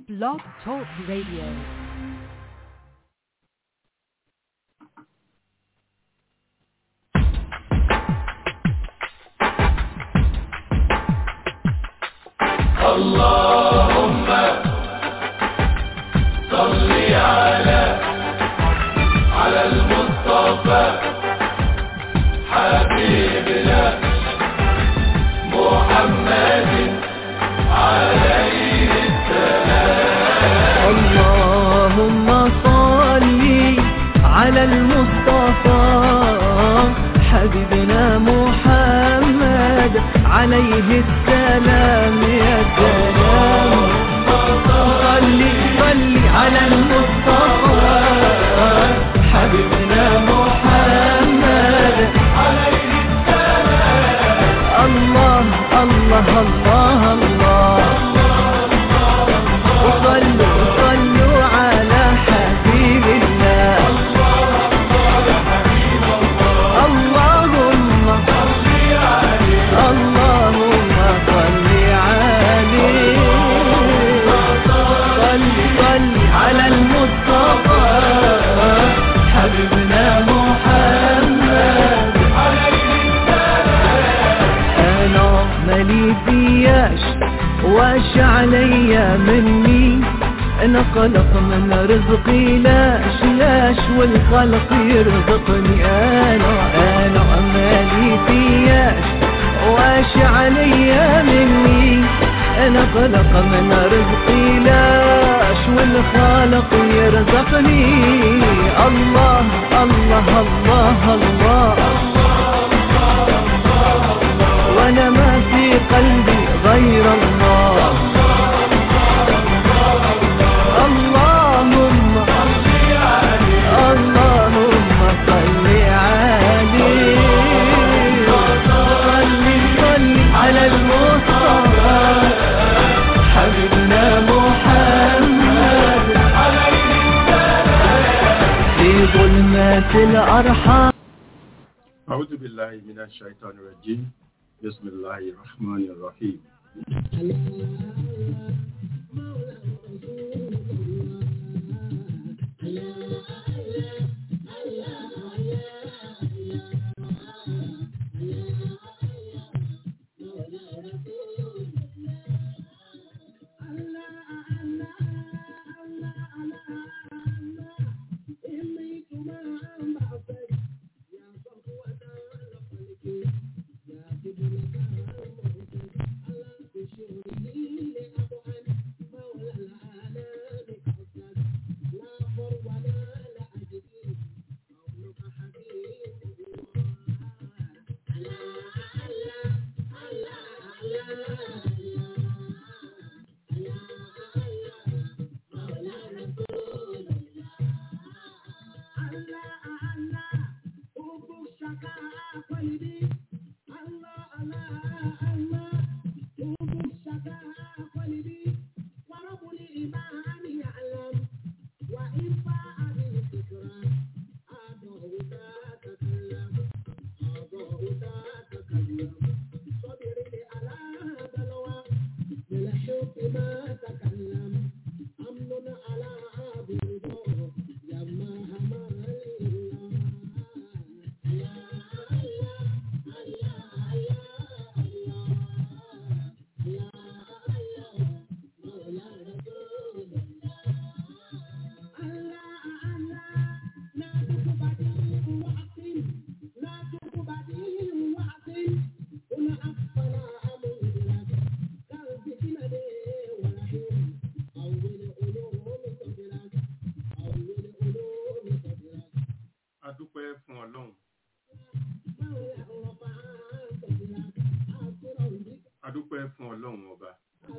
Blog Talk Radio. اللهم صل على على المصطفى حبيبنا محمد عليه اللهم صل على المصطفى حبيبنا محمد عليه السلام يا سلام صل صل على المصطفى حبيبنا محمد عليه السلام الله الله الله الله وصلوا صلوا على حبيب الله اللهم اللهم صل عليه صل صل على المصطفى حبيبنا محمد انا مالي فياش واش عليا مني انا خلق من رزقي لاش لاش والخلق يرزقني انا انا مالي فياش واش عليا مني انا خلق من رزقي لاش والخالق يرزقني الله الله الله, الله وانا ما في قلبي غير الله اللهم اللهم صل عليه صل صل على المصطفى حبيبنا محمد في ظلمات الارحام أعوذ بالله من الشيطان الرجيم بسم الله الرحمن الرحيم adúpẹ́ fún ọlọ́run adúpẹ́ fún ọlọ́run ọba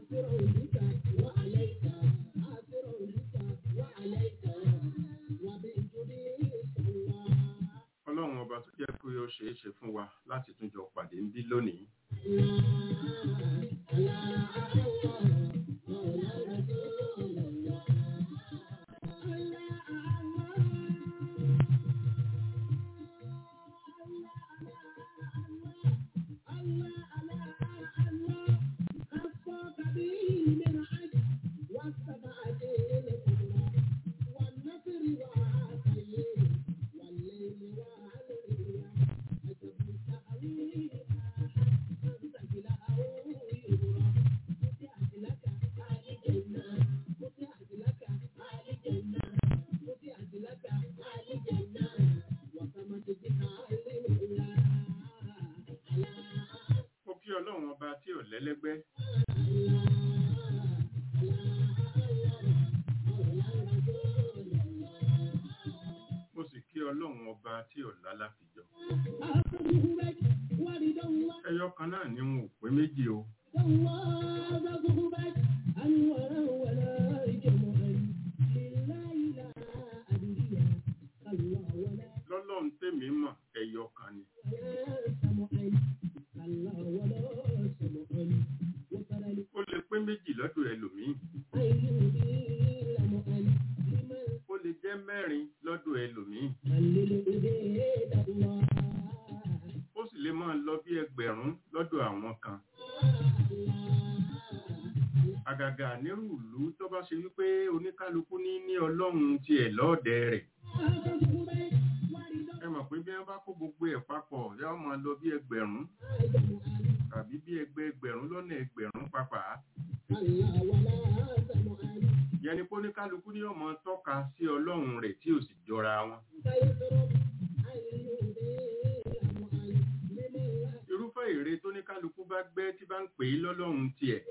ọlọ́run ọba tó jẹ́ pé ó ṣeé ṣe fún wa láti tún jọ pàdé ń bí lónìí lẹ́lẹ́gbẹ́ mo sì kí ọlọ́run ọba tí ò lálàfijọ́ ẹyọ kan náà ni wọn ò pé méjì o lọ́lọ́run tèmi mọ̀ ẹyọ kan ni ó lè pé méjì lọ́dọ̀ ẹlòmíì ó lè jẹ́ mẹ́rin lọ́dọ̀ ẹlòmíì ó sì lè máa lọ bí ẹgbẹ̀rún lọ́dọ̀ àwọn kan àgàgà nírú ìlú tó bá ṣe wípé oníkálukú ní ní ọlọ́run tiẹ̀ lọ́ọ̀dẹ rẹ̀ ẹ mọ̀ pé bí wọ́n bá kó gbogbo ẹ̀ papọ̀ yóò máa lọ bí ẹgbẹ̀rún tàbí bí ẹgbẹ́ ẹgbẹ̀rún lọ́nà ẹgbẹ̀rún pàpà yẹn ni pé oníkálukú ní ọmọ tọ́ka sí ọlọ́run rẹ̀ tí ò sì jọra wọn irúfẹ́ ère tó ní kálukú bá gbẹ́ tí bá ń pè é lọ́lọ́run tiẹ̀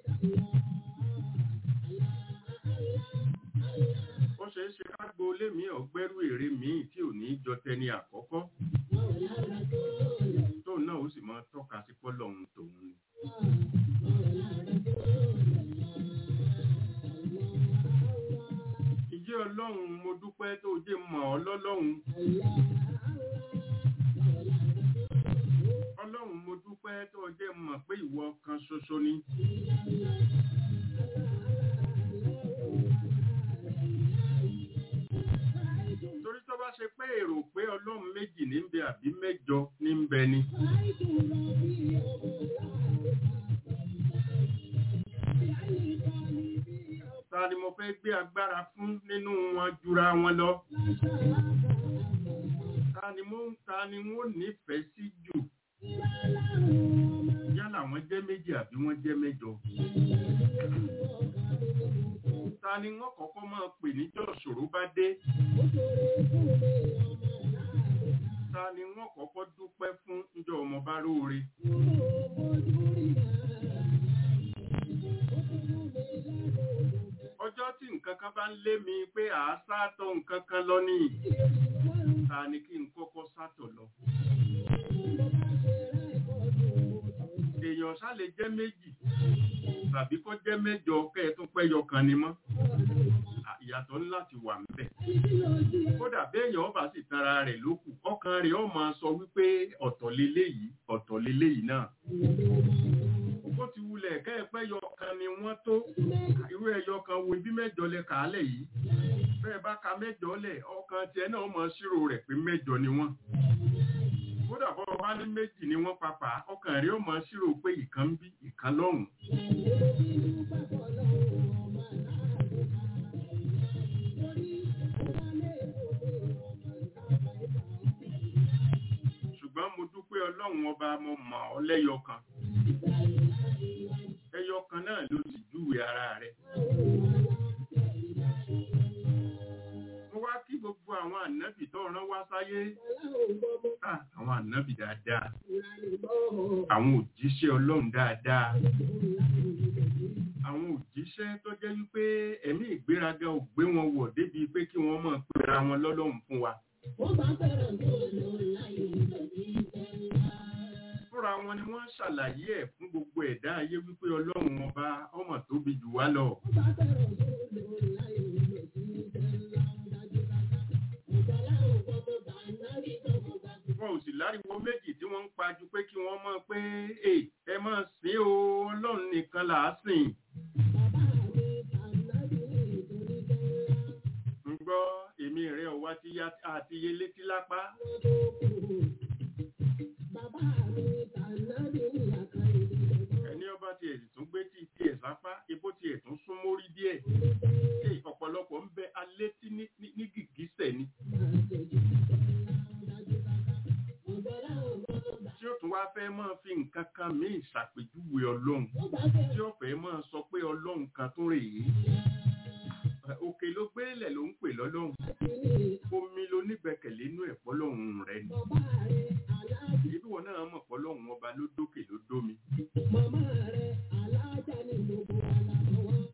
ó ṣe é ṣe ká gbo lémi ọ̀gbẹ́rú ère míì tí ò ní jọ tẹni àkọ́kọ́ tóun náà ó sì máa tọ́ka sí pọ́lọ́run tòun ni. ìjẹ́ ọlọ́run mo dúpẹ́ tó jẹ́ mọ̀ ọ́ lọ́lọ́run ọlọ́run mo dúpẹ́ tó jẹ́ mọ̀ pé ìwọ kan ṣoṣo ni torí tó bá ṣe pé èrò pé ọlọ́run méjì ní ń bẹ àbí mẹ́jọ ní ń bẹ ni ta ni mo fẹ́ gbé agbára fún nínú wọn jura wọn lọ ta ni mo ta ni wọ́n nífẹ̀ẹ́ sí jù yálà wọ́n jẹ́ méjì àbí wọ́n jẹ́ mẹ́jọ ta ni wọ́n kọ́kọ́ máa pè níjọ́ ṣòro bá dé ta ni wọ́n kọ́kọ́ dúpẹ́ fún níjọ́ ọmọ bá róore ọjọ́ tí nǹkan kan bá ń lé mi pé àá sátọ̀ nǹkan kan lọ ní ta ni kí n kọ́kọ́ sátọ̀ lọ èèyàn ṣá lè jẹ́ méjì tàbí kó jẹ́ mẹ́jọ kẹ́ẹ̀tún pẹ́yọ kan ni mọ́ À, ìyàtọ̀ ní láti wà ńbẹ̀ kódà béèyàn ọba sì tara rẹ̀ lókù ọkàn rẹ̀ ó máa sọ wípé ọ̀tọ̀ leléyìí ọ̀tọ̀ leléyìí náà ó ti wulẹ̀ kẹ́ẹ̀pẹ́yọ kan ni wọ́n tó irú ẹyọ kan wo ibi mẹ́jọ lẹ kàálẹ̀ yìí bẹ́ẹ̀ bá ka mẹ́jọ lẹ̀ ọkàn tiẹ̀ náà mọ ṣírò rẹ̀ pé mẹ́jọ ni wọ́n kódà bọ́ bá ní méjì ni wọ́n papà ọkàn rẹ̀ ó mọ ṣírò pé ìkan ń bí ìkan lọ́hùn ṣùgbọ́n mo dúpẹ́ ọlọ́run ọba mo mọ̀ ọ́ lẹ́yọ kan ẹyọ kan náà ló sì júwe ara rẹ̀ mo wá kí gbogbo àwọn ànábì tó rán wá sáyé Ah, àwọn ànábì dáadáa àwọn òjíṣẹ́ ọlọ́run dáadáa àwọn òjíṣẹ́ tó jẹ́ wípé ẹ̀mí ìgbéraga ò gbé wọn wọ̀ débi pé kí wọ́n mọ̀ pera wọn lọ́lọ́run fún wa fúnra wọn ni wọ́n ṣàlàyé ẹ̀ fún gbogbo ẹ̀dá ayé wípé ọlọ́run ọba ọmọ tóbi jù wá lọ wọn ò sì láriwo méjì tí wọ́n ń pa ju pé kí wọ́n mọ̀ pé "Ẹ, ẹ máa sìn o ọlọ́run nìkan là á sìn ń gbọ́ èmi rẹ̀ ọ̀wá tí yá àti iye létí lápá ẹni ọba tiẹ̀ sì tún gbé tí tiẹ̀ sápá ebó tiẹ̀ tún sún mórí díẹ̀ Ẹ, ọ̀pọ̀lọpọ̀ ń bẹ alétí ní ní- ní gìgísẹ̀ ni tí ó tún wá fẹ́ máa fi nǹkan kan míì ṣàpèjúwe ọlọ́run tí ó fẹ́ máa sọ pé ọlọ́run kan tó rèé òkè ló gbélẹ̀ ló ń pè lọ́lọ́run omi ló nígbẹ̀kẹ̀lé inú ẹ̀ pọ́lọ́run rẹ̀ ni ibi wọn náà mọ̀ pọ́lọ́run ọba ló dókè ló dómi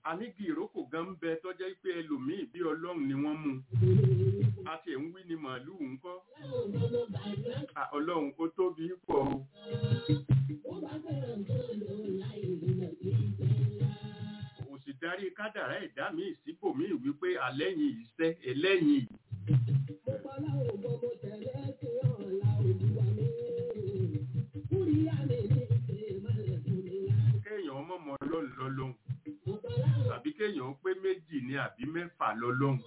ànígi ìrókò gan ń bẹ tó jẹ́ pé ẹlòmíì bí ọlọ́run ni wọ́n mú àti ẹ̀ ń wí ni màálùú ń kọ́ À, ọlọ́run kó tóbi pọ̀ o kò sì darí kádàrá ẹ̀dá mi síbòmíì wípé àlẹ́yìn ìṣẹ́ ẹlẹ́yìn yìí kéèyàn mọ̀mọ́ ọlọ́run lọ́lọ́run tàbí kéèyàn pé méjì ni àbí mẹ́fà lọ́lọ́run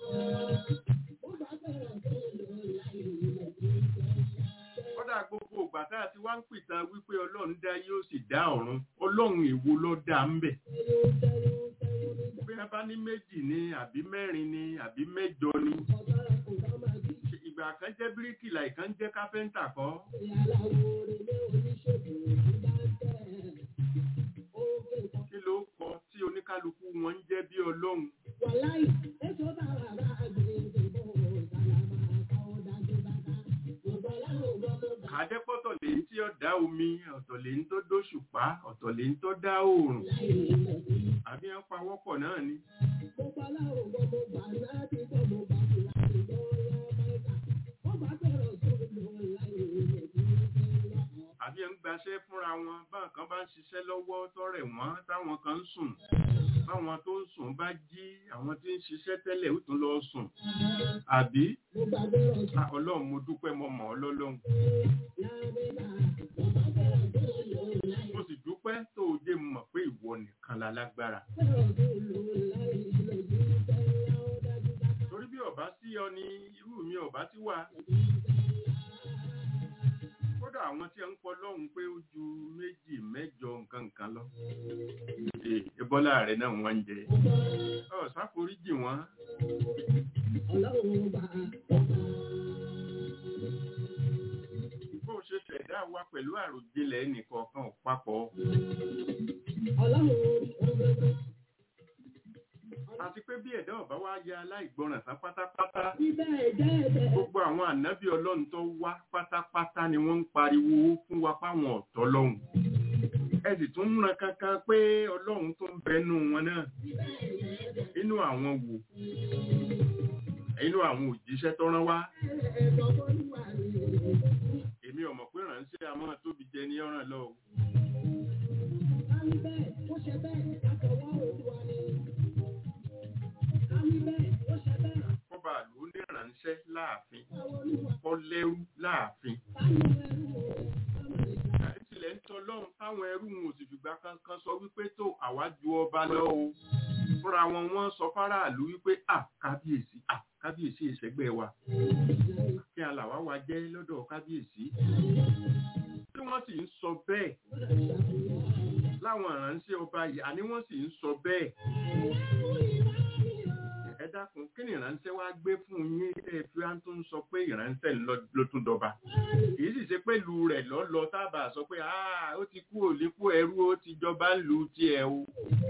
kódà gbogbo ìgbà tá a ti wá ń pìtàn wípé ọlọ́run dá yóò sì dá ọ̀run ọlọ́run èwo ló dá ń bẹ̀ bí wọ́n bá ní méjì ni àbí mẹ́rin ni àbí mẹ́jọ ni ìgbà kan jẹ́ bíríkìlà ìkan jẹ́ kápẹ́ńtà kọ́ kí ló kọ tí oníkálukú wọn ń jẹ́ bí ọlọ́run àdẹ́pọ̀tọ̀ lè ń tí ó dá omi ọ̀tọ̀ lè ń tó dóṣùpá ọ̀tọ̀ lè ń tó dá oòrùn àbí wọ́n pawọ́pọ̀ náà ni àbí ń gbaṣẹ́ fúnra wọn báwọn kan bá ń ṣiṣẹ́ lọ́wọ́ tọ́rẹ̀ wọ́n táwọn kan ń sùn báwọn tó ń sùn bá jí àwọn tí ń ṣiṣẹ́ tẹ́lẹ̀ ó tún lọ sùn àbí Ah, ọlọ́run mo dúpẹ́ mo mọ̀ ọ́ lọ́lọ́run mo sì dúpẹ́ tó o jẹ́ mọ̀ pé ìwọ nìkan la lágbára torí bí ọba sí ọ ni irú mi ọba ti wà kódà àwọn tí ń pọ lọ́hùn pé ó ju méjì mẹ́jọ nǹkan nǹkan lọ Ee, ẹbọlá rẹ náà wọ́n ń jẹ ọ sáforíjì wọn bó o ṣe ṣẹ̀dá wa pẹ̀lú àròjinlẹ̀ ẹnìkọ̀ọ̀kan ò papọ̀ àti pé bí ẹ̀dá ọ̀bá wá ya aláìgbọràn tán pátápátá gbogbo àwọn ànábì ọlọ́run tó wá pátápátá ni wọ́n ń pariwo fún wa páwọn ọ̀tọ̀ lọ́hùn ẹ sì tún múra kankan pé ọlọ́run tó ń bẹnu wọn náà inú àwọn wò inú àwọn òjíṣẹ́ tó rán wá èmi ọmọ pé ránṣẹ́ a máa tóbi jẹ ní ọ̀ràn lọ o. kọ́ba ló ní ránṣẹ́ láàfin kọ́ lẹ́rú láàfin. ìtìlẹ̀ ń tọ́lọ́run táwọn ẹrú wọn ò sì fìgbà kankan sọ wípé tó àwa ju ọba lọ o. fúnra wọn wọ́n sọ fáráàlú wípé à kábíyèsí à kábíyèsí ìṣẹ́gbẹ́ wa. kí alàwá wa jẹ́ lọ́dọ̀ kábíyèsí. tí wọ́n sì ń sọ bẹ́ẹ̀ láwọn ìránṣẹ́ ọba yìí àní wọ́n sì ń sọ bẹ́ẹ̀ ẹ dákun kí ni ìránṣẹ́ wá gbé fún yín ẹ fi wá tó ń sọ pé ìránṣẹ́ lọ- ló tún dọba èyí sì ṣe pé lu rẹ̀ lọ́lọ́ tábà sọ pé "Ah, ó ti kú òlékú ẹrú ó ti jọba lu tiẹ̀ o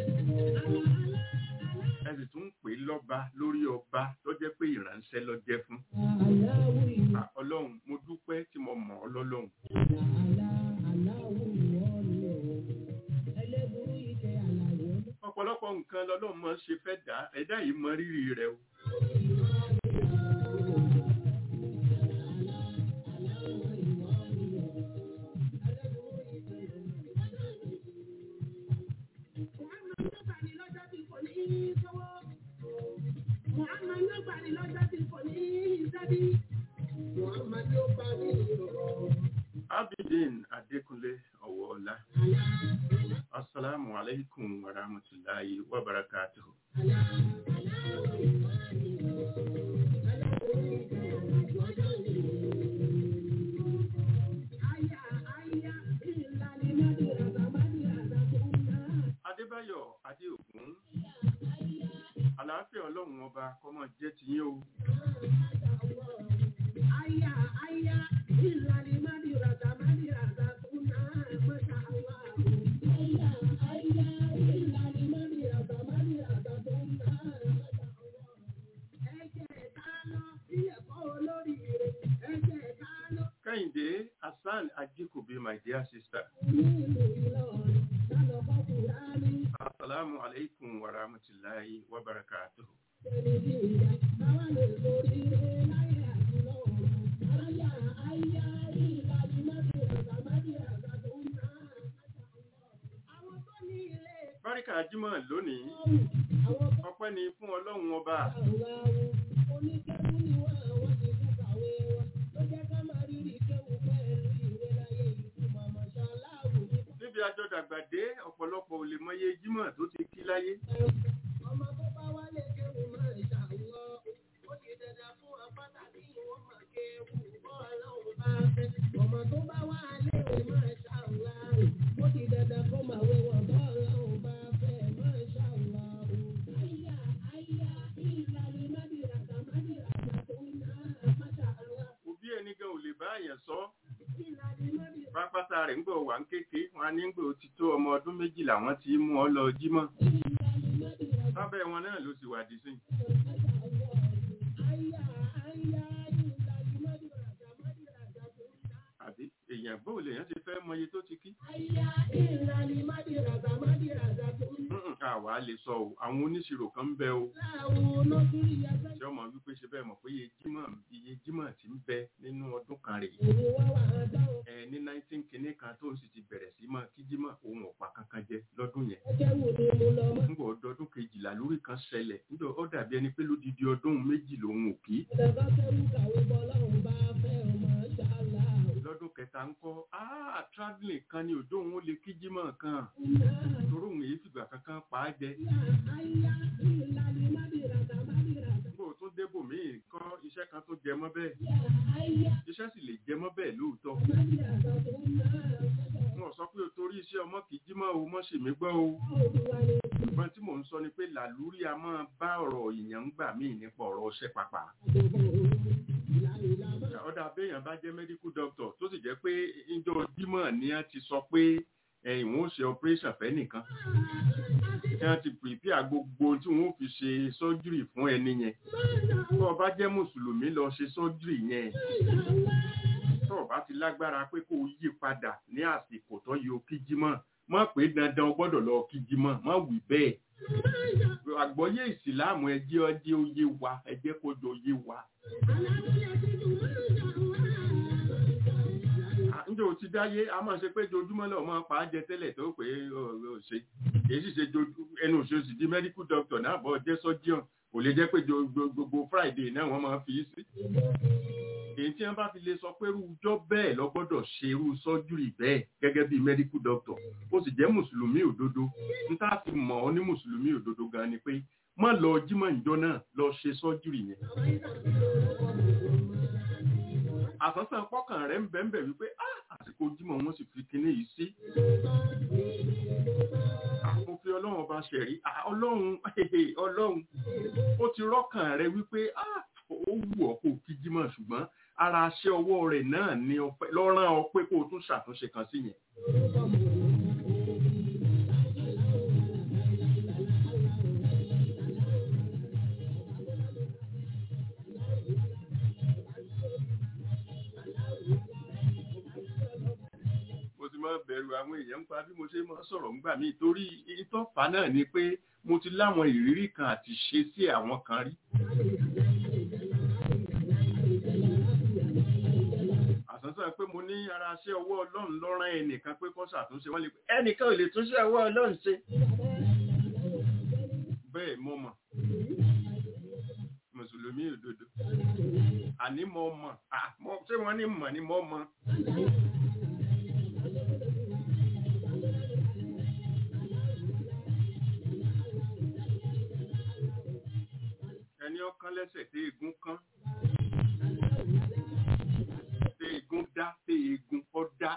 ẹ sì tún ń pè é lọ́ba lórí ọba tó jẹ́ pé ìránṣẹ́ ló jẹ́ fún Ah, ọlọ́run mo dúpẹ́ tí mo mọ̀ ọ́ lọ́lọ́run ọ̀pọ̀lọpọ̀ nǹkan lọ́lọ́run mọ̀ ṣe fẹ́ dá ẹ̀dá yìí mọ rírì rẹ̀ o abidin adékúnlé ọ̀wọ́ọ̀lá asalaamu alaykum wa rahmatulahi wa barakatuhu. adébáyọ̀ adéògùn àlàáfíà ọlọ́run ọba kọ́mọ jẹ́ tiyín o kẹ́hìndé hasan ajíkòbí my dear sister asalaamu assalamu alaikum wa rahmatullahi wa barakatuh báríkà jímọ̀ lónìí ọpẹ́ ni fún ọlọ́run ọba níbi àjọ dàgbà dé ọ̀pọ̀lọpọ̀ ò lè mọye jímọ̀ tó ti kí láyé òbí ẹni gan ò lè bá àyàn sọ pápátá rẹ̀ ń gbọ́ wà ń kéke wọn á ní gbò ti tó ọmọ ọdún méjìlá wọn ti mú ọ lọ jímọ̀ sábẹ́ wọn náà ló sì wà dí sí àbí èèyàn bóò lèèyàn ti fẹ́ mọye tó ti kí Mm-mm, àwa lè sọ o àwọn oníṣirò kan ń bẹ o tí ọmọ wípé ṣe bẹ́ẹ̀ mọ̀ pé iye jímọ̀ iye jímọ̀ ti ń bẹ nínú ọdún kan rèé ẹ ní nineteen kìíní kan tó ń sì ti bẹ̀rẹ̀ sí mọ́ kí jímọ̀ òun ọ̀pá kankan jẹ lọ́dún yẹn nígbà ọdọọdún kejìlá lórí kan ṣẹlẹ̀ nígbà ó dàbí ẹni pé lódidi ọdún méjì lòun ò kí lọ́dún kẹta ń kọ́ ah travelling kan ni òjò òun ó lè kí jímọ̀ kan torí òun èyí fìgbà kankan pa á jẹ nígbà ó tún débò míì kọ́ iṣẹ́ kan tó jẹ mọ́ bẹ́ẹ̀ iṣẹ́ sì lè jẹ mọ́ bẹ́ẹ̀ lóòótọ́ wọn sọ pé o torí iṣẹ́ ọmọ kì í jímọ̀ o mọ́ sì mí gbọ́ o ṣùgbọ́n tí mò ń sọ ni pé làlúrí a máa bá ọ̀rọ̀ èèyàn ń gbà míì nípa ọ̀rọ̀ ọṣẹ́ pàpà ọ̀dà abẹ́yàn bá jẹ́ medical doctor tó sì jẹ́ pé ìjọ jímọ̀ ni a ti sọ pé ẹ̀yìn wọn ó ṣe operation fẹ́ nìkan tí wọ́n ti prepare gbogbo tí wọ́n ó fi ṣe surgery fún ẹni yẹn tó o bá jẹ́ mùsùlùmí lọ ṣe surgery yẹn tó o bá ti lágbára pé kó o yí padà ní àsìkò tó yẹ o kí jímọ̀ mọ̀ pé dandan o gbọ́dọ̀ lọ kí jímọ̀ mọ̀ wí bẹ́ẹ̀ àgbọ́yé ìsìláàmù ẹjẹ́ ọjẹ́ oyé wa ẹjẹ́ kó jọ oyé wa. Ǹjẹ́ o ti dáyé, a máa ṣe pé jojúmọ́ lọ máa pa á jẹ tẹ́lẹ̀ tó pé ó ṣe. Èyí sì ṣe ẹnu òṣèṣì di medical doctor náà bọ́ jẹ́ surgeon. Kò lè jẹ́ pé gbogbo Friday náà wọ́n máa fi í sí. Èyí tí wọ́n bá fi lè sọ pé irújọ́ bẹ́ẹ̀ lọ gbọ́dọ̀ ṣe irú surgery bẹ́ẹ̀ gẹ́gẹ́ bí medical doctor. Ó sì jẹ́ Mùsùlùmí òdodo. N tá fi mọ̀ ọ́ ní Mùsùlùmí òdodo gan ni pé má lọ jímọ̀ ìjọ náà lọ ṣe surgery yẹn àsánsán pọ́kàn rẹ̀ ń bẹ̀m̀bẹ̀ wípé àsìkò jímọ̀ wọn sì fi kinní yìí sí. Mo fi ọlọ́run ọba ṣẹ̀rí, ọlọ́run ọlọ́run ó ti rọ́kàn rẹ̀ wípé ó wù ọ́ kó kí jímọ̀ ṣùgbọ́n ara aṣẹ́ ọwọ́ rẹ̀ náà ni lọ́rán ọ pé kó o tún ṣàtúnṣe kan sí yẹn. máa bẹ̀rù àwọn èèyàn ń pa bí mo ṣe máa sọ̀rọ̀ ńgbà míì torí ìtọ́fà náà ni pé mo ti láwọn ìrírí kan àti ṣe sí àwọn kan rí. àsánsán pé mo ní ara ṣé ọwọ́ ọlọ́run lọ́rán ẹnìkan pé kó ṣàtúnṣe wọ́n lè pé ẹnìkan ò lè túnṣe ọwọ́ ọlọ́run ṣe. bẹ́ẹ̀ mo mọ̀ mùsùlùmí òdodo àní mo mọ̀ ṣé wọ́n ní mọ̀ ni mo mọ̀. ẹni ọkàn lẹ́sẹ̀ tí egun kán tí egun dá tí egun kọ́ dá.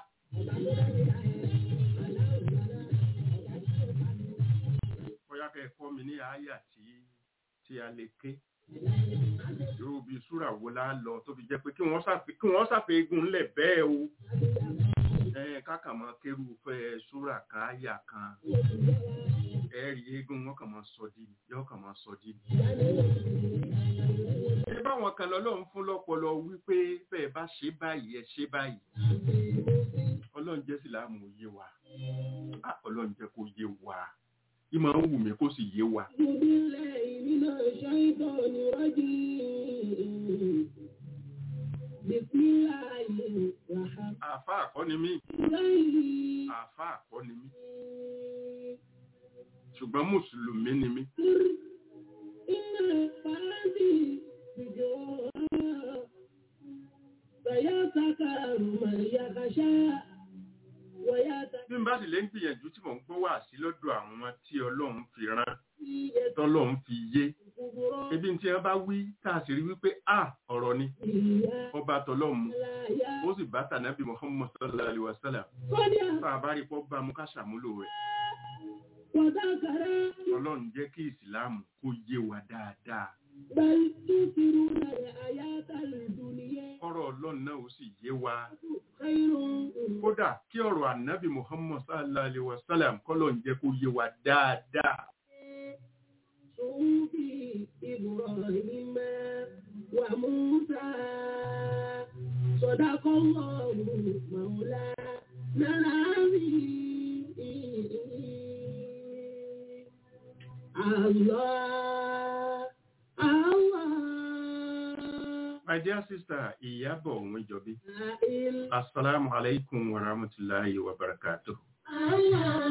bóyá kẹ́ ẹ kọ́ mi ní àyà tí tí a lè ké irú bíi súrà wo la lọ tó fi jẹ́ pé kí wọ́n ṣàfihàn egun ńlẹ̀ bẹ́ẹ̀ o kákan máa kérú fẹ́ súrà káyà kan ẹ̀rí eégún wọn kàn máa sọ di yóò kàn máa sọ di. ẹ báwọn kan lọ́lọ́run fún lọ́pọlọ wípé bẹ́ẹ̀ bá ṣe báyìí ẹ ṣe báyìí ọlọ́run jẹ́ síláàmù yé wa ọlọ́run jẹ́ kó yé wa ìmọ̀ ń wù mí kó sì yé wa بالله من الشيطان الرجيم بسم الله الرحمن àáfà àkọ́ni mí الرحيم àáfà àkọ́ni mí ṣùgbọ́n mùsùlùmí ni mí إن الفرد بجوار فيذكر من يخشى ويتقي bí n bá sì lè ń gbìyànjú tí mò ń gbọ́ wá sí lọ́dọ̀ àwọn tí ọlọ́run fi rán tọ́lọ́run fi yé كبرى ebi tí wọ́n bá wí tá a sì rí wípé a ọ̀rọ̀ ni ọba tọ́lọ́run mu ó sì bá tànàbí Muhammad sallallahu alaihi wasallam قد bá a bá rí pọ́ bá mu ká ṣàmúlò rẹ̀ وذكر ọlọ́run jẹ́ kí ìsìláàmù kó yé wa dáadáa بل تؤثرون الحياة الدنيا kọ́rọ̀ ọlọ́run náà ó sì yé wa خير kódà kí ọ̀rọ̀ ànábì Muhammad sallallahu alaihi wasallam kọ́lọ̀ ń jẹ́ kó yé wa dáadáa صحف إبراهيم وموسى صدق الله مولانا العظيم الله الله my dear sister ìyábọ̀ òun ìjọbí لا إله assalamu alaikum wa rahmatulahi wa barakatuh الله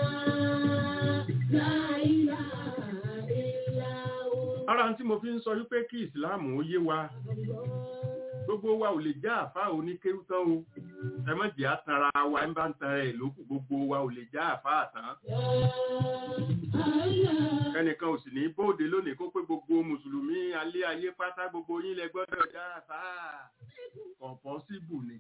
لا إله إلا هو ara tí mo fi ń sọ wípé kí ìsìláàmù ó yé wa الله gbogbo wa ò lè já àfá oníkéwú tán o ẹ má jẹ́ àtanra wa ń bá ń tan ẹ̀ lókù gbogbo wa ò lè já àfá àtàn ẹnìkan ò sì ní bóde lónìí kó pé gbogbo mùsùlùmí alẹ́ ayé pátá gbogbo yín lẹ gbọ́dọ̀ já àfá kọ̀ọ̀pọ̀ síbù ni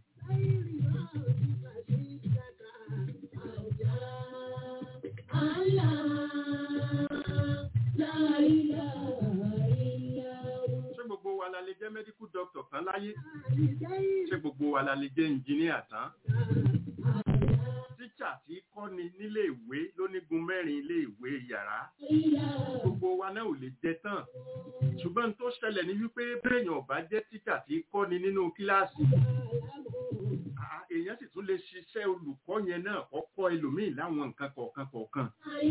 ṣé gbogbo wa la lè jẹ́ medical doctor tán láyé ṣé gbogbo wa la lè jẹ́ engineer tán tíṣà tí kọ́ni nílé ìwé lónígun mẹ́rin ilé ìwé yàrá gbogbo wa náà ò lè jẹ tán ṣùgbọ́n tó ṣẹlẹ̀ ní wípé béèyàn ò bá jẹ́ tíṣà tí kọ́ni nínú kíláàsì àá, èèyàn sì tún lè ṣiṣẹ́ olùkọ́ yẹn náà kọ́kọ́ ẹlòmíì láwọn nǹkan kọ̀ọ̀kan kọ̀ọ̀kan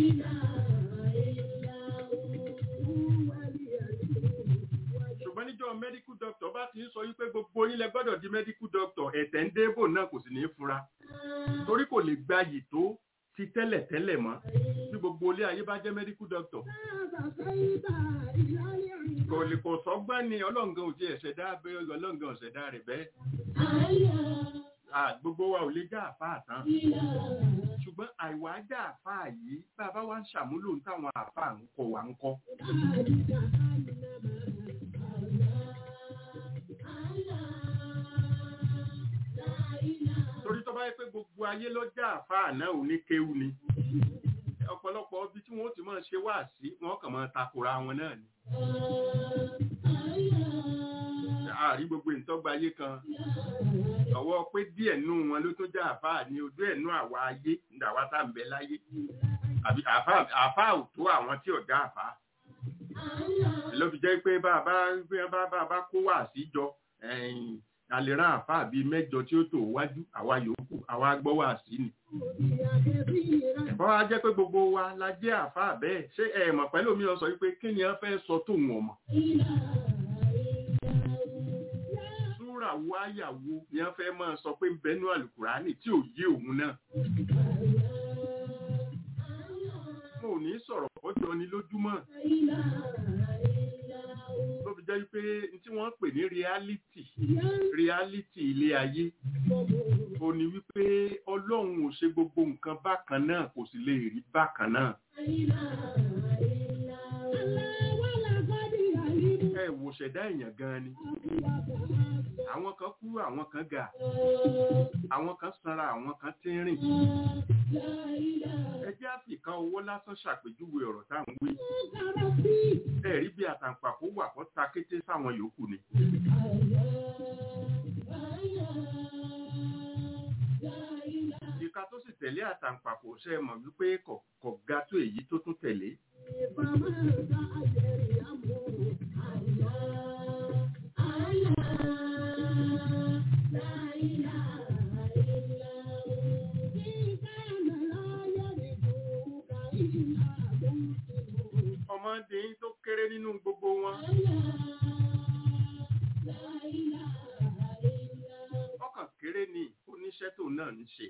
ṣùgbọ́n níjọ́ medical doctor bá ti ń sọ wípé gbogbo yín lẹ gbọ́dọ̀ di medical doctor ẹ̀tẹ̀ ń débò náà kò sì ní í fura torí kò lè gbayì tó ti tẹ́lẹ̀ tẹ́lẹ̀ mọ́ bí gbogbo ilé ayé bá jẹ́ medical doctor kò lè kò sọ́gbọ́n ni ọlọ́ngàn ò ti ẹ̀ṣẹ̀dá bẹ́ẹ̀ ọlọ́ngàn ọ̀ṣẹ̀dá rẹ̀ bẹ́ẹ̀ Ah, gbogbo wa ò lè já àfáà tán ṣùgbọ́n àìwá já àfáà yìí bàbá wa ń ṣàmúlò ń táwọn àfáà ń kọ wà ń kọ́ torí tó bá yẹ pé gbogbo ayé ló já àfáà náà ò ní kéwu ni ọ̀pọ̀lọpọ̀ ibi tí wọ́n ti máa ṣe wá sí wọ́n kàn máa takora wọn náà ni àrí gbogbo ìtọ́gba ayé kan ọwọ́ pé díẹ̀ nú wọn ló tó já àfáà ní ojú ẹ̀ nú àwa ayé ìdàwà tá ń bẹ láyé àbí àfáà àfáà ò tó àwọn tí ò já àfáà ló fi jẹ́ pé bá a bá bí a bá bá a bá kó wá síjọ ẹ̀yìn a lè rán àfáà bíi mẹ́jọ tí ó tò wájú àwa yòókù àwa gbọ́ wá sí ni ẹ̀fọ́ wa jẹ́ pé gbogbo wa la jẹ́ àfáà bẹ́ẹ̀ ṣé ẹ mọ̀ pẹ̀lú mi ọ sọ wípé kí ni wọ́n fẹ́ sọ tó wọn mọ̀ súrà wo àyàwó ni wọ́n fẹ́ máa sọ pé ń bẹnu àlùkùránì tí ò yé òun náà mo ò ní sọ̀rọ̀ kọjọ ni lójúmọ́ ló fi jẹ́ pé tí wọ́n pè ní reality reality ilé ayé ó ní wípé ọlọ́run ò ṣe gbogbo nǹkan bákan náà kò sì lè rí bákan náà ẹ wò ṣẹ̀dá èèyàn gan ni àwọn kan kúrú àwọn kan ga àwọn kan sanra àwọn kan tínrìn ẹ jẹ́ àfìkà owó lásán ṣàpèjúwe ọ̀rọ̀ tá à ń wí ẹ rí bí àtàǹpàkò wà kó ta kété sáwọn yòókù ni ìka tó sì tẹ̀lé àtàǹpàkò ṣe é mọ̀ wípé kò kò ga tó èyí tó tún tẹ̀lé kéré nínú gbogbo wọn ọkàn kéré ni oníṣẹ́ tó náà ń ṣe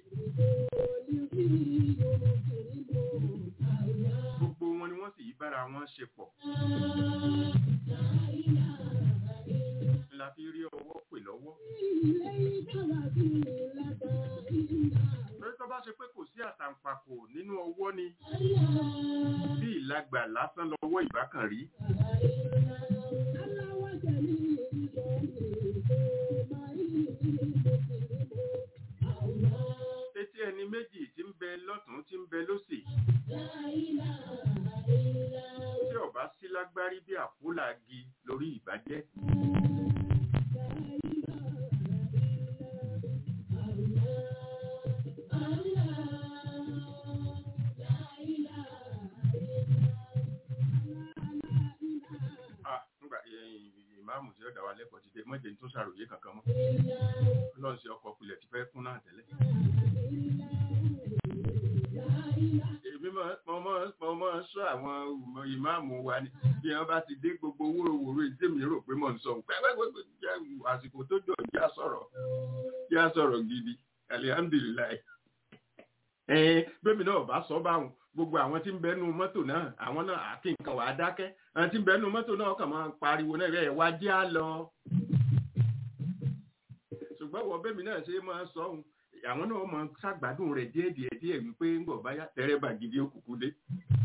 gbogbo wọn ni wọ́n sì yí bára wọn ṣe pọ̀ la fi rí ọwọ́ pè lọ́wọ́ lórí tó bá ṣe pé kò sí àtàǹpàkò nínú ọwọ́ ni bí ìlagbà lásán lọ́wọ́ ìbákan rí etí ẹni méjì tí ń bẹ lọ́tún tí ń bẹ lósì tí ọba sí lágbárí bí àpólàgi lórí ìbàjẹ́ Ah, nígbà ẹ̀yìn ìmáàmù tí ó dá wa lẹ́kọ̀ọ́ ti dé mọ́jẹ̀ tó ṣàròyé kankan mọ́ ọlọ́run sí ọkọ̀ pilẹ̀ ti fẹ́ kún náà tẹ́lẹ̀. èmi máa- mo máa mo máa ń sọ àwọn ìmọ̀- ìmáàmù wa ni bí wọ́n bá ti dé gbogbo wóróworó èdè mi rò pé mò ń sọ pẹ́pẹ́pẹ́ jẹ́ àsìkò tó jọ jẹ́ sọ̀rọ̀ jẹ́ sọ̀rọ̀ gidi alihamdulilayi. ẹ̀ẹ́n bẹ́mi náà bá sọ báwọn gbogbo àwọn tí ń bẹnu mọ́tò náà àwọn náà àti nǹkan wàá dákẹ́ àwọn tí ń bẹnu mọ́tò náà kàn máa pariwo náà ẹ̀ wá jẹ́ á lọ. ṣùgbọ́n wọ bẹ́mi náà ṣe máa sọ ohun àwọn náà máa ṣàgbádùn rẹ̀ díẹ̀ díẹ̀ díẹ̀ wípé ń bọ̀ báyà tẹ́rẹ́bà gidi ó kúkú dé.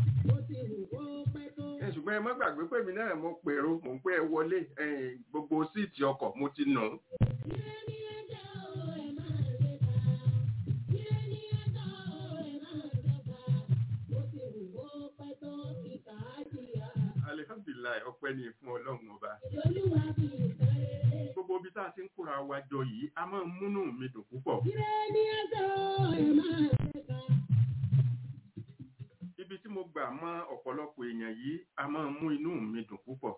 ẹ ṣùgbọ́n ẹ má gbàgbé pé mi náà mo pèrò mò ń pẹ́ ẹ wọlé ẹ̀yìn gbogbo síìtì ọkọ̀ mo ti nù. alihamdulilayi ọpẹ́ ni fún ọlọ́run ọba. gbogbo ibi tá a ti ń kóra wa jọ yìí a máa ń múnú mi dùn púpọ̀. ibi tí mo gbà mọ ọ̀pọ̀lọpọ̀ èèyàn yìí a máa ń mú inú mi dùn púpọ̀.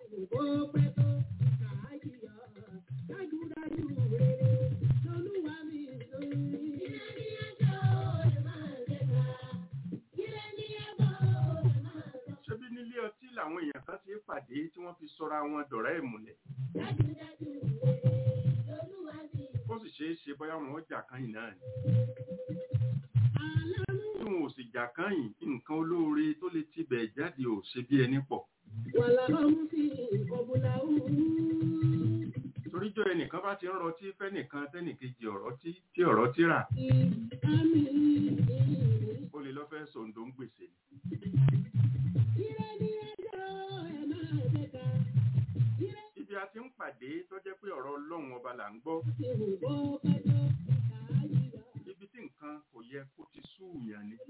ṣebí nílé ọtí làwọn èèyàn kan ti pàdé tí wọ́n fi sọra wọn dọ̀rẹ́ ìmùlẹ̀. ó sì ṣeé ṣe bóyá wọn ó jà kányìn náà ni. tí wọn ò sì jà kányìn nǹkan olóore tó lè tibẹ̀ jáde ò ṣe bí ẹni pọ̀. toríjọ́ ẹnìkan bá ti ń rọtí fẹ́nìkan tẹ́nìkejì ọ̀rọ̀ tí tí ọ̀rọ̀ tí rà ó lè lọ́ fẹ́ sọ̀ǹdó ń gbèsè ni. ibi a ti ń pàdé tó jẹ́ pé ọ̀rọ̀ ọlọ́run ọba là ń gbọ́ ibi tí nǹkan kò yẹ kó ti súùyàn ni.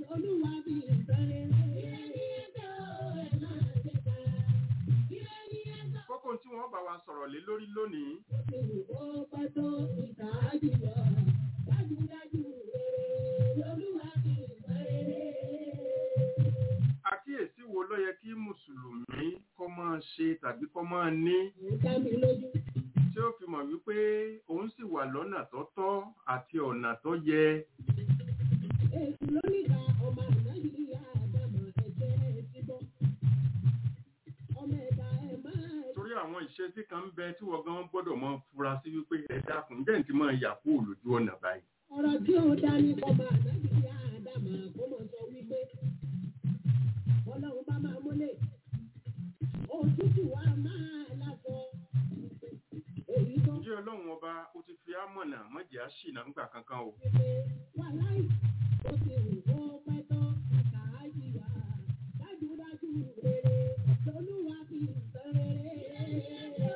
kókó tí wọ́n bá wa sọ̀rọ̀ lé lórí lónìí àkíyèsí wo ló yẹ kí mùsùlùmí kọ́ máa ṣe tàbí kọ́ máa ní tí ó fi mọ̀ wípé òun sì wà lọ́nà tó tọ́ àti ọ̀nà tó yẹ torí àwọn ìṣesí kan ń bẹ tí wọ́n gan gbọ́dọ̀ máa fura sí wípé ẹ dákun jẹ́ ní ti máa yà kú òlójú ọ̀nà báyìí. Ọ̀rọ̀ tí ó dá ní ọba àdájú yá Ádámà kó mọ̀ sọ wípé ọlọ́run bá máa múlẹ̀. Òtútù wa máa lásọ. Èyí tó ǹjẹ́ ọlọ́run ọba ó ti fi ámọ̀nà mọ́jẹ́ á ṣìnà ńgbà kankan o. wípé wà láì ó ti wù kó pẹ́ tán kàájì wá. Dájúdájú rere lolúwa fi sọ rere.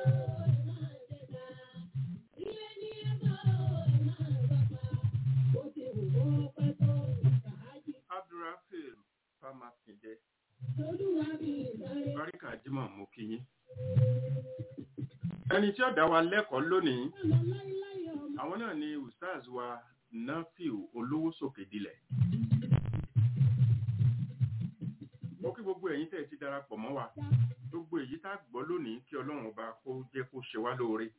Ó ti wù kó pẹ́ tán kàájì abdulrafil famakinde lolúwa fi sọ rere. baríkà jimoh mo kí yín. ẹni tí ó dá wa lẹ́kọ̀ọ́ lónìí Ọlọ́ láíláí ọmọ. àwọn náà ni ustaz wa nafiu olówó sókè dilẹ̀. mo kí gbogbo ẹ̀yin tẹ̀ ti darapọ̀ mọ́ wa gbogbo èyí tá a gbọ́ lónìí kí ọlọ́run ọba kó jẹ́ kó ṣe wá lóore.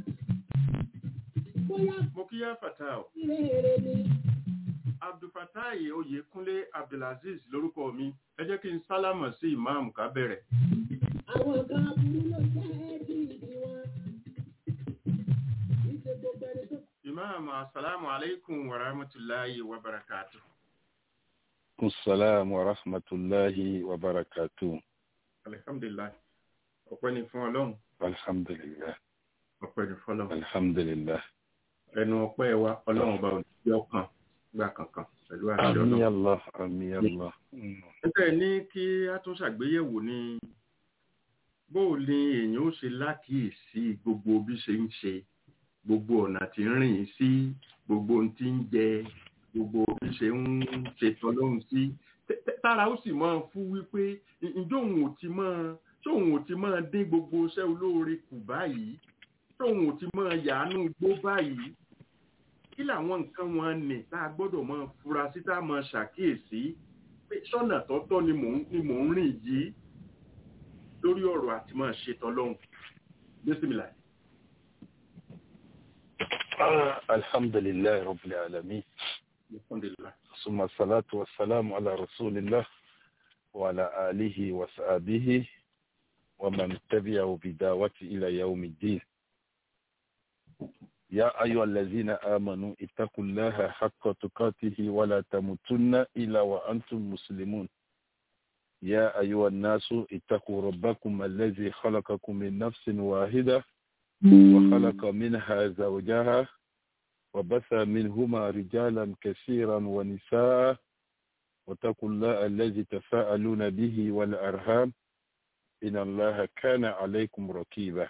Bóyá mo kí yá fatal rere ni. abdulfatai oyèkúnlé abdulaziz lórúkọ mi ẹ jẹ́ kí n sálámọ̀ sí ìmáàmù ká bẹ̀rẹ̀. Àwọn kan aburú ló jẹ́ kí ìdí wọn. Kì í ṣe gbogbo ẹni tó Imam, assalamu alaikum wa rahmatullahi wa barakatuh. السلام ورحمة الله وبركاته Alhamdulillah. Ọpẹ́ ni fún Ọlọ́run. الحمد لله Ọpẹ́ ni fún Ọlọ́run. الحمد لله Ẹnu ọpẹ́ wa Ọlọ́run bá òjì ọkàn gbà kankan pẹ̀lú àṣẹ آمين Ọlọ́run. الله آمين الله مم. Ẹgbẹ́ ní kí a tún ṣàgbéyẹ̀wò ní bó o ní èèyàn ó ṣe lákìísí gbogbo bí ṣe ń ṣe, gbogbo ọ̀nà tí ń rìn sí, gbogbo ohun tí ń jẹ, gbogbo bí ṣe ń ṣètò lóhun sí. Tẹ́- tẹ́- Tára ó sì máa fún wípé ǹ- ǹjẹ́ òun ò ti máa ṣé òun ò ti máa dín gbogbo iṣẹ́ olóore kù báyìí? Ṣé òun ò ti máa yàánú gbó báyìí? Kí làwọn nǹkan wọn nì tá a gbọ́dọ̀ máa fura sí tá a máa ṣàkíyèsí? pé sọ́nà tọ́tọ́ ni mò ń ni mò ń rìn yìí lórí ọ̀rọ̀ àti máa ṣe tọ́lọ́hún. Bísímìlà. آه، الحمد لله رب العالمين Alhamdulillah. ثم الصلاة والسلام على رسول الله وعلى آله وصحبه ومن تبعه بدعوته إلى يوم الدين يا أيها الذين آمنوا اتقوا الله حق تقاته ولا تموتن إلا وأنتم مسلمون يا أيها الناس اتقوا ربكم الذي خلقكم من نفس واحدة وخلق منها زوجها وبث منهما رجالا كثيرا ونساء واتقوا الله الذي تساءلون به والأرham إن الله كان عليكم رقيبا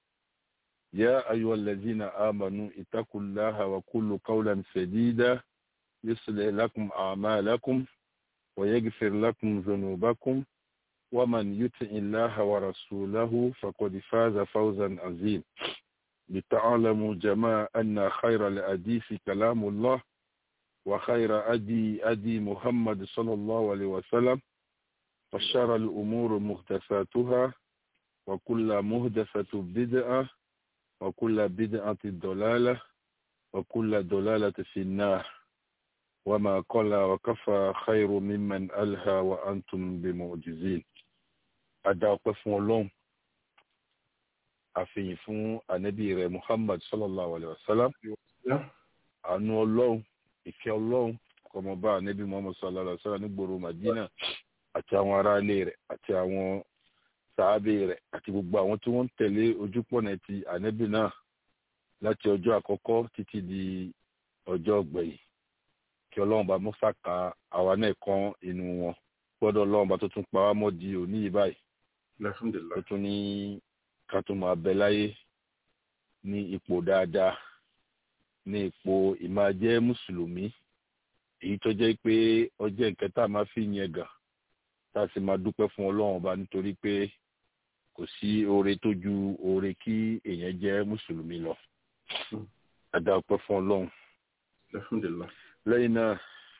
يا أيها الذين آمنوا اتقوا الله وقولوا قولا سديدا يصلح لكم أعمالكم ويغفر لكم ذنوبكم ومن يطع الله ورسوله فقد فاز فوزا عظيما لتعلموا جماعة أن خير الحديث كلام الله وخير أدي أدي محمد صلى الله عليه وسلم وشر الأمور محدثاتها وكل محدثة بدعة وكل بدعة ضلالة وكل ضلالة في النار وما قل وكفى خير ممن ألهى وأنتم بمعجزين أدعوك فون àfihàn fún ànábì rẹ̀ muhammad sallallahu alayhi wa sallam àánú ọlọ́run ìfẹ́ ọlọ́run kọmọba ànábì muhammad sallallahu alayhi wa sallam nígboro madina àti àwọn aráalé rẹ̀ àti àwọn sàábé rẹ̀ àti gbogbo àwọn tí wọ́n ń tẹ̀lé ojúpọ̀nà ti ànábì náà láti ọjọ́ àkọ́kọ́ títí di ọjọ́ ọ̀gbẹ̀yìn kí ọlọ́run bá mú sàkà àwa náà kan inú wọn gbọ́dọ̀ ọlọ́run bá tó tún pa wá mọ́ di òní yìí báyìí Alhamdulillah. tó tún ní ká tó máa bẹ láyé ní ipò dáadáa ní ipò ìmájẹ́ mùsùlùmí èyí tó jẹ́ pé ọjọ́ nǹkan tá a máa fi yẹn gàn tá a sì máa dúpẹ́ fún ọlọ́run ọba nítorí pé kò sí oore tó ju oore kí èèyàn jẹ́ mùsùlùmí lọ. a dá ọpẹ́ fún ọlọ́run Alhamdulillah. lẹ́yìn náà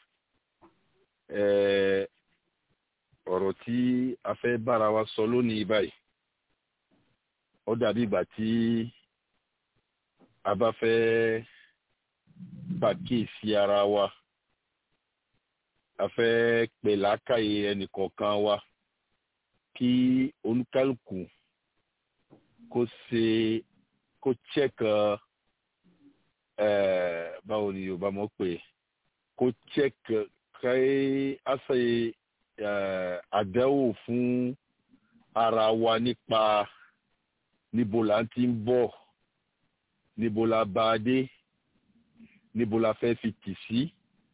eh, ọ̀rọ̀ tí a fẹ́ bára wa sọ lónìí báyìí ó dàbí ìgbà tí a bá fẹ́ pàkíyèsí ara wa a fẹ́ pè lákàyè ẹnìkọ̀ọ̀kan wa kí olúkálùkù kó ṣe kó chẹ́kà báwo ni yorùbá mọ̀ pé kó chẹ́kà káyé àṣẹ àdánwò fún ara wa nípa níbo la ti ń bọ̀ níbo la bá a dé níbo la fẹ́ fi tì sí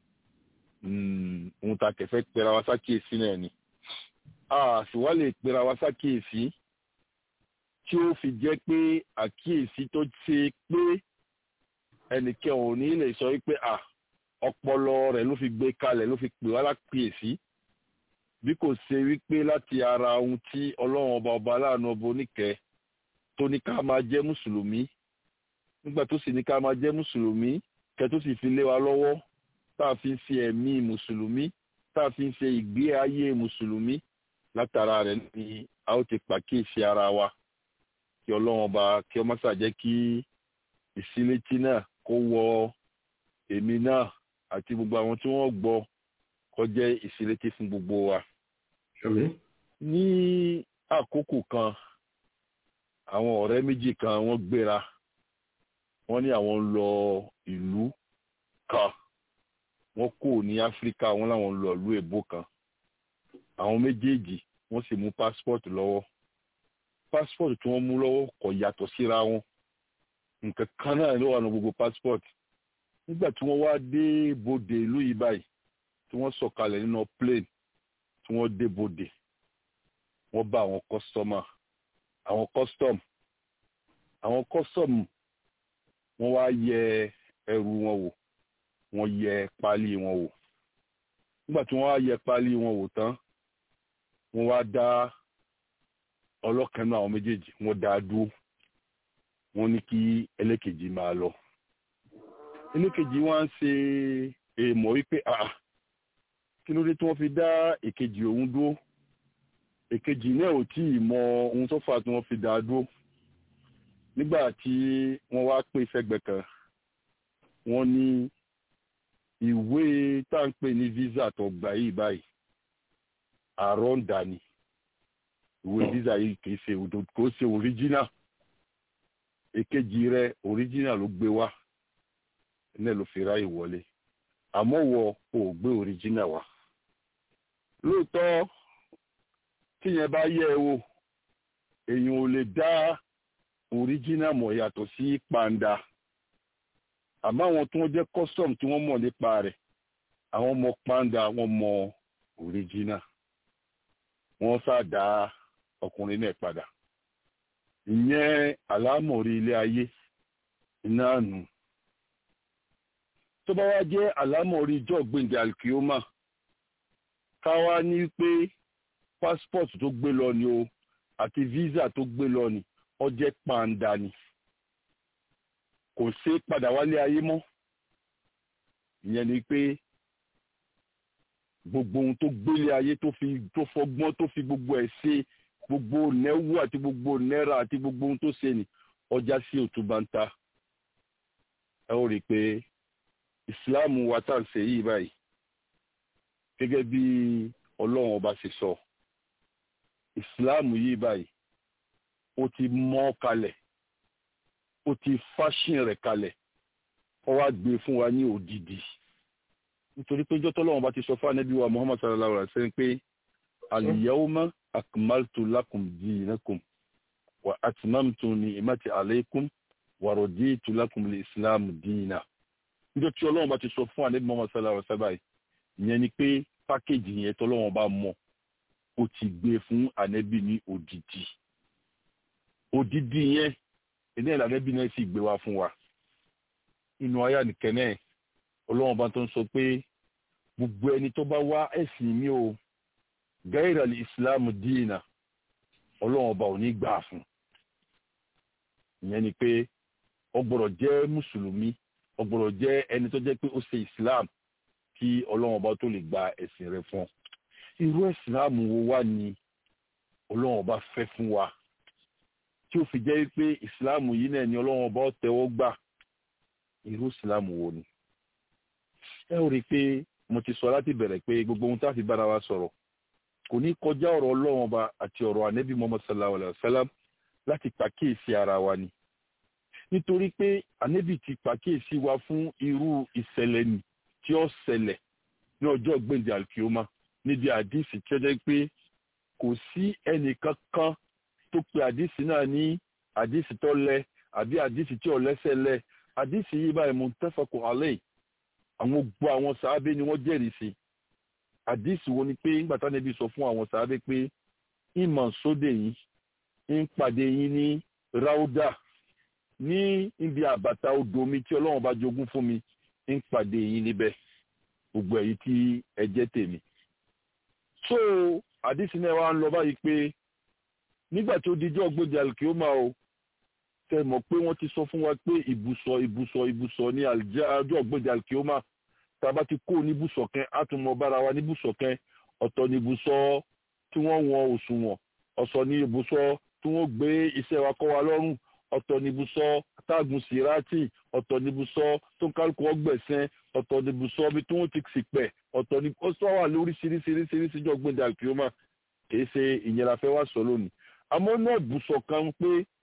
ohun tá a kẹfẹ́ pera wa sákìyèsí náà ni a sì wá lè pera wa sákìyèsí tí ó fi jẹ́ pé àkíyèsí tó ṣe pé ẹnìkan ò ní lè sọ wípé à ọpọlọ rẹ̀ ló fi gbé kalẹ̀ ló fi pè wá lákìyèsí bí kò ṣe wípé láti ara ohun tí ọlọ́run ọba ọba aláàánú ọba oníkẹ́ tó ní ká máa jẹ́ mùsùlùmí nígbà tó sì ní ká máa jẹ́ mùsùlùmí kẹ́ tó sì fi lé wa lọ́wọ́ tá a fi ń ṣe ẹ̀mí mùsùlùmí tá a fi ń ṣe ìgbé ayé mùsùlùmí látara rẹ̀ ni a ó ti pàkíyèsí ara wa kí ọlọ́run ọba kí ọmọ ṣàjẹ́ kí ìsílétí náà kó wọ èmi náà àti gbogbo àwọn tí wọ́n gbọ́ kó jẹ́ ìsílétí fún gbogbo wa. ní àkókò kan àwọn ọ̀rẹ́ méjì kan wọ́n gbéra wọ́n ní àwọn ń lọ ìlú kan wọ́n kò ní áfíríkà wọ́n láwọn ń lọ ìlú èbó kan àwọn méjèèjì wọ́n sì mú passport lọ́wọ́ passport tí wọ́n mú lọ́wọ́ kò yàtọ̀ síra wọn nǹkan kan náà ló wà ní gbogbo passport nígbà tí wọ́n wá dé bodè ìlú yìí báyìí tí wọ́n sọ̀kalẹ̀ nínú plane tí wọ́n dé bodè wọ́n bá àwọn customer àwọn custom àwọn custom wọ́n wá yẹ ẹrù wọn wò wọ́n yẹ páálí wọn wò nígbà tí wọ́n wá yẹ páálí wọn wò tán wọ́n wá dá ọlọ́kan náà àwọn méjèèjì wọ́n dá a dúró wọ́n ní kí ẹlẹ́kejì máa lọ ẹlẹ́kejì wá ń ṣe èèmọ̀ wípé ah kí ló dé tí wọ́n fi dá èkejì òun dúró èkejì náà ò tí ì mọ ohun tó fà tí wọ́n fi dá a dúró nígbà tí wọ́n wá pè sẹ́gbẹ̀ẹ́ kan wọ́n ní ìwé tá à ń pè ní visa tó gbà yìí báyìí àrọ́ǹdà ni ìwé visa yìí kìí ṣe òdo kò ṣe original èkejì rẹ original ló gbé wá náà ló fi ráyè wọlé àmọ́ wọ ò gbé original wá lóòótọ́ tíyẹn bá yẹ̀ ẹ́ wò èèyàn ò lè dá original mọ̀ yàtọ̀ sí pàǹdà àmọ́ àwọn tí wọ́n jẹ́ custom tí wọ́n mọ̀ nípa rẹ̀ àwọn mọ̀ pàǹdà wọ́n mọ̀ original wọ́n ṣàdá ọkùnrin náà padà ìyẹn àlámọ̀rí ilé ayé iná nù tó bá wá jẹ́ àlámọ̀rí ìjọ gbẹ̀ǹdẹ̀ alkioma káwá ní pé passport tó gbé lọ ni o àti visa tó gbé lọ ni ó jẹ́ pàǹdà ni kò ṣe é padà wálé ayé mọ́ ìyẹn ni pé gbogbo ohun tó gbélé ayé tó fi tó fọgbọ́n tó fi gbogbo ẹ̀ ṣe gbogbo nẹ́wù àti gbogbo náírà àti gbogbo ohun tó ṣe ni ọjà sí òtúbà ń ta ẹ ó rí i pé ìsìláàmù wa tá à ń ṣe yìí báyìí gẹ́gẹ́ bí ọlọ́run ọba ṣe sọ ìsìláàmù yìí báyìí ó ti mọ́ kalẹ̀ ó ti fáṣìn rẹ̀ kalẹ̀ ó wá gbé fún wa ní òdìdí nítorí pé jọ́tọ́ lọ́wọ́n bá ti sọ fún anábì wa muhammad sallallahu alaihi wa sallam pé al-yawma akmaltu lakum dinakum wa atmamtu ni'mati alaykum wa raditu lakum al-islam dina níjọ́ tí ọlọ́wọ́n bá ti sọ fún anábì muhammad sallallahu alaihi wa sallam ìyẹn ni pé pákéjì yẹn tọ́lọ́wọ́n bá mọ̀ ó ti gbé fún anábì ní òdìdí òdìdí yẹn ilé ìlànàbí náà sì gbé wá fún wa inú ayé nìkẹ́nẹ́ ọlọ́run bá tó ń sọ pé gbogbo ẹni tó bá wá ẹ̀sìn mi ò gáíràlì ìsìláàmù díìnà ọlọ́run ọba ò ní gbà fún ìyẹn ni pé ó gbọ́dọ̀ jẹ́ mùsùlùmí ó gbọ́dọ̀ jẹ́ ẹni tó jẹ́ pé ó ṣe ìsìláàmù kí ọlọ́run ọba tó lè gba ẹ̀sìn rẹ̀ fún irú ìsìláàmù wo wá ni ọlọ́run ọba fẹ́ fún wa tí ó fi jẹ́ pé ìsìláàmù yìí náà ni ọlọ́run ọba tẹ́wọ́ gbà irú ìsìláàmù wo ni. ẹ ó rí i pé mo ti sọ láti bẹ̀rẹ̀ pé gbogbo ohun tá a fi bára wa sọ̀rọ̀ kò ní kọjá ọ̀rọ̀ ọlọ́run ọba àti ọ̀rọ̀ ànẹ́bí muhammad sallallahu alayhi wa sallam láti pàkíyèsí ara wa ni. nítorí pé ànẹ́bí ti pàkíyèsí wa fún irú ìṣẹ̀lẹ̀ nì tí ó ṣẹlẹ̀ ní ọjọ́ gbèǹdé alkioma níbi àdìsí tí ó jẹ́ pé kò sí ẹnìkankan tó pe àdìsí náà ní àdìsí tó lẹ àbí àdìsí tí ò lẹ́sẹ̀ lẹ àdìsí yìí báyìí muttafaqun alayhi àwọn gbọ́ àwọn sàábé ni wọ́n jẹ́rìí sí àdìsí wo ni pé ńgbà tá níbi sọ fún àwọn sàábé pé ìmọ̀ sóde yìí ń pàdé yín ní ráúdà ní ibi àbàtà odò mi tí ọlọ́run bá jogún fún mi ń pàdé yín níbẹ̀ gbogbo èyí tí ẹ jẹ́ tèmi. so àdìsí náà wá ń lọ báyìí pé nígbà tó dijọ́ gbòdì alkioma o tẹ mọ̀ pé wọ́n ti sọ fún wa pé ibùsọ̀ ibùsọ̀ ibùsọ̀ ní ọjọ́ gbòdì alkioma tàbá ti kó níbùsọ̀ kan á tún mọ bára wa níbùsọ̀ kan ọ̀tọ̀ ní ibùsọ̀ tí wọ́n wọn òṣùwọ̀n ọ̀sọ̀ ní ibùsọ̀ tí wọ́n gbé iṣẹ́ wa kọ́ wa lọ́rùn ọ̀tọ̀ ní ibùsọ̀ táàgùn sírátì ọ̀tọ̀ ní ibùsọ̀ tó ń kálukú ọgbẹ̀sẹ̀ ọ̀tọ̀ ní ibùsọ̀ bí tí wọ́n ti sì pẹ̀ ọ̀tọ̀ ní ó sọ wà lóríṣiríṣiríṣiríṣi jọ gbòdì alkioma kì í ṣe ìyẹn la fẹ́ wá sọ lónìí àmọ́ náà bùsọ̀ kan pé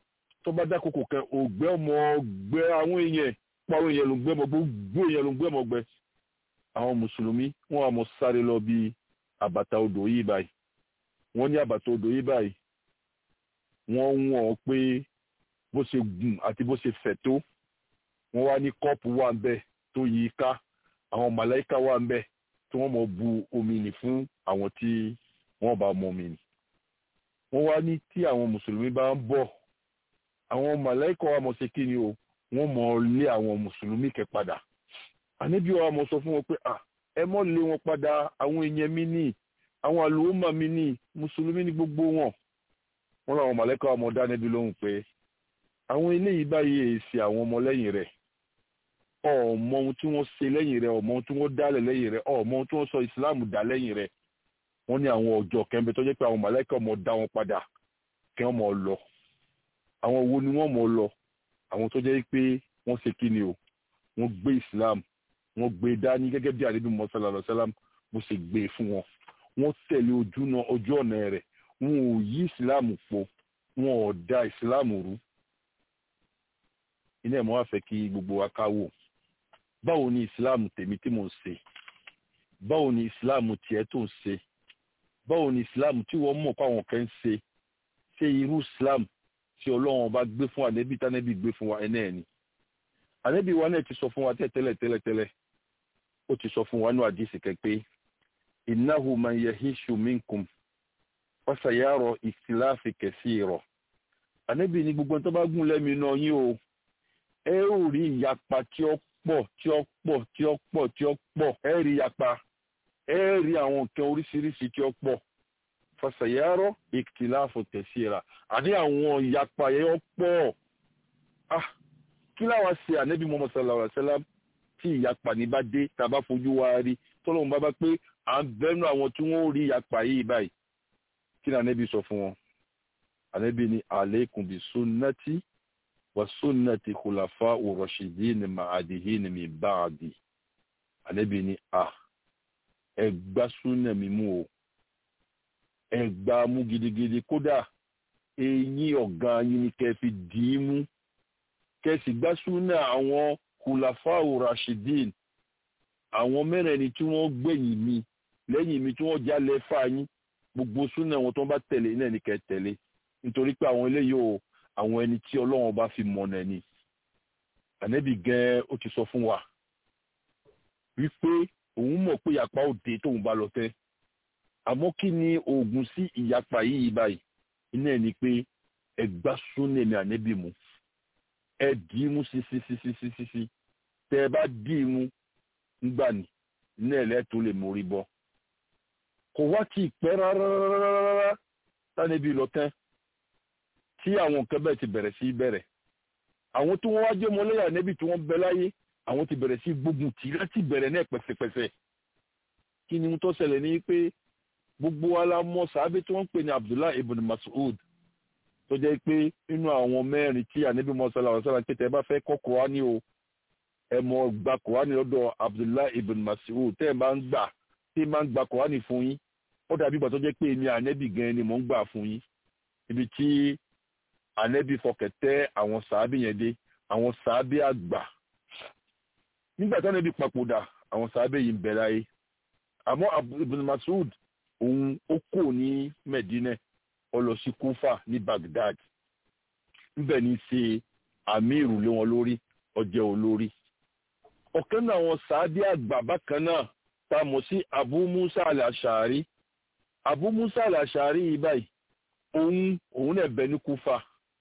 tó bá dákòókò kan ògbẹ́ ọmọ gbẹ àwọn èèyàn pa àwọn èèyàn ló ń gbẹ́ mọ gbogbo èèyàn ló ń gbẹ́ mọ gbẹ àwọn mùsùlùmí wọ́n á mọ sáré lọ bí àbàtà odò yìí báyìí wọ́n ní àbàtà odò yìí báyìí wọ́n ń wọ̀n pé bó ṣe gùn àti bó ṣe fẹ̀ tó wọ́n wá ní kọ́ọ̀pù wà ń bẹ̀ tó yí i ká àwọn màláìka wà ń bẹ̀ tí wọ́n mọ̀ bu omi nì fún àwọn tí wọ́n bá mọ omi nì wọ́n wá ní tí àwọn mùsùlùmí bá ń bọ̀ àwọn màláìka wa mọ̀ ṣe kí ni o wọ́n mọ̀ lé àwọn mùsùlùmí kẹ padà àníbi wa mọ̀ sọ fún wọn pé ah ẹ mọ̀ lé wọn padà àwọn èèyàn mi ní àwọn àlùmọ̀ mi ní mùsùlùmí ní gbogbo wọn wọn làwọn màláìka wa mọ̀ dá níbi lóhùn pé àwọn eléyìí báyìí èsì àwọn ọmọlẹ́yìn rẹ̀ ọmọ ohun tí wọ́n ṣe lẹ́yìn rẹ̀ ọmọ ohun tí wọ́n dálẹ̀ lẹ́yìn rẹ̀ ọmọ ohun tí wọ́n sọ ìsìláàmù dá lẹ́yìn rẹ̀ wọ́n ní àwọn ọjọ́ kẹ́ńbẹ́ tó jẹ́ pé àwọn màláìka ọmọ dá wọn padà kí wọ́n mọ̀ lọ àwọn wo ni wọ́n mọ̀ lọ àwọn tó jẹ́ pé wọ́n ṣe kí ni o wọ́n gbé islam wọ́n gbé dání gẹ́gẹ́ bí àdébí mọ́sálà lọ́sálàm bó ṣe gbé fún wọn wọ́n tẹ̀lé ojú ọ̀nà rẹ̀ wọn ò yí islam po wọn ò da islam rú iná ẹ̀ mọ́ wá fẹ́ kí gbogbo wa ká wò báwo ni islam tèmi tí mò ń ṣe báwo ni islam tiẹ̀ tó ń ṣe báwo ni islam tí wọ́n mọ̀ káwọn kan ń ṣe ṣe irú islam tí ọlọ́run bá gbé fún ànẹ́bí tánẹ́bí gbé fún wa ẹ̀ náà ni ànẹ́bí wa náà ti sọ fún wa tẹ́tẹ́lẹ̀ tẹ́lẹ̀tẹ́lẹ̀ ó ti sọ fún wa ní àdìsí kẹ́pẹ́ innahu man yahishu minkum fasayara ikhtilafi kaseera ànẹ́bí ni gbogbo tó bá gùn lẹ́mi náà yín o ẹ ó rí ìyapa tí ó pọ̀ tí ó pọ̀ tí ó pọ̀ tí ó pọ̀ ẹ rí ìyapa ẹ rí àwọn nǹkan oríṣiríṣi tí ó pọ̀ fasayara ikhtilafu kaseera àní àwọn ìyapa yẹn pọ̀ ah kí láwọn ṣe ànẹ́bí Muhammad sallallahu alaihi wasallam tí ìyapa ní bá dé tàbá fojú wa rí tọ́lọ́run bá bá pé à ń bẹ́nu àwọn tí wọ́n rí ìyapa yìí báyìí kí ni ànẹ́bí sọ fún wọn ànẹ́bí ni alaykum bi sunnati wa sunnati khulafa urashidin ma'adihin min ba'di ànẹ́bí ni a ẹ gbá súnà mi mú o ẹ gbá mú gidigidi kódà eyín ọ̀gá yín ni kẹ́ fi dì í mú kẹ́ sì gbá súnà àwọn khulafa urashidin àwọn mẹ́rẹ̀ẹ̀rin tí wọ́n gbẹ̀yìn mi lẹ́yìn mi tí wọ́n jálẹ̀ fáyín gbogbo súnà wọn tó bá tẹ̀lé náà ní kẹ́ tẹ̀lé nítorí pé àwọn eléyìí o àwọn ẹni tí ọlọ́run bá fi mọ̀nà ni ànẹ́bì gan ó ti sọ fún wa wípé òun mọ̀ pé ìyapa òde tóun bá lọ tẹ́ àmọ́ kí ni oògùn sí ìyapa yìí báyìí iná ẹ̀ ni pé ẹ gbá súnà ní ànẹ́bì mu ẹ dì í mú sí sí sí sí sí sí sí tẹ ẹ bá dì í mú ńgbà ní iná ẹ̀ lẹ́tọ́ lè mórí bọ́ kò wá tí ì pẹ́ rárá tánẹ́bì lọ tẹ́ tí àwọn nǹkan bẹ́ẹ̀ ti bẹ̀rẹ̀ sí bẹ̀rẹ̀ àwọn tí wọ́n wá jẹ́ mọ́lẹ́yà nẹ́bí tí wọ́n bẹ láyé àwọn ti bẹ̀rẹ̀ sí gbógun tì láti bẹ̀rẹ̀ náà pẹ̀sẹ̀pẹ̀sẹ̀ kí ni tó ṣẹlẹ̀ ní pé gbogbo wa la mọ̀ sàábé tí wọ́n ń pè ní Abdullah ibn Mas'ud tó jẹ́ pé nínú àwọn mẹ́rin tí ànábì mọ́sálà ọ̀sálà pété ẹ bá fẹ́ kọ́ Kùránì o ẹ mọ̀ gba Kùránì lọ́dọ̀ Abdullah ibn Mas'ud tẹ́ ẹ máa ń gbà tí ẹ máa ń gba Kùránì fún yín ó dàbí ìgbà tó jẹ́ pé èmi ànábì gan ni mò ń gbà fún yín ibi tí ànẹ́bí fọkẹ̀tẹ́ àwọn sàábì yẹn dé àwọn sàábì àgbà nígbà tí ànẹ́bí papòdà àwọn sàábì yìí ń bẹ láyé àmọ́ Ibn Mas'ud òun ó kò ní Medina ó lọ sí Kufa ní Baghdad níbẹ̀ ní ṣe àmírù lé wọn lórí ọjẹ́ olórí ọ̀kan náà àwọn sàábì àgbà bákan náà tá a mọ̀ sí Abu Musa al-Ash'ari Abu Musa al-Ash'ari yìí báyìí òun òun náà bẹ ní Kufa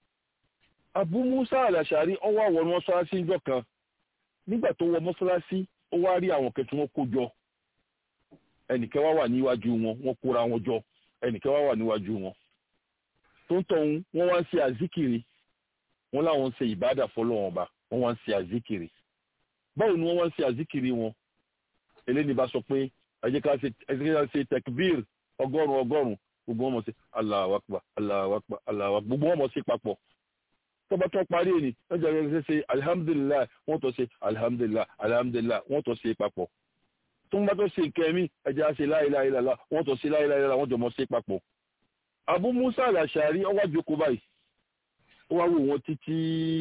Abu Musa al-Ash'ari ó wá wọ mọ́ṣáláṣí ńjọ́ kan nígbà tó wọ mọ́ṣáláṣí ó wá rí àwọn kẹtù wọn kó jọ ẹnìkẹ́ wá wà níwájú wọn wọ́n kóra wọn jọ ẹnìkẹ́ wá wà níwájú wọn tó ń tọ̀hún wọ́n wá ń ṣe àzíkiri wọ́n láwọn ń ṣe ìbádà fọlọ́wọn ọba wọ́n wá ń ṣe àzíkiri báwo ni wọ́n wá ń ṣe àzíkiri wọn eléyìí bá sọ pé ẹ jẹ́ ká ṣe tekbir ọgọ́rùn ọgọ́rùn gbogbo wọn mọ̀ sí Allahu Akbar Allahu Akbar Allahu Akbar gbogbo wọn mọ̀ sí papọ̀ tọ́ba tó parí ẹni lọ́jọ́ rẹ̀ ṣe alihamudulilayi wọ́n tó ṣe alihamudulilayi alihamudulilayi wọ́n tó ṣe papọ̀ tó ń bá tó ṣe kẹ́mi ẹja ṣe láìláìláìlá wọ́n tó ṣe láìláìláìlá wọ́n jọ mọ̀ ṣe papọ̀. Abu Musa al-Ash'ari ọwọ́ àjòkó báyìí ó wá wò wọ́n títí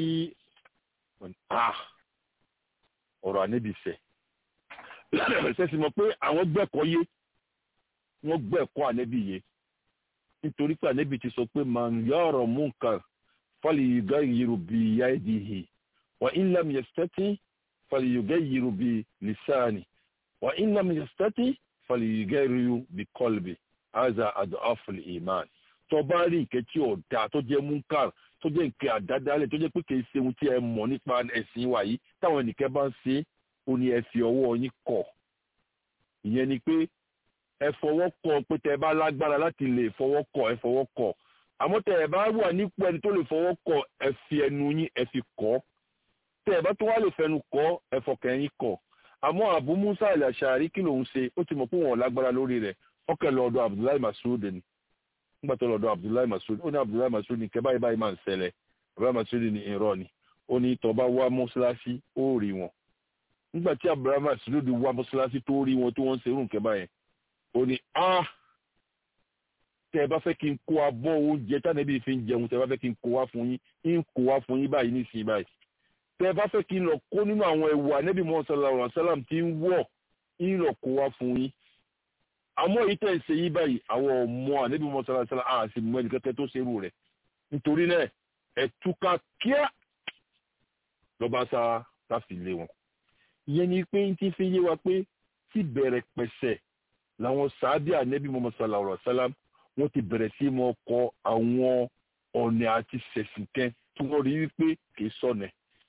ah ọ̀rọ̀ ànẹ́bí fẹ́ ṣẹ́sì mọ̀ pé àwọn gbẹ́kọ̀ọ́ yé wọ́n gbẹ́kọ̀ọ́ ànẹ́bí yé nítorí pé ànẹ́bí ti sọ pé man yara munkar falyughayyiru biyadihi wa in lam yastati falyughayyiru bilisani wa in lam yastati falyughayyiru biqalbi hadha ad'afu al-iman tó bá rí nǹkan tí ò dáa tó jẹ́ munkar tó jẹ́ nǹkan àdádálẹ̀ tó jẹ́ pé kì í ṣe ohun tí ẹ mọ̀ nípa ẹ̀sìn wa yìí táwọn ẹnìkan bá ń ṣe ó ní ẹ fi ọwọ́ yín kọ̀ ìyẹn ni pé ẹ fọwọ́ kọ̀ pé tẹ bá lágbára láti lè fọwọ́ kọ̀ ẹ fọwọ́ kọ̀ àmọ́ tẹ ẹ bá wà nípò ẹni tó lè fọwọ́ kọ̀ ẹ fi ẹnu yín ẹ fi kọ̀ tẹ ẹ bá tó wá lè fẹnu kọ̀ ẹ fọkàn yín kọ̀ àmọ́ Abu Musa al-Ash'ari kí lòun ṣe ó ti mọ̀ pé wọn ò lágbára lórí rẹ̀ ọkẹ́ lọ́dọ̀ Abdullahi Mas'ud ni nígbà tó lọ́dọ̀ Abdullahi Mas'ud ó ní Abdullahi Mas'ud ní kẹ́ báyìí báyìí máa ń ṣẹlẹ̀ Abdullahi Mas'ud ní irọ́ ni ó ní tó bá wá mọ́ṣáláṣí ó rí wọn nígbà tí Abdullahi Mas'ud wá mọ́ṣáláṣí tó rí wọn tó wọ́n ń ṣerú nǹkan báyẹn ó ní ah tẹ́ ẹ bá fẹ́ kí n kó abọ́ oúnjẹ tánàbí fi ń jẹun tẹ́ ẹ bá fẹ́ kí n kó wá fún yín ń kó wá fún yín báyìí nísìnyí báyìí tẹ́ ẹ bá fẹ́ kí n lọ kó nínú àwọn ẹ̀wù ànẹ́bí mọ́ sallallahu alaihi wasallam tí ń wọ̀ ń lọ kó wá fún yín àmọ́ èyí tẹ̀ ń ṣe yí báyìí àwọn ọmọ ànẹ́bí mọ́ sallallahu alaihi wasallam àti mọ́ ẹnìkẹ́kẹ́ tó ṣerú rẹ̀ nítorí náà ẹ̀ túká kíá lọ́ba sá láfi lé wọn. ìyẹn ni pé ń ti fi yé wa pé tí bẹ̀rẹ̀ pẹ̀sẹ̀ làwọn sàábì ànẹ́bí mọ́ sallallahu alaihi wasallam wọ́n ti bẹ̀rẹ̀ sí mọ́ kọ àwọn ọ̀nà àti sẹ̀sìnkẹ́ tí wọ́n rí wípé kì í sọ̀nà.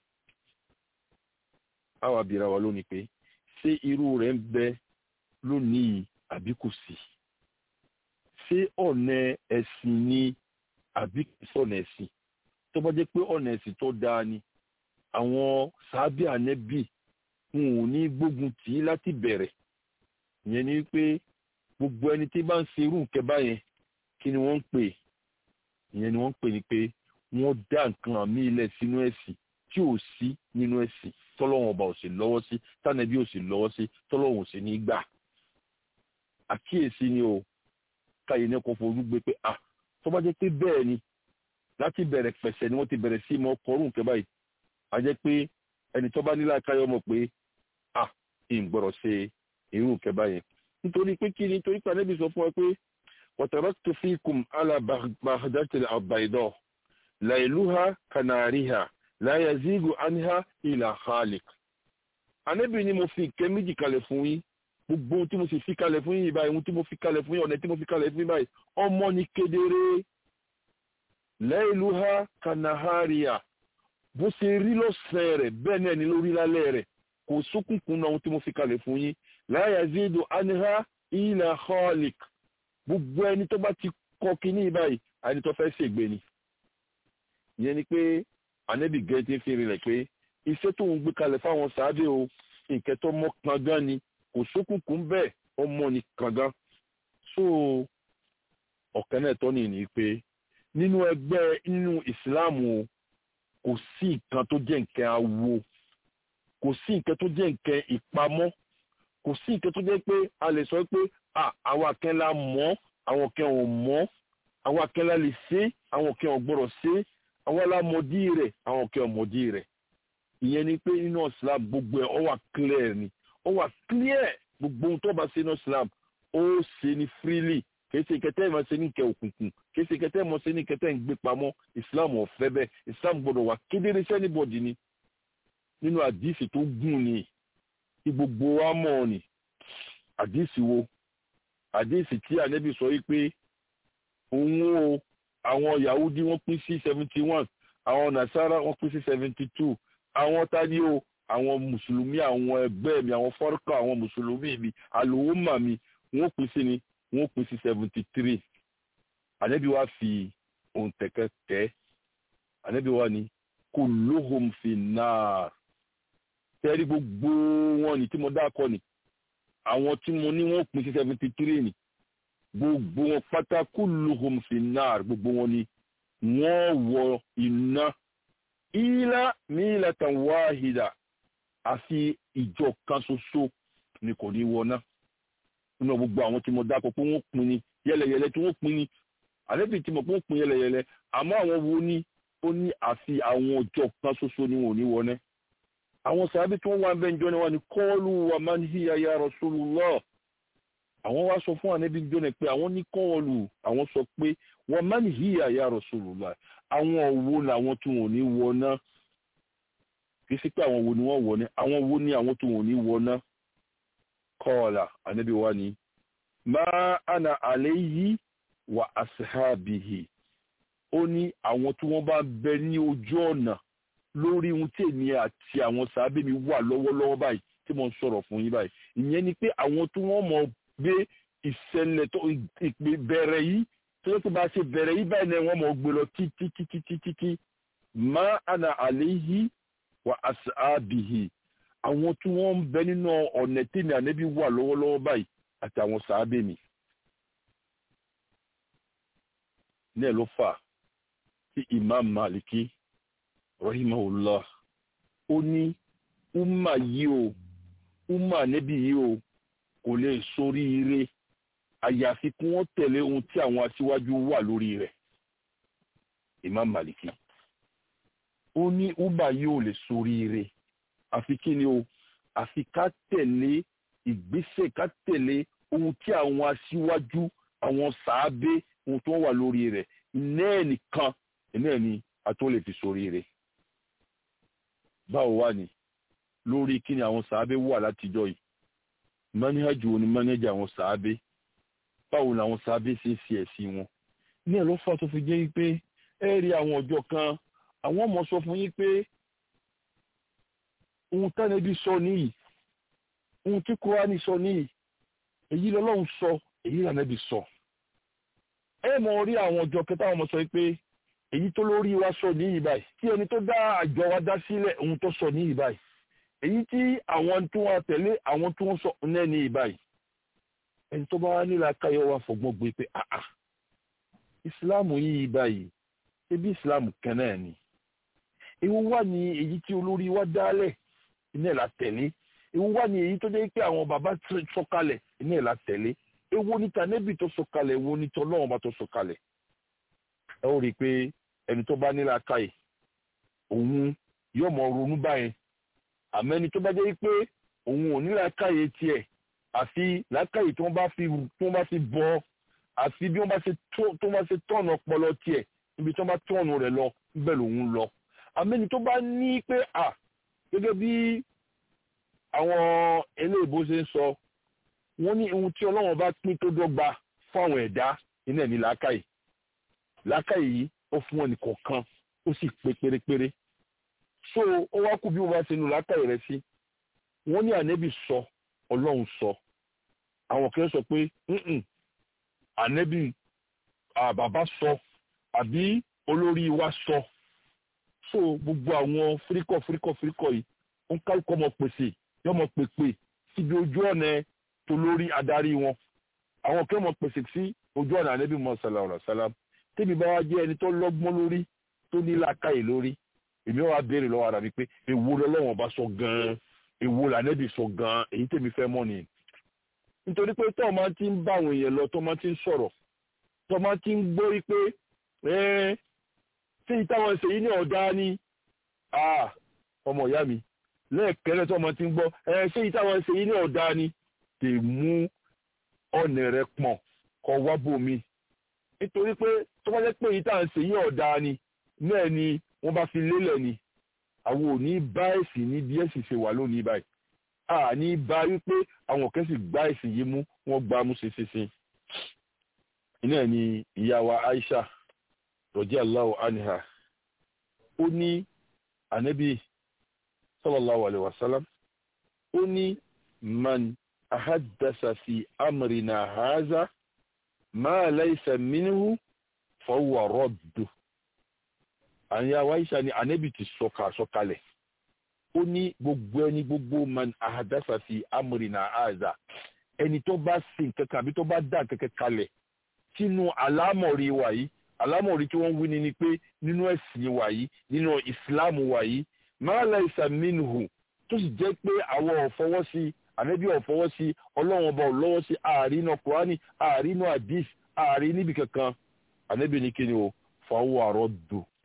àwa bìíra wa lónìí pé ṣé irú rẹ̀ ń bẹ lónìí àbí kò sí? ṣé ọ̀nà ẹ̀sìn ni àbí kì í sọ̀nà ẹ̀sìn? tó bá jẹ́ pé ọ̀nà ẹ̀sìn tó dáa ni àwọn sàábì ànẹ́bì wọn ò ní gbógun tì í láti bẹ̀rẹ̀ ìyẹn ni wípé gbogbo ẹni tí bá ń ṣe irú nǹkan báyẹn kí ni wọ́n ń pè ìyẹn ni wọ́n ń pè ní pé wọ́n dá nǹkan àmì ilẹ̀ sínú ẹ̀sìn tí ò sí nínú ẹ̀sìn tọ́lọ́wọ́n ọba ò sì lọ́wọ́ sí tánàbí ò sì lọ́wọ́ sí tọ́lọ́wọ́n ò sì ní gbà. àkíyèsí ni o káyé ní kò fojú gbé pé ah tó bá jẹ́ pé bẹ́ẹ̀ ni láti bẹ̀rẹ̀ pẹ̀sẹ̀ ni wọ́n ti bẹ̀rẹ̀ sí mọ́ kọrú nǹkan báyìí a jẹ́ pé ẹni tó bá nílá káyọ̀ mọ̀ pé ah ìgbọ̀rọ̀ ṣe irú nǹkan báyẹn nítorí pé kí ni nítorí pé ànábì sọ fún ọ pé وتركت فيكم على بغدة البيضاء ليلها كنارها لا يزيغ عنها إلا خالق Ànábì ní mo fi ìkẹ́ méjì kalẹ̀ fún yín gbogbo ohun tí mo sì fi kalẹ̀ fún yín báyìí ohun tí mo fi kalẹ̀ fún yín ọ̀nà tí mo fi kalẹ̀ fún yín báyìí ọmọ ní kedere ليلها كنهارها bó ṣe rí lọ́sẹ̀ rẹ̀ bẹ́ẹ̀ náà ni lórí lálẹ́ rẹ̀ kò sókùnkùn náà ohun tí mo fi kalẹ̀ fún yín لا يزيد عنها إلا خالق gbogbo ẹni tó bá ti kọ kínní báyìí ẹni tó fẹ́ ṣègbè ni ìyẹn ni pé ànẹ́bì gẹ́gẹ́ fi rinlẹ̀ pé iṣẹ́ tó ń gbé kalẹ̀ fáwọn sáábẹ̀ o nǹkan tó mọ́ kangan ni kò sókùnkùn bẹ́ẹ̀ ọmọ ni kangan so ọ̀kan náà tọ́ nìyí pé nínú ẹgbẹ́ nínú ìsìláàmù o kò sí nǹkan tó jẹ́ nǹkan awo kò sí nǹkan tó jẹ́ nǹkan ìpamọ́ kò sí nǹkan tó jẹ́ pé a lè sọ pé àwọn akẹ́lá mọ́ àwọn kẹ́ ò mọ́ àwọn akẹ́lá lè ṣe àwọn kẹ́ ò gbọ́dọ̀ ṣe àwọn alámọ̀dí rẹ̀ àwọn kẹ́ ò mọ̀dí rẹ̀ ìyẹn ni pé nínú islam gbogbo ẹ̀ ó wà clear ni ó wà clear gbogbo ohun tó bá ṣe nínú islam ó ṣe ní freely kìí ṣe kẹtẹ́ ìmọ̀ ṣe ní kẹ òkùnkùn kìí ṣe kẹtẹ́ ìmọ̀ ṣe ní kẹtẹ́ ń gbé pamọ́ islam ò fẹ́ bẹ́ẹ̀ islam gbọ́dọ̀ wà kedere sẹ́nibọ̀dì ni nínú àdìsí tó gùn ni tí gbogbo wa mọ̀ ni àdìsí wo àdéhìsì tí ànẹ́bí sọ wípé òun o àwọn yahudi wọ́n pín sí seventy one àwọn nasara wọ́n pín sí seventy two àwọn tani o àwọn mùsùlùmí àwọn ẹgbẹ́ mi àwọn fọ́rọ́kà àwọn mùsùlùmí mi àlùwọ́mà mi wọ́n pín sí ni wọ́n pín sí seventy three ànẹ́bí wa fi ohun tẹ̀kẹ́ tẹ́ ànẹ́bí wa ni kulluhum fi náà tẹ́rí gbogbo wọn ni tí mo dákọ ni àwọn tí mo ní wọ́n pín sí seventy three ni gbogbo wọn pátá kulluhum fi náà gbogbo wọn ni wọ́n wọ iná ilá mílatan wáhìdà àfi ìjọ kan ṣoṣo ni kò ní wọná nínú gbogbo àwọn tí mo dákọ pé wọ́n pín ni yẹlẹyẹlẹ tí wọ́n pín ni àlẹ́bí tí mo pé wọ́n pín yẹlẹyẹlẹ àmọ́ àwọn wo ni ó ní àfi àwọn ọjọ́ kan ṣoṣo ni wọn ò ní wọná àwọn sàábí tí wọ́n wá ń bẹ́ ǹjọ́ ni wọ́n ní kọ́ọ̀lù wa man hiya ya Rasulullah àwọn wá sọ fún ànábì jọ́nà pé àwọn ní kọ́ọ̀lù àwọn sọ pé wa man hiya ya Rasulullah àwọn òwò làwọn tí wọn ò ní wọná kì í sí pé àwọn wo ni wọ́n wọná àwọn wo ni àwọn tí wọn ò ní wọná kọ́ọ̀là ànábì wa ni ma ana alayhi wa ashabihi ó ní àwọn tí wọ́n bá bẹ ní ojú ọ̀nà lórí ohun tí èmi àti àwọn sàábé mi wà lọ́wọ́lọ́wọ́ báyìí tí mo ń sọ̀rọ̀ fún yín báyìí ìyẹn ni pé àwọn tí wọ́n mọ̀ gbé ìṣẹ̀lẹ̀ tó ìpè bẹ̀rẹ̀ yìí tó yẹ kó bá ṣe bẹ̀rẹ̀ yìí báyìí náà wọ́n mọ̀ gbé lọ títí títí títí tí má àna àléyìí wà àṣàbìhì àwọn tí wọ́n ń bẹ nínú ọ̀nà tí mi ànẹ́bí wà lọ́wọ́lọ́wọ́ báyìí àti àwọn sàábé mi. ní ẹ̀ ló fà tí Imam Maliki rahimahullah ó ní umma yìí o umma níbi yìí o kò lè sórí ire àyàfi kí wọ́n tẹ̀lé ohun tí àwọn aṣíwájú wà lórí rẹ̀ Imam Maliki ó ní umma yìí ò lè sórí ire àfi kí ni o àfi ká tẹ̀lé ìgbésẹ̀ ká tẹ̀lé ohun tí àwọn aṣíwájú àwọn sàábé ohun tó wà lórí rẹ̀ iná ẹ̀ nìkan iná ẹ̀ ni a tó lè fi sórí rẹ̀ báwo wà ní lórí kí ni àwọn sàábé wà látijọ́ yìí mánìhàjù ni mánìhàjù àwọn sàábé báwo ni àwọn sàábé ṣe ń fi ẹ̀sìn wọn ní ẹ̀ ló fà tó fi jẹ́ pé ẹ rí àwọn ọjọ́ kan àwọn ọmọ sọ fún yín pé ohun tánẹ́bí sọ níyì ohun tí kúránì sọ níyì èyí lọ́lọ́run sọ èyí lànàbí sọ ẹ mọ̀ rí àwọn ọjọ́ kẹta àwọn ọmọ sọ pé èyí tó lórí wa sọ níyì báyìí tí ẹni tó dá àjọ wa dá sílẹ̀ ohun tó sọ níyì báyìí èyí tí àwọn tí wọ́n tẹ̀lé àwọn tí wọ́n sọ náà níyì báyìí ẹni tó bá wá nílà káyọ̀ wa fọgbọ́n gbé pé àà ìsìláàmù yìí báyìí ebi ìsìláàmù kan náà ni ewu wà ní èyí tí olórí wa dálẹ̀ iná ẹ̀ la tẹ̀lé ewu wà ní èyí tó jẹ́ pé àwọn bàbá sọ̀kalẹ̀ iná ẹ̀ la tẹ̀lé ewu ní tànẹ́bì tó sọ̀kalẹ̀ ewu ní tọ́lọ́wọ́n bá tó sọ̀kalẹ̀ ẹ ó rí i pé ẹni tó bá nílà káyè òun yóò mọ ronú báyẹn àmọ́ ẹni tó bá jẹ́ pé òun ò nílà káyè tiẹ̀ àfi làákàyè tí wọ́n bá fi tí wọ́n bá fi bọ́ àfi bí wọ́n bá ṣe tó bá ṣe tọ̀nà ọpọlọ tiẹ̀ níbi tí wọ́n bá tọ̀nù rẹ̀ lọ níbẹ̀ lòun lọ àmọ́ ẹni tó bá ní pé à gẹ́gẹ́ bí àwọn eléèbó ṣe ń sọ wọ́n ní ohun tí ọlọ́run bá pín tó dọ́gba fún àwọn ẹ̀dá iná ẹ̀ ní làákàyè làákàyè yìí ó fún wọn nìkọ̀ọ̀kan ó sì pé pérépéré so ó wá kú bí wọ́n bá ṣe nu làákàyè rẹ̀ sí wọ́n ní ànẹ́bì sọ ọlọ́run sọ àwọn kan sọ pé ànẹ́bì bàbá sọ àbí olórí wa sọ so gbogbo àwọn fíríkọ̀ fíríkọ̀ fíríkọ̀ yìí ó ń kálukọ́ ọmọ pèsè yọmọ pèpè síbi ojú ọ̀nà tó lórí adarí wọn àwọn kan mọ̀ pèsè sí ojú ọ̀nà ànẹ́bì mọ́ sàlàrà sàlám tẹ́bi bá wá jẹ́ ẹni tó lọ́gbọ́n lórí tó ní làákàyè lórí èmi wá béèrè lọ́wọ́ ara mi pé èwo lọ́lọ́wọ́n bá sọ gan-an èwo lànẹ́bì sọ gan-an èyí tèmi fẹ́ mọ̀ ni. nítorí pé tó máa ti ń bá àwọn èèyàn lọ tó máa ti ń sọ̀rọ̀ tó máa ti ń gbórí pé ṣé ìtàwọn ṣe yìí ní ọ̀dá ni ọmọ ìyá mi lẹ́ẹ̀kẹ́rẹ́ tó máa ti ń gbọ́ ṣé ìtàwọn ṣe yìí ní ọ̀dá ni tè mú ọ̀nà rẹ̀ pọ̀n kọ́ wá bòmí nítorí pé tó bá jẹ́ pé ìtàwọn ṣe yìí ọ̀dá ni náà ni wọ́n bá fi lélẹ̀ ni àwọn ò ní bá ẹ̀sìn ní bí ẹ̀sìn ṣe wà lónìí báyìí a ní bá wípé àwọn kan sì gbá ẹ̀sìn yìí mú wọ́n gbá mú ṣeṣeṣe iná ni ìyá wa Aisha radiyallahu anha ó ní ànábì sallallahu alaihi wasallam ó ní man ahaddasa fi amrina haza ma laysa minhu fa huwa raddu àyà wáyíṣà ni ànẹ́bì ti sọ̀kà sọ̀kalẹ̀ ó ní gbogbo ẹni gbogbo man ahadasa fi amrina aza ẹni tó bá sin kankan àbí tó bá dá kankan kalẹ̀ sínú àlámọ̀rí wa yìí àlámọ̀rí tí wọ́n wí ni ni pé nínú ẹ̀sìn wa yìí nínú ìsìláàmù wa yìí ma laysa minhu tó sì jẹ́ pé àwọn ò fọwọ́ sí ànẹ́bí ò fọwọ́ sí ọlọ́run ọba ò lọ́wọ́ sí ààrínú kùránì ààrínú àdìs ààrín níbi kankan ànẹ́bí ni kí ni o fàáwọ̀ àrọ́ dùn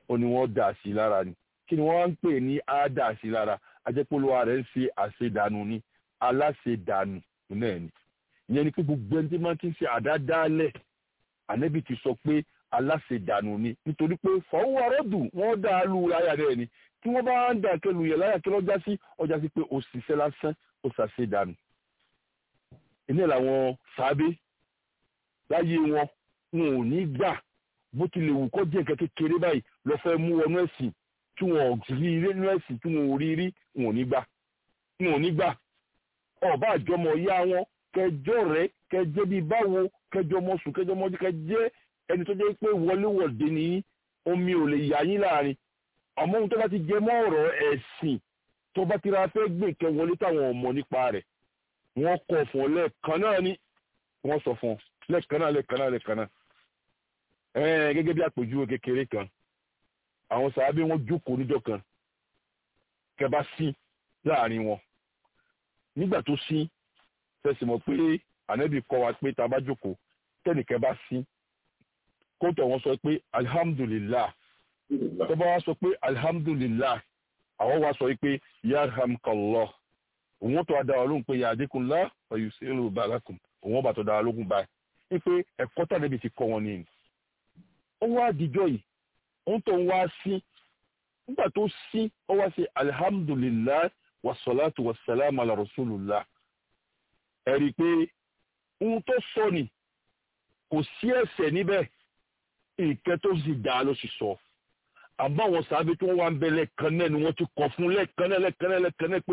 ó ní wọ́n dà sí lára ni kí ni wọ́n wá ń pè ní á dà sí lára ajẹ́pọ̀lọ́wà rẹ̀ ń ṣe àṣedànù ni aláṣedànù náà ni ìyẹn ni pé gbogbo ẹni tí máa ti ń ṣe àdádálẹ̀ ànẹ́bì ti sọ pé aláṣedànù ni nítorí pé fọwọ́ arọ́dù wọ́n dá a lu láyà rẹ̀ ni tí wọ́n bá ń dà kẹlù yẹ láyà kí lọ́jà sí ọjà sí pé òṣìṣẹ́ lásán ó ṣàṣedànù ilé làwọn sábé láyé wọn wọn ò ní gbà bó tilẹ̀ wù kó jẹ́ nǹkan kékeré báyìí lọ fẹ́ mú wọnú ẹ̀sìn tí wọn ò rí rí nínú ẹ̀sìn tí wọn ò rí rí wọn ò ní gbà wọn ò ní gbà ọba àjọmọ̀ ya wọn kẹjọ rẹ kẹjẹ bíi báwo kẹjọ ọmọ sùn kẹjọ ọmọ ọdún kẹjẹ ẹni tó jẹ́ pé wọléwọ̀de ní omi ò lè yà yín láàrin àmọ́ ohun tó bá ti jẹ mọ́ ọ̀rọ̀ ẹ̀sìn tó bá ti ra fẹ́ gbé nǹkan wọlé táwọn ọmọ nípa rẹ̀ wọ́n kọ̀ fún ọ lẹ́ẹ̀kan náà ni wọ́n sọ fún ọ lẹ́ẹ̀kan náà lẹ́ẹ̀kan náà lẹ́ẹ̀kan náà ẹ̀ẹ́n gẹ́gẹ́ bí àpèjúwe kékeré kan àwọn sàábé wọn jókòó níjọ́ kan kẹba sí láàrin wọn nígbà tó sí fẹsẹ̀ mọ̀ pé ànábì kọ́ wa pé tá a bá jókòó tẹ́nìkẹ́ bá sí kóńtọ̀ wọn sọ pé alhamdulillah tó bá wá sọ pé alhamdulillah àwọn wa sọ pé yarhamkallah òun tó adá ọlọ́run pé yàdínkùnlá ọ̀yù sí èrò bàlákùn òun bá tó dára lógún báyìí wípé ẹ̀kọ́ tàbí ti kọ́ wọn nìyí. ó wá àdìjọ́ yìí òun tó ń wá sí nígbà tó sí ó wá sí alhamdulillah wasalaatu wasalaamu ala rasulillah ẹ rí i pé ohun tó sọ ni kò sí ẹ̀ṣẹ̀ níbẹ̀ ìkẹ́ tó sì dá ló sì sọ àmọ́ àwọn sábẹ́ tí wọ́n wá ń bẹ lẹ́ẹ̀kan náà ni wọ́n ti kọ̀ fún lẹ́ẹ̀kan náà lẹ́ẹ̀kan náà lẹ́ẹ̀kan náà pé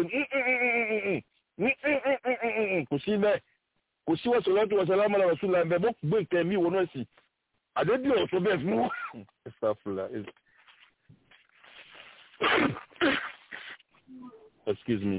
kò sí bẹ́ẹ̀ kò sí wọ́n sọ̀rọ̀ tó wọ́n sọ̀rọ̀ àmàlà rẹ̀ sùlà bẹ́ẹ̀ bó gbé nǹkan mi wọnú ẹ̀sìn àdébí ọ̀tún bẹ́ẹ̀ fún wọn. excuse me.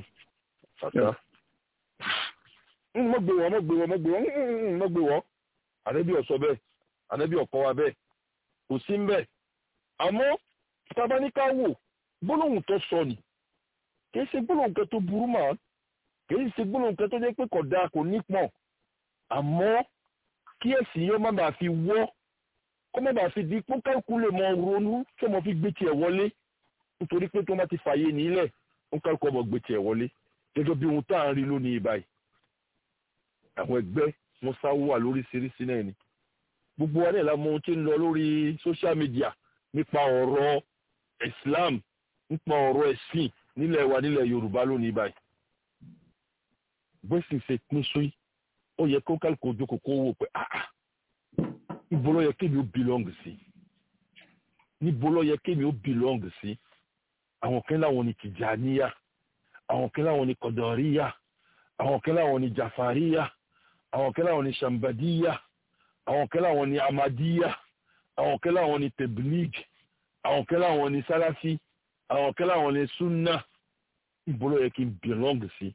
mo gbé wọn mo gbé wọn mo gbé wọn mo gbé wọn àdébí ọ̀sọ́ bẹ́ẹ̀ àdébí ọ̀kọ́ wa bẹ́ẹ̀ kò sí ń bẹ́ẹ̀ àmọ́ tabaníká wò gbólóhùn tó sọ ni kì í ṣe gbólóhùn kan tó burú mọ́ kì í ṣe gbólóhùn kan tó jẹ́ pé kò dáa kò nípọn àmọ́ kí ẹ̀sìn yóò má bàa fi wọ́ kó má bàa fi di pé kálukú lè mọ ronú kí ọmọ fi gbé tiẹ̀ wọlé nítorí pé tó má ti fààyè nílẹ̀ ó kálukú ọmọ gbé tiẹ̀ wọlé gẹ́gẹ́ bí ohun tá à ń rí lónìí báyìí àwọn ẹgbẹ́ wọn sáwó wà lóríṣiríṣi náà ni gbogbo wa náà la mọ ohun tí ń lọ lórí social media nípa ọ̀rọ̀ islam nípa ọ̀rọ̀ ẹ̀sìn nílẹ̀ wa nílẹ̀ yorùbá lónìí báyìí bẹ́sìn ṣe pín sóyí ó yẹ kó kálukú ojú kòkó wò pé ah níbo ló yẹ kémi ó belong sí níbo ló yẹ kémi ó belong sí àwọn kan láwọn ni tìjàníyà àwọn kan láwọn ni kọ̀dọ̀ríyà àwọn kan láwọn ni jàfàríyà àwọn kan láwọn ni ṣàmbàdíyà àwọn kan láwọn ni amadíyà àwọn kan láwọn ni teblig àwọn kan láwọn ni salafi àwọn kan láwọn ni sunna níbo ló yẹ kí n belong sí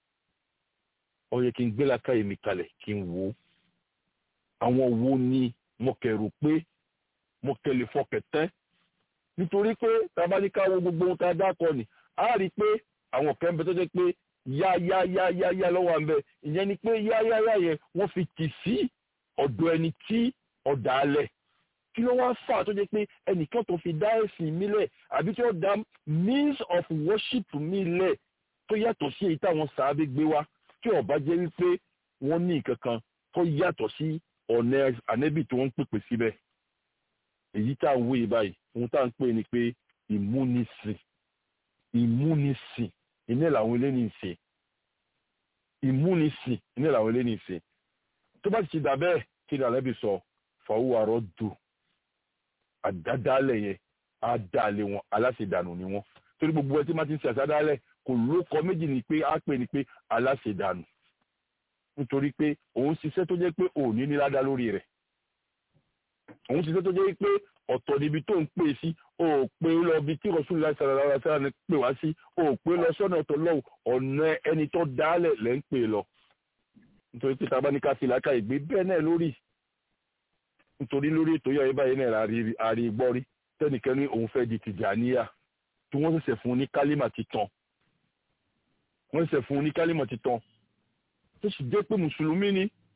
ó yẹ kí n gbé làákàyè mi kalẹ̀ kí n wò ó àwọn wo ni mo kẹrù pé mo kẹlẹ fọkẹtẹ nítorí pé tabaníká wo gbogbo ohun tá a dákọ ni a rí i pé àwọn kan bẹ tó jẹ́ pé yá yá yá yá yá lọ́wọ́ à ń bẹ ìyẹn ni pé yá yá yá yẹn wọ́n fi tì sí ọ̀dọ̀ ẹni tí ọ̀dà alẹ̀ kí ló wá fà tó jẹ́ pé ẹnìkan tó fi dá ẹ̀sìn mi lẹ̀ àbí tí ó dá means of worship mi lẹ̀ tó yàtọ̀ sí èyí táwọn sàábé gbé wá tí ó bá jẹ́ wípé wọ́n ní nǹkan kan tó yàtọ̀ sí ọ̀nà ànẹ́bì tí wọ́n ń pèpè síbẹ̀ èyí tá à ń wéyè báyìí ohun tá à ń pè ní pé ìmúnisìn ìmúnisìn iná làwọn eléyìí ń ṣe ìmúnisìn iná làwọn eléyìí ń ṣe tó bá ti ti dà bẹ́ẹ̀ kí ni ànẹ́bì sọ fàwọ́ àrọ́ dù àdádálẹ̀ yẹn á dálé wọn aláṣẹdànù ni wọn torí gbogbo ẹ tí má ti ń ṣe àṣádálẹ̀ kò lóko méjì ni pé á pè ní pé aláṣẹdànù nítorí pé òun ṣiṣẹ́ tó jẹ́ pé òní ní ládá lórí rẹ̀ òun ṣiṣẹ́ tó jẹ́ pé ọ̀tọ̀ níbi tó ń pè sí o ò pé lọ bí tí rọ̀ṣùn láti ṣàlàyé ara sára ni pè wá sí o ò pé lọ sọ́nà ọ̀tọ̀ lọ́wọ́ ọ̀nà ẹni tó dálẹ̀ lẹ́ ń pè lọ nítorí pé tá a bá ní ká fi làákà ìgbé bẹ́ẹ̀ náà lórí nítorí lórí ètò yọ̀ báyìí náà àrí gbọ́ rí tẹ́nìkan ní òun fẹ́ di Tìjàníyà tí wọ́n ṣẹ̀ṣẹ̀ fún un ní kálímà titan wọ́n ṣẹ̀ṣẹ̀ fún un ní kálímà titan tó sì jẹ́ pé mùsùlùmí ni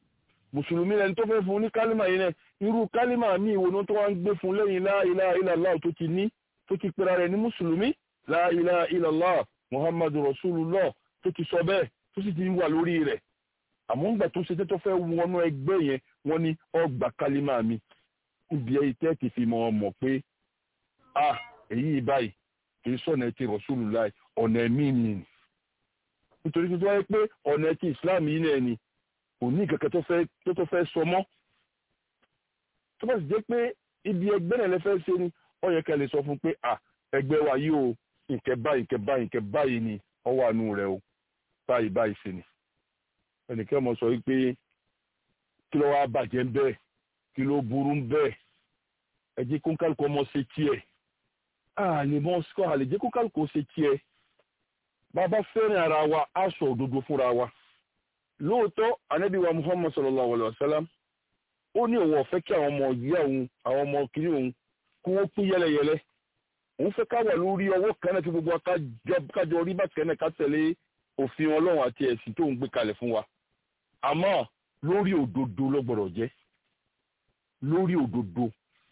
mùsùlùmí lẹni tó fẹ́ fún ní kálímà yìí náà irú kálímà míì wo ni tó wá ń gbé fún lẹ́yìn la ilaha illallah tó ti ní tó ti pera rẹ̀ ní mùsùlùmí la ilaha illallah muhammadu rasulullah tó ti sọ bẹ́ẹ̀ tó sì ti wà lórí rẹ̀ àmọ́ ńgbà tó ṣe tó fẹ́ wọnú ẹgbẹ́ yẹn wọ́n ní ọgbà kálímà mi níbi ẹyí tẹ́ ti fi mọ̀ mọ̀ pé a èyí báyìí kì í sọ̀nà ti rasulullah ọ̀nà ẹ̀mí ni nítorí tó wáyé pé ọ̀nà ti islam yìí náà ni kò ní kẹ̀kẹ́ tó tó fẹ́ sọ mọ́ tó bá sì jẹ́ pé ibi ẹgbẹ́ náà lẹ́fẹ́ ṣe ni ó yẹ kẹ́ lè sọ fún pé à ẹgbẹ́ wa yìí o nkẹ́ báyìí nkẹ́ báyìí nkẹ́ báyìí ni ó wà nù rẹ̀ o báyìí báyìí ṣe ni ẹnìkẹ́ mọ̀ sọ wípé kí ló wá bàjẹ́ ń bẹ́ẹ̀ kí ló burú ń bẹ́ẹ̀ ẹ jẹ́ kó kálukú ọmọ ṣe tiẹ̀ a lè mọ sọ àlè jẹ́ kó kálukú ṣe tiẹ̀ bàbá fẹ́ràn ara wa á sọ òdodo fúnra wa lóòótọ́ anabi wa muhammad sallallahu alayhi wa sallam ó ní òun ọ̀fẹ́ kí àwọn ọmọ ìyá òun àwọn ọmọ kìíní òun kí wọ́n pín yẹlẹyẹlẹ òun fẹ́ ká wà lórí ọwọ́ kan náà tí gbogbo kájọ rí bàtẹ́ náà ká tẹ̀lé òfin ọlọ́run àti ẹ̀sìn tó ń gbé kalẹ̀ fún wa àmọ́ lórí òdodo ló gbọ́dọ̀ jẹ́ lórí òdodo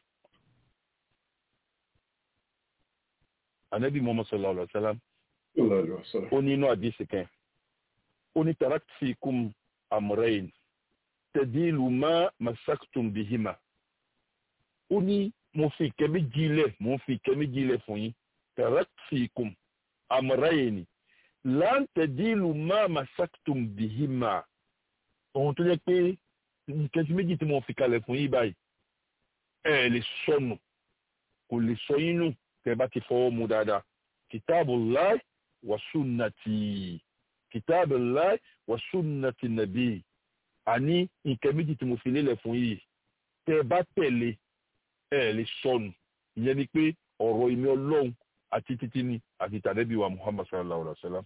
anabi muhammad sallallahu alayhi wa sallam ó ní inú àdìsí kan ó ní taraktikum amrayn tẹ̀dílù má masaktum bihima ó ní mo fi ìkẹ́ méjì lẹ̀ mo fi ìkẹ́ méjì lẹ̀ fún yín taraktikum amrayn lan tẹ̀dílù má masaktum bihima ohun tó jẹ́ pé nǹkan tí méjì tí mo fi kalẹ̀ fún yín báyìí ẹ lè sọnù kò lè sọ yín nù tẹ́ bá ti fọwọ́ mu dáadáa kitabullahi wa sunnati kitabullahi wa sunnati nabi àní nǹkan méjì tí mo fi lélẹ̀ fún yìí tẹ́ ẹ bá tẹ̀lé ẹ lè sọnù ìyẹn ni pé ọ̀rọ̀ ìmí ọlọ́run àti títí ni àti tàdébí wa muhammad sallallahu alaihi wa sallam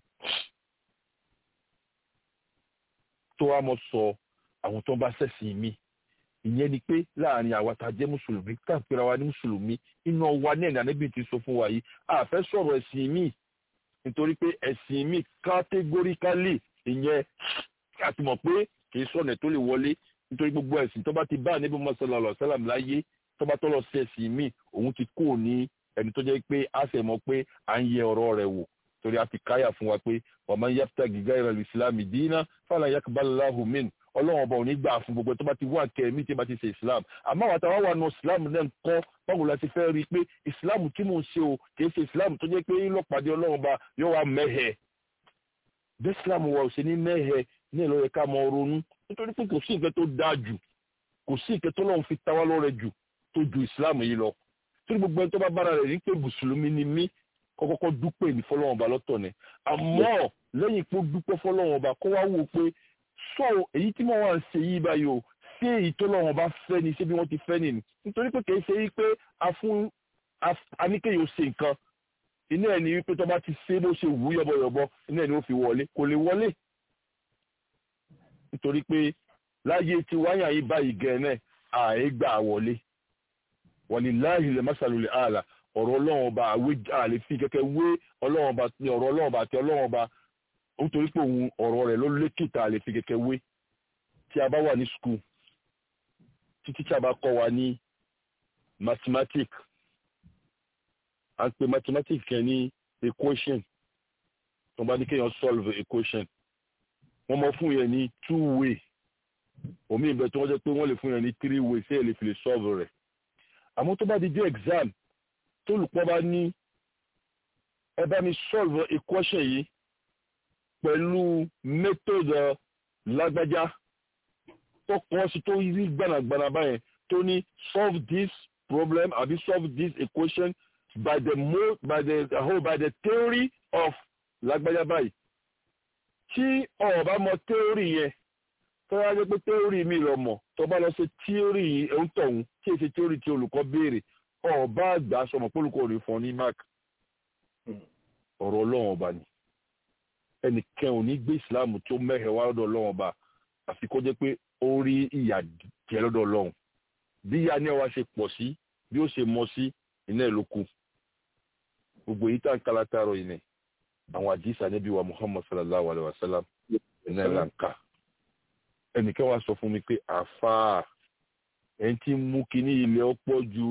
tó wá mọ sọ àwọn tó ń bá ṣẹ̀sìn mi ìyẹn ni pé láàrin àwa tá a jẹ́ mùsùlùmí tá a pera wa ní mùsùlùmí iná wa ní ẹ̀dá níbi tí sọ fún wa yìí a fẹ́ sọ̀rọ̀ ẹ̀sìn mi nítorí pé ẹ̀sìn mi kátégóríkálì ìyẹn àti mọ̀ pé kì í sọ̀nà tó lè wọlé nítorí gbogbo ẹ̀sìn tó bá ti bá níbi mọ́sálà ọ̀sálàm láyé tó bá tọ́lọ̀ sí ẹ̀sìn mi òun ti kó ní ẹni tó jẹ́ pé a sì mọ̀ pé à ń yẹ ọ̀rọ̀ rẹ̀ wò torí a ti káyà fún wa pé ọmọ yàtọ̀ gíga ìrẹ̀lú ìsìlámì dínà fàlà yakubalahu min ọlọ́run ọba ò ní gbà fún gbogbo tó bá ti wá kẹ́mí tí bá ti ṣe islam àmọ́ àwọn àtàwọn wà nù islam náà ń kọ́ báwo la ti fẹ́ rí i pé islam tí mò ń ṣe o kì í ṣe islam tó jẹ́ pé ńlọpàdé ọlọ́run ọba yóò wá mẹ́hẹ̀ bí islam wa ò ṣe ní mẹ́hẹ̀ ní ìlọ yẹ ká mọ ronú nítorí pé kò sí nǹkan tó dáa jù kò sí nǹkan tó lọ́run fi tawá lọ́rẹ jù tó ju islam yìí lọ torí gbogbo ẹni tó bá bára rẹ̀ rí pé mùsùlùmí ni mí kọ́kọ́kọ́ dúpẹ́ ní fọlọ́run ọba lọ́tọ̀ ni àmọ́ lẹ́yìn pé ó dúpẹ́ fọlọ́run ọba kó wá wò pé sọ èyí tí mo wà ń ṣe yìí báyìí o ṣé èyí tó lọ́wọ́ bá fẹ́ ni ṣé bí wọ́n ti fẹ́ ni nítorí pé kì í ṣe wípé a fún aníkéyìí ó ṣe nǹkan iná ẹ̀ ní wípé tó bá ti ṣe bó ṣe wù yọ̀bọ̀yọ̀bọ̀ iná ẹ̀ ní ó fi wọlé kò lè wọlé nítorí pé láyé tí wáyà yìí báyìí gẹ̀ẹ́nẹ̀ àì gbà wọlé walillahi lè masalul àlà ọ̀rọ̀ ọlọ́run ọba àlè fi kẹ́kẹ́ wé ọlọ́run ọba ní ọ̀rọ̀ ọlọ́run ọba àti ọlọ́run ọba nítorí pé òun ọ̀rọ̀ rẹ̀ ló lékìtà lè fi kẹ̀kẹ́ wé tí a bá wà ní skul títí tí a bá kọ́ wa ní mathematics à ń pe mathematics kẹ́ ní equation tó bá ní kéèyàn solve equation wọ́n mọ fún yẹn ní two way omi ìbẹ̀ tó wọ́n jẹ́ pé wọ́n lè fún yẹn ní three way sí ẹ̀ lè fi lè solve rẹ̀ àmọ́ tó bá di dé exam tó olùkọ́ bá ní ẹ bá mi solve equation yìí pẹ̀lú method lágbájá tó kọ́ sí tó rí gbanagbana báyẹn tó ní solve this problem àbí solve this equation by the mo by the whole by the theory of lágbájá báyìí tí o bá mọ theory yẹn tó wá jẹ́ pé theory mi lọ mọ̀ tó bá lọ ṣe theory ẹ̀hún tọ̀hún tí èsì theory tí olùkọ́ béèrè o bá gbà sọmọ pé olùkọ́ rẹ̀ fún ọ ní mark ọ̀rọ̀ ọlọ́run ọba ni ẹnìkan ò ní gbé ìsìláàmù tó mẹ́hẹ̀ wá lọ́dọ̀ ọlọ́run ọba àfi kó jẹ́ pé ó rí ìyà jẹ lọ́dọ̀ ọlọ́run bí ìyá ní ọwá ṣe pọ̀ sí bí ó ṣe mọ sí iná ẹ̀ ló kù gbogbo èyí tá à ń kala taarọ yìí ni àwọn àdìsá níbi wa muhammad sallallahu alayhi wa sallam iná ẹ̀ là ń kà ẹnìkan wá sọ fún mi pé àfáà ẹni tí ń mú kinní ilẹ̀ ọ̀pọ̀ ju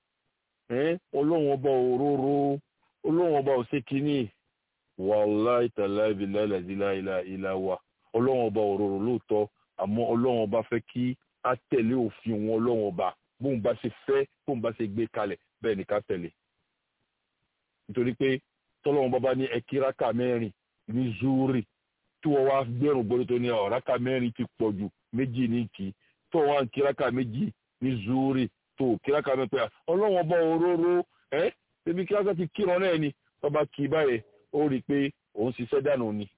ọlọ́run ọba òróró ọlọ́run ọba òsè kinní wàláì tàláì bíláì làdílà ìlà wa ọlọ́run ọba òróró lóòótọ́ àmọ́ ọlọ́run ọba fẹ́ kí á tẹ̀lé òfin wọn ọlọ́run ọba bóun bá ṣe fẹ́ bóun bá ṣe gbé kalẹ̀ bẹ́ẹ̀ ni ká tẹ̀lé nítorí pé tọ́lọ́run bàbá ní ẹkíraka mẹ́rin ní zúrì tí wọ́n wá gbẹ̀rún gbọ́dọ̀ tó ní ọ̀ráka mẹ́rin ti pọ̀ jù méjì ní kì í tó wọ́n á kíraka méjì ní zúrì tó kíraka mẹ́rin pé ọlọ́run ọba òróró ẹ́ ṣebí kíraka ti kírun náà ni tọ́ba kì í báyẹn ó rí i pé òun ṣiṣẹ́ dànù ni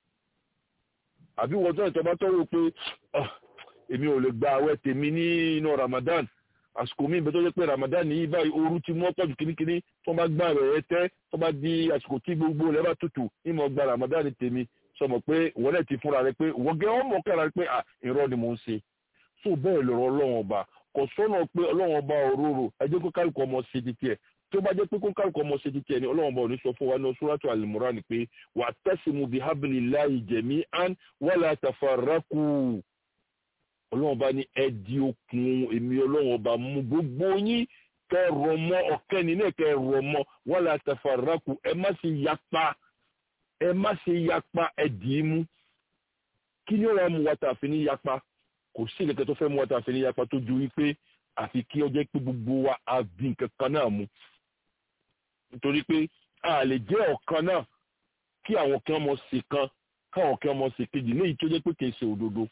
àbí wọ́n tó ìtọ́ba tó rò pé èmi ò lè gba àwẹ̀ tèmi ní inú Ramadan àsìkò mi ìbẹ́ tó jẹ́ pé Ramadan ní báyìí ooru ti mú ọ́pọ̀ jù kínníkínní tó bá gbà rẹ̀ ẹ tẹ́ tó bá di àsìkò tí gbogbo rẹ̀ bá tutù ìmọ̀ gba Ramadan tèmi sọmọ pé wọ́n lẹ̀ ti fúnra rẹ̀ pé wọ́n gẹ́ ọmọ kára rẹ̀ pé à irọ́ ni mò ń ṣe so bẹ́ẹ̀ lọ́rọ̀ ọlọ́run ọba kò sọ́nà pé ọlọ́run ọba òróró ẹ jẹ́ kó kálukú ọmọ ṣe ti tiẹ̀ tó bá jẹ́ pé kó kálukú ọmọ ṣe ti tiẹ̀ ni ọlọ́run ọba ò ní sọ fún wa ní suratu al-Imran pé wa'tasimu bihablillahi jami'an wala tafarraqu ọlọ́run ọba ní ẹ di okùn èmi ọlọ́run ọba mú gbogbo yín kẹ́ rọ̀ mọ́ ọ̀kẹ́ni náà kẹ́ rọ̀ mọ́ wala tafarraqu ẹ má ṣe yapa ẹ má ṣe yapa ẹ dì í mú kí ni ó wàá mú wa tà fi ní yapa kò sí ìkẹ́kẹ́ tó fẹ́ mú wa tà fi ní yapa tó ju wípé àfi kí ọjọ́ pé gbogbo wa á bí nǹkan kan náà mú nítorí pé a lè jẹ́ ọ̀kan náà kí àwọn kan mọ̀ sí kan káwọn kan mọ̀ sí kejì léyìí tó jẹ́ pé kì í ṣe òdodo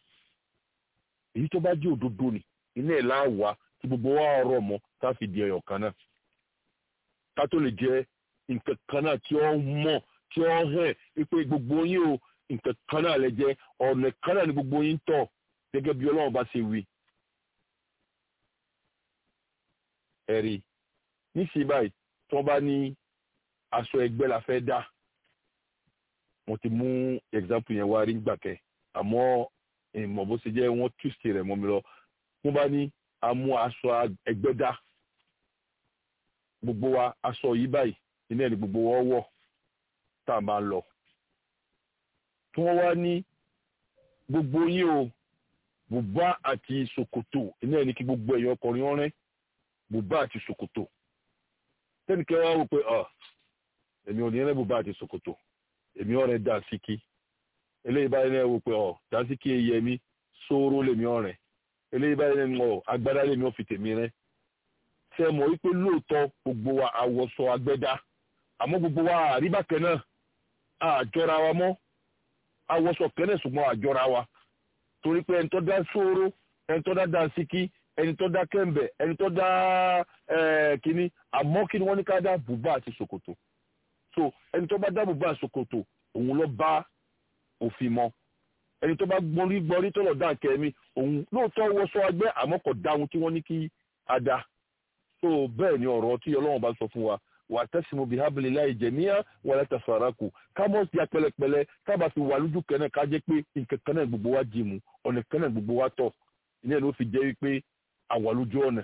èyí tó bá jẹ́ òdodo ni iná ẹ̀ láwàá tí gbogbo wa rọ̀ mọ́ tá a fi di ẹyọ kan náà ká tó lè jẹ́ nǹkan kan náà tí ó mọ̀ tí ó hàn wípé gbogbo yín o nǹkan kan náà lè jẹ́ ọ̀nà kan náà ni gbogbo yín tọ̀ gẹ́gẹ́ bí ọlọ́run bá ṣe wí. ẹ̀rí níṣẹ́ báyìí tí wọ́n bá ní aṣọ ẹgbẹ́ la fẹ́ dá mo ti mú example yẹn wá rí gbàkẹ́ àmọ́ ìmọ̀ bó ṣe jẹ́ wọ́n túṣe rẹ̀ mọ́ mi lọ wọ́n bá ní a mú aṣọ ẹgbẹ́ dá gbogbo wa aṣọ yìí báyìí iná ẹni gbogbo wa wọ̀ tá a máa lọ tí wọ́n wá ní gbogbo yín o bùbá àti ṣòkòtò iná ẹni kí gbogbo ẹ̀yàn ọkùnrin ọ̀rẹ́ bùbá àti ṣòkòtò tẹ́nìkẹ́ wá wò pé èmi ò ní ẹ̀rẹ́ bùbá àti ṣòkòtò èmi ọ̀rẹ́ dà síkí eléyìí báyìí náà wò pé ọ̀ dà síkí eyẹ mi sóró lèmi ọ̀rẹ́ eléyìí báyìí náà ọ̀ agbádá lèmi ọ̀ fi tèmi rẹ́ ṣe mọ̀ wípé lóòótọ́ gbogbo wa àwọ̀sọ agbẹ́dá àmọ́ gbogbo wa àríbákẹ́ náà àjọra wa mọ́ àwọ̀sọ kẹ́nẹ̀ ṣùgbọ́n àjọra wa torí pé ẹni tó dá sóró ẹni tó dá dà síkí ẹni tó dá kẹ́ńbẹ̀ ẹni tó dá kínní àmọ́ kí ni wọ́n ní ká dá bùbá àti ṣòkòtò so ẹni tó bá dá bùbá àti ṣòkòtò òun ló bá òfin mọ́ ẹni tó bá gbọ́rí gbọ́rí tó lọ dá kẹ́mi òun lóòótọ́ wọṣọ agbẹ́ àmọ́ kò dá ohun tí wọ́n ní kí a dá so bẹ́ẹ̀ ni ọ̀rọ̀ tí ọlọ́run bá sọ fún wa wà tẹ́sìmù bí hábìlì láì jẹ̀míyà wà láti fàrákù kámọ́ sí apẹlẹpẹlẹ kábà fi wà lójú kan náà ká jẹ́ pé nǹkan kan náà gbogbo wa jì mú ọ̀nà kan náà gbogbo wa tọ̀ ilé ẹ̀ ló fi jẹ́ wípé àwà lójú ọ̀nà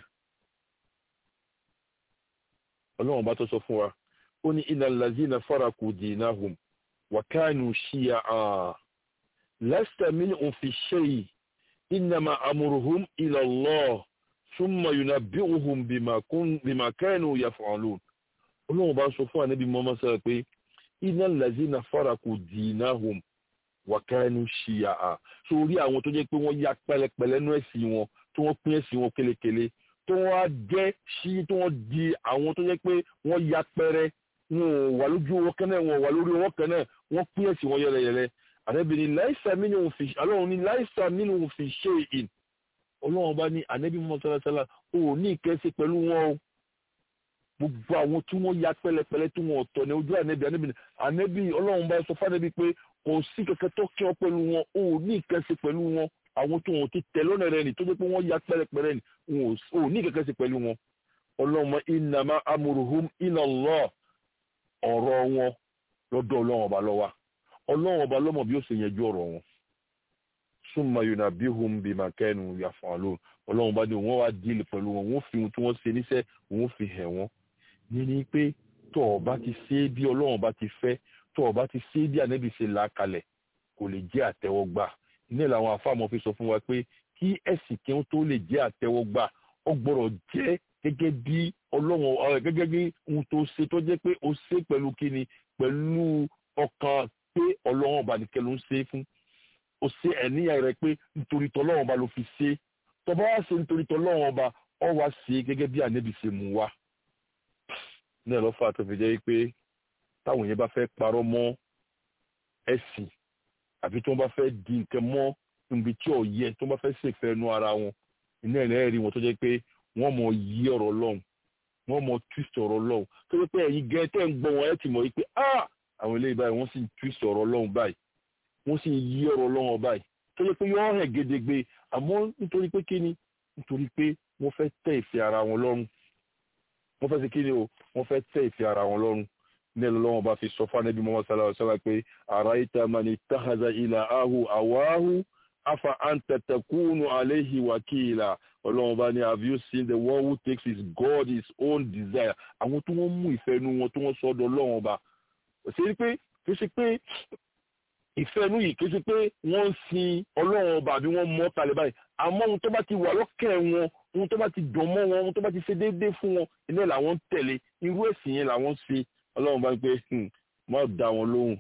ọlọ́run bá tó sọ fún wa ó ní iná lazina faraku dinahum wà kánú ṣíya àà lasta minhum fi shay innama amruhum ila Allah thumma yunabbi'uhum bima kun bima kanu yaf'alun ọlọ́run bá sọ fún ànábì mọ́mọ́ sọ́rọ̀ pé iná lazina faraku dinahum wà kánú ṣíya àà sórí àwọn tó jẹ́ pé wọ́n ya pẹ̀lẹ́pẹ̀lẹ́ nú ẹ̀sìn wọn tí wọ́n pín ẹ̀sìn wọn kélekèle tó wọ́n á jẹ́ sí tí wọ́n di àwọn tó jẹ́ pé wọ́n ya pẹ́rẹ́ wọn ò wà lójú owó kẹ́nẹ́ wọn ò wà lórí owó kẹ́nẹ́ wọ́n pín ẹ̀sìn wọn yẹlẹyẹlẹ ànábì ní láìsà mínú fi ọlọ́run ní láìsà mínú fi ṣe ìn ọlọ́run bá ní ànábì mọ́ sálásálá ó ní ìkẹ́sí pẹ̀lú wọn o gbogbo àwọn tí wọ́n ya pẹ́lẹ́pẹ́lẹ́ tí wọ́n ọ̀tọ̀ ní ojú ànábì ànábì ànábì ọlọ́run bá sọ fánàbí pé kò sí kẹ̀kẹ́ tó kí ọ pẹ̀lú wọn ó ní ìkẹ́sí pẹ̀lú wọn àwọn tó wọn ti tẹ lọ́nà rẹ ni tó jẹ́ pé wọ́n ya pẹ́rẹ́pẹ́rẹ́ ni wọn ò ní kẹ́kẹ́ sí pẹ̀lú wọn ọlọ́mọ innama amruhum ila Allah ọ̀rọ̀ wọn lọ́dọ̀ ọlọ́run ọba lọ́wọ́ ọlọ́run ọba lọ́mọ bí ó ṣe yẹjú ọ̀rọ̀ wọn summa yunabbihum bima kanu yaf'alun ọlọ́run ọba ní wọ́n wá díìlì pẹ̀lú wọn wọ́n fi ohun tí wọ́n ṣe níṣẹ́ wọ́n fi hẹ̀ wọ́n ní pé tó ọba ti ṣe bí ọlọ́run ọba ti fẹ́ tó ọba ti ṣe bí ànábì ṣe là kalẹ̀ kò lè jẹ́ àtẹ́wọ́gbà ní làwọn àfàmọ́ fi sọ fún wa pé kí ẹ̀sìn kí wọ́n tó lè jẹ́ àtẹ́wọ́gbà ó gbọ́dọ̀ jẹ́ gẹ́gẹ́ bí ọlọ́run gẹ́gẹ́ bí ohun tó ṣe tó jẹ́ pé ó ṣe pẹ̀lú kíni pẹ̀lú ọkàn pé ọlọ́run ọba nìkẹ́ ló ń ṣe fún ó ṣe ẹ̀níyà rẹ pé nítorí tọ́lọ́run ọba ló fi ṣe tọ́ba wá ṣe nítorí tọ́lọ́run ọba ọ wá ṣe gẹ́gẹ́ bí ànẹ́bí ṣe mú wa náà lọ́fà tó fi jẹ́ pé táwọn yẹn bá fẹ́ parọ́ mọ́ ẹ̀sìn àbí tí wọ́n bá fẹ́ di nǹkan mọ́ níbi tí ò yẹ tí wọ́n bá fẹ́ ṣèfẹ́ ẹnu ara wọn iná ẹ̀ rí wọn tó jẹ́ pé wọ́n mọ yí ọ̀rọ̀ lọ́hùn wọ́n mọ twist ọ̀rọ̀ lọ́hùn tó jẹ́ pé ẹ̀yin gẹ́ tẹ́ ń gbọ́ wọn ẹ̀ ti mọ̀ pé ah àwọn eléyìí báyìí wọ́n sì ń twist ọ̀rọ̀ lọ́hùn báyìí wọ́n sì ń yí ọ̀rọ̀ lọ́hùn báyìí tó jẹ́ pé yọ́ hẹ̀ gedegbe àmọ́ nítorí pé kíni nítorí pé wọ́n fẹ́ tẹ́ ìfẹ́ ara wọn lọ́rùn wọ́n fẹ́ ṣe kíni o wọ́n fẹ́ tẹ́ ìfẹ́ ara wọn lọ́rùn ní ẹlọ́wọ́n bá fi sọ fún anábì mọ́mọ́ sálà sálà pé àráyíta mani táhàzà ilà ahu àwáhu afa antatakunu aléhi wàkìlà ọlọ́wọ́n bá ní have you seen the one who takes his God his own desire àwọn tí wọ́n mú ìfẹ́ nu wọn tí wọ́n sọ ọdọ ọlọ́wọ́n bá ṣe pé kì í ṣe pé ìfẹ́ nu yìí kì í ṣe pé wọ́n ń sin ọlọ́wọ́n ọba àbí wọ́n mọ́ kalẹ̀ báyìí àmọ́ ohun tó bá ti wà lọ́kẹ́ wọn ohun tó bá ti dùn mọ́ wọn ohun tó bá ti ṣe déédéé fún wọn ilé làwọn ń tẹ̀lé irú ẹ̀sìn yẹn làwọn ń ṣe ọlọ́run bá ń pé má dá wọn lóhùn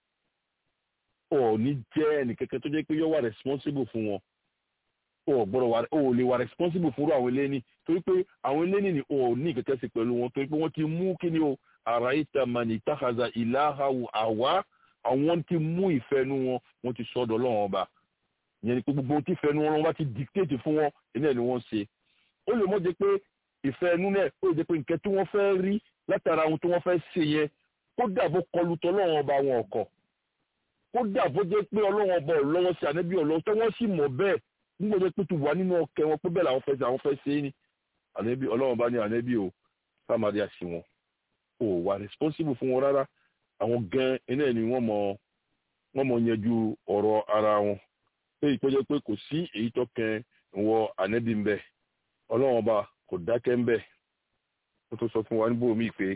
ò ní jẹ́ ẹnìkẹ́kẹ́ tó jẹ́ pé yóò wà responsible fún wọn ò gbọ́dọ̀ wà ò lè wà responsible fún àwọn eléni torí pé àwọn eléni ni ò ní ìkẹ́kẹ́ sí pẹ̀lú wọn torí pé wọ́n ti mú kí ni o ara ìta mani táhàzà ìlàhàwù àwa àwọn ti mú ìfẹ́nu wọn wọ́n ti sọ́dọ̀ ọlọ́run ọba ìyẹn ni pé gbogbo tí ìfẹ́nu wọn bá ti dictate fún wọn ilé ni wọ́n ṣe ó lè mọ́ jẹ́ pé ìfẹ́nu náà ó lè jẹ́ pé nǹkan tí wọ́n fẹ́ rí látara ohun tí wọ́n fẹ́ ṣe yẹn kódà bó kọlu tọ́ ọlọ́run ọba wọn ọ̀kọ̀ kódà bó jẹ́ pé ọlọ́run ọba ò lọ́wọ́ sí ànábì ọlọ́wọ́ tí wọ́n sì mọ̀ bẹ́ẹ̀ nígbà tó pé tó wà nínú ọkẹ wọn pé bẹ́ẹ̀ làwọn fẹ́ ṣe àwọn fẹ́ ṣe é ní ànábì ọlọ́run ọba ní ànábì ò sáàmàdí àṣì wọn ò wà responsible fún wọn rárá àwọn gan iná ni wọ́n mọ wọ́n mọ yanjú ọ̀rọ̀ ara wọn pé ìpẹ́jọ́ pé kò sí èyí tó kẹ́ wọ ànábì ń bẹ ọlọ́run ọba kò dákẹ́ ń bẹ ó tó sọ fún wa níbo mi pé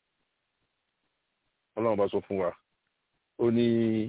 ọlọ́run bá sọ fún wa ó ní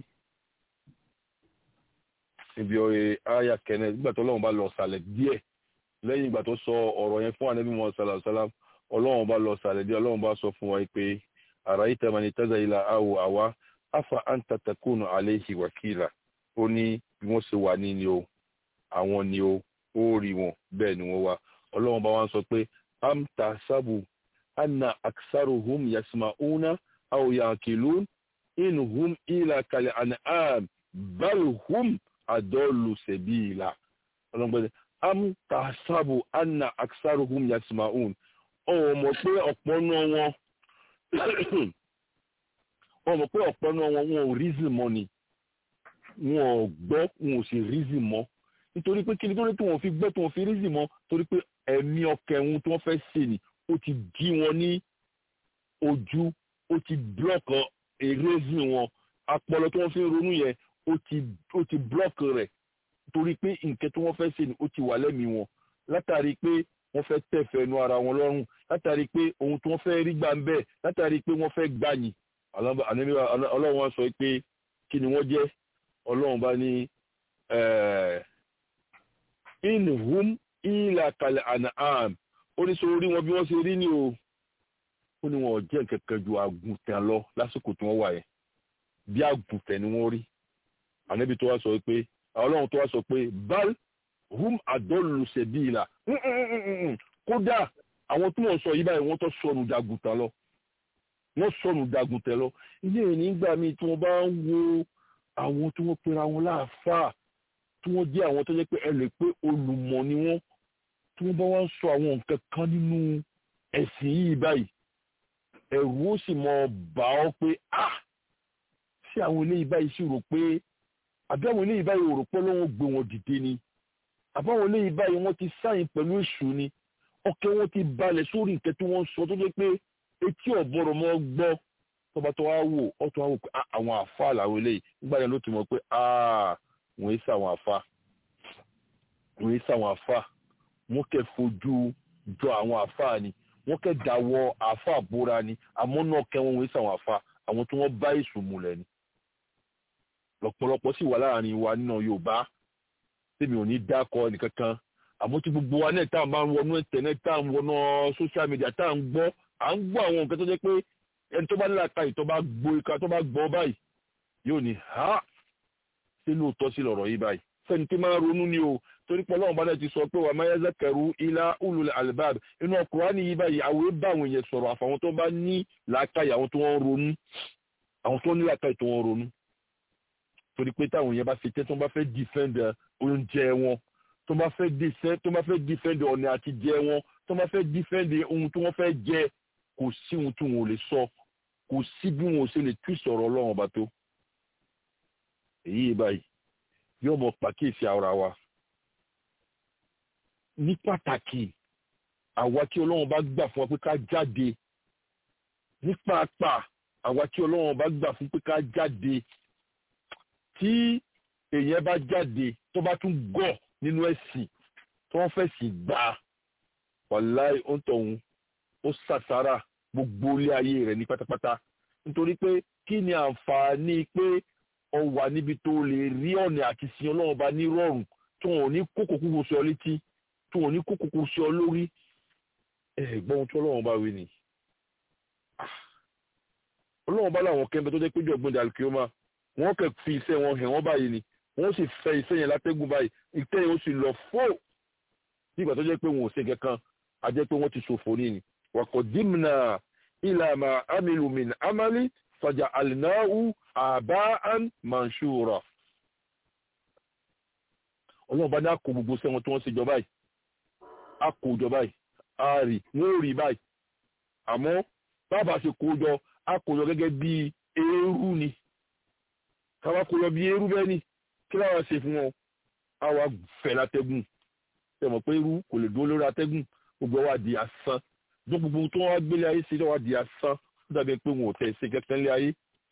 ibi ọ̀rẹ́ aya kẹ́nẹ́ nígbà tó ọlọ́run bá lọ sàlẹ̀ díẹ̀ lẹ́yìn ìgbà tó sọ ọ̀rọ̀ yẹn fún anabi muhammad sallallahu alayhi wa sallam ọlọ́run bá lọ sàlẹ̀ díẹ̀ ọlọ́run bá sọ fún wa pé ara yìí tẹ́ mani tẹ́sà ilà awò àwa afa anta takunu alayhi wakila ó ní bí wọ́n ṣe wà ní ni o àwọn ni o ó rí wọn bẹ́ẹ̀ ni wọ́n wá ọlọ́run bá wá sọ pé am tasabu anna aksaruhum yasma'una aw yaqilun in hum ila kal an'am bal hum adallu sabila ọlọ́run bá am tasabu anna aksaruhum yasma'un ó mọ̀ pé ọ̀pọ̀ náà wọn ó mọ̀ pé ọ̀pọ̀ náà wọn wọn ò reason mọ́ ni wọn ò gbọ́ wọn ò sì reason mọ́ nítorí pé kí ni tó lè tí wọn fi gbọ́ tí wọn fi reason mọ́ torí pé ẹ̀mí ọkẹ́ wọn tí wọ́n fẹ́ ṣe ni ó ti dí wọn ní ojú ó ti block erésìn wọn apọlọ tí wọ́n fi ń ronú yẹn ó ti ó ti block rẹ̀ torí pé nǹkan tí wọ́n fẹ́ ṣe ni ó ti wà lẹ́mìí wọn látàrí pé wọ́n fẹ́ tẹ̀fẹ̀ nu ara wọn lọ́rùn látàrí pé ohun tí wọ́n fẹ́ rí gbà ń bẹ̀ látàrí pé wọ́n fẹ́ gbàyìn ọlọ́run wọn sọ pé kí ni wọ́n jẹ́ ọlọ́run bá ní in hum ila kal an'am ó ní sọ orí wọn bí wọ́n ṣe rí ni o ó ní wọn ò jẹ́ kẹ̀kẹ́ ju àgùntàn lọ lásìkò tí wọ́n wà yẹn bí àgùntàn ni wọ́n rí ànábi tó wá sọ pé ọlọ́run tó wá sọ pé bal hum adollu sebila kódà àwọn tí wọ́n sọ yìí báyìí wọ́n tó sọnù dàgùntàn lọ wọ́n sọnù dàgùntàn lọ ilé ìní nígbà míì tí wọ́n bá ń wo àwọn tí wọ́n pera wọn láàfáà tí wọ́n jẹ́ àwọn tó jẹ́ pé ẹ lè pé olùmọ̀ ni wọ́n tí wọ́n bá wá ń sọ àwọn nǹkan kan nínú ẹ̀sìn yìí báyìí ẹ̀rù ó sì mọ bà ọ́ pé ah ṣé àwọn eléyìí báyìí sì rò pé àbí àwọn eléyìí báyìí rò pé Ọlọ́run gbé wọn dìde ni àbí àwọn eléyìí báyìí wọ́n ti sáyìn pẹ̀lú èṣù ni ọkẹ́ wọn ti balẹ̀ sórí nǹkan tí wọ́n ń sọ tó jẹ́ pé etí ọ̀bọ̀rọ̀ mọ́ gbọ́ tọba tó wá wò ọtún wá wò pé àwọn àfa làwọn eléyìí nígbà yẹn ló ti mọ̀ pé wọ́n yé sàwọn àfa wọ́n yé sàwọn àfa wọ́n kẹ́ fojú jọ àwọn àfa ni wọ́n kẹ́ dáwọ́ àfa bóra ni àmọ́ náà kẹ́ wọ́n wọ́n yé sàwọn àfa àwọn tí wọ́n bá èṣù múlẹ̀ ni lọ́pọ̀lọpọ̀ sì wà láàrin wa nínú yorùbá tèmi ò ní dákọ ẹnìkankan àmọ́ tí gbogbo wa náà tá à ń bá ń wọnú internet tá à ń wọnú social media tá à ń gbọ́ à ń gbọ́ àwọn nǹkan tó jẹ́ pé ẹni tó bá ní làákàyè tó bá gbọ́ ìka tó bá gbọ́ báyìí yóò ní ha ṣé lóòótọ́ sí lọ̀rọ̀ yìí báyìí fẹ́ni tí máa ronú ni o torí pé ọlọ́run bá náà ti sọ pé wà máa yẹ́sẹ̀ kẹrù ilá ulul albab inú ọkùnrin yìí báyìí àwọn bá àwọn èèyàn sọ̀rọ̀ àfàwọn tó bá ní làákàyè àwọn tó wọ́n ronú àwọn tó ní làákàyè tó wọ́n ronú torí pé táwọn èèyàn bá fi tẹ́ tó bá fẹ́ defend oúnjẹ wọn tó bá fẹ́ defend tó bá fẹ́ defend ọ̀nà àti jẹ wọn tó bá fẹ́ defend ohun tí wọ́n fẹ́ jẹ kò sí ohun tí wọn ò lè sọ kò sí bí wọn ò ṣe lè tú ìsọ̀rọ̀ ọlọ́run ọba tó èyí báyìí yóò mọ pàkíyèsí ara wa ní pàtàkì àwa tí ọlọ́run bá gbà fún wa pé ká jáde ní pàápàá àwa tí ọlọ́run bá gbà fún pé ká jáde tí èèyàn bá jáde tó bá tún gọ̀ nínú ẹ̀sìn tó wọ́n fẹ́ sì gbà wàláì ó ń tọ̀hún ó ṣàṣàrà gbogbo ilé ayé rẹ̀ ní pátápátá nítorí pé kí ni àǹfààní pé ọ wà níbi tó lè rí ọ̀nà àti sin ọlọ́run bá ní rọrùn tí wọn ò ní kókò kúkú sí ọ létí tí wọn ò ní kókò kúkú sí ọ lórí ẹ̀gbọ́n tí ọlọ́run bá wí ni. ọlọ́run bá láwọn kẹ́ńbẹ́ tó jẹ́ péjọ ọgbọ́n dàlùkìọ́mà wọ́n kẹ́ fi iṣẹ́ wọn hẹ̀ wọ́n báyìí ni wọ́n sì fẹ́ iṣẹ́ yẹn látẹ́gùn báyìí ìtẹ́ yẹn ó sì lọ fó nígbà tó jẹ́ pé wọn ò ṣe kankan a jẹ́ pé wọ́n ti ṣòfò ní ni wàkọ̀ dìmnà ìlànà amílùmín amálí fàjà àlìnáhù àbáán manṣúra ọlọ́run bá ní àkó gbogbo sẹ́wọ̀n tí wọ́n ṣe jọ báyìí àkó jọ báyìí a rí wọ́n ò rí báyìí àmọ́ bàbá ṣe kó jọ àkó jọ gẹ́gẹ́ bí eérú ni káwá kó jọ bí eérú bẹ́ẹ̀ ni kí láwọn ṣe fún wọn àwa fẹ́ látẹ́gùn tẹ̀mọ̀ pé eérú kò lè dúró lórí atẹ́gùn gbogbo wa di asán gbogbo tó wá gbélé ayé ṣe wá di asán ó dàbí pé wọn ò tẹ̀ ṣe kẹ́kẹ́ ńlé ayé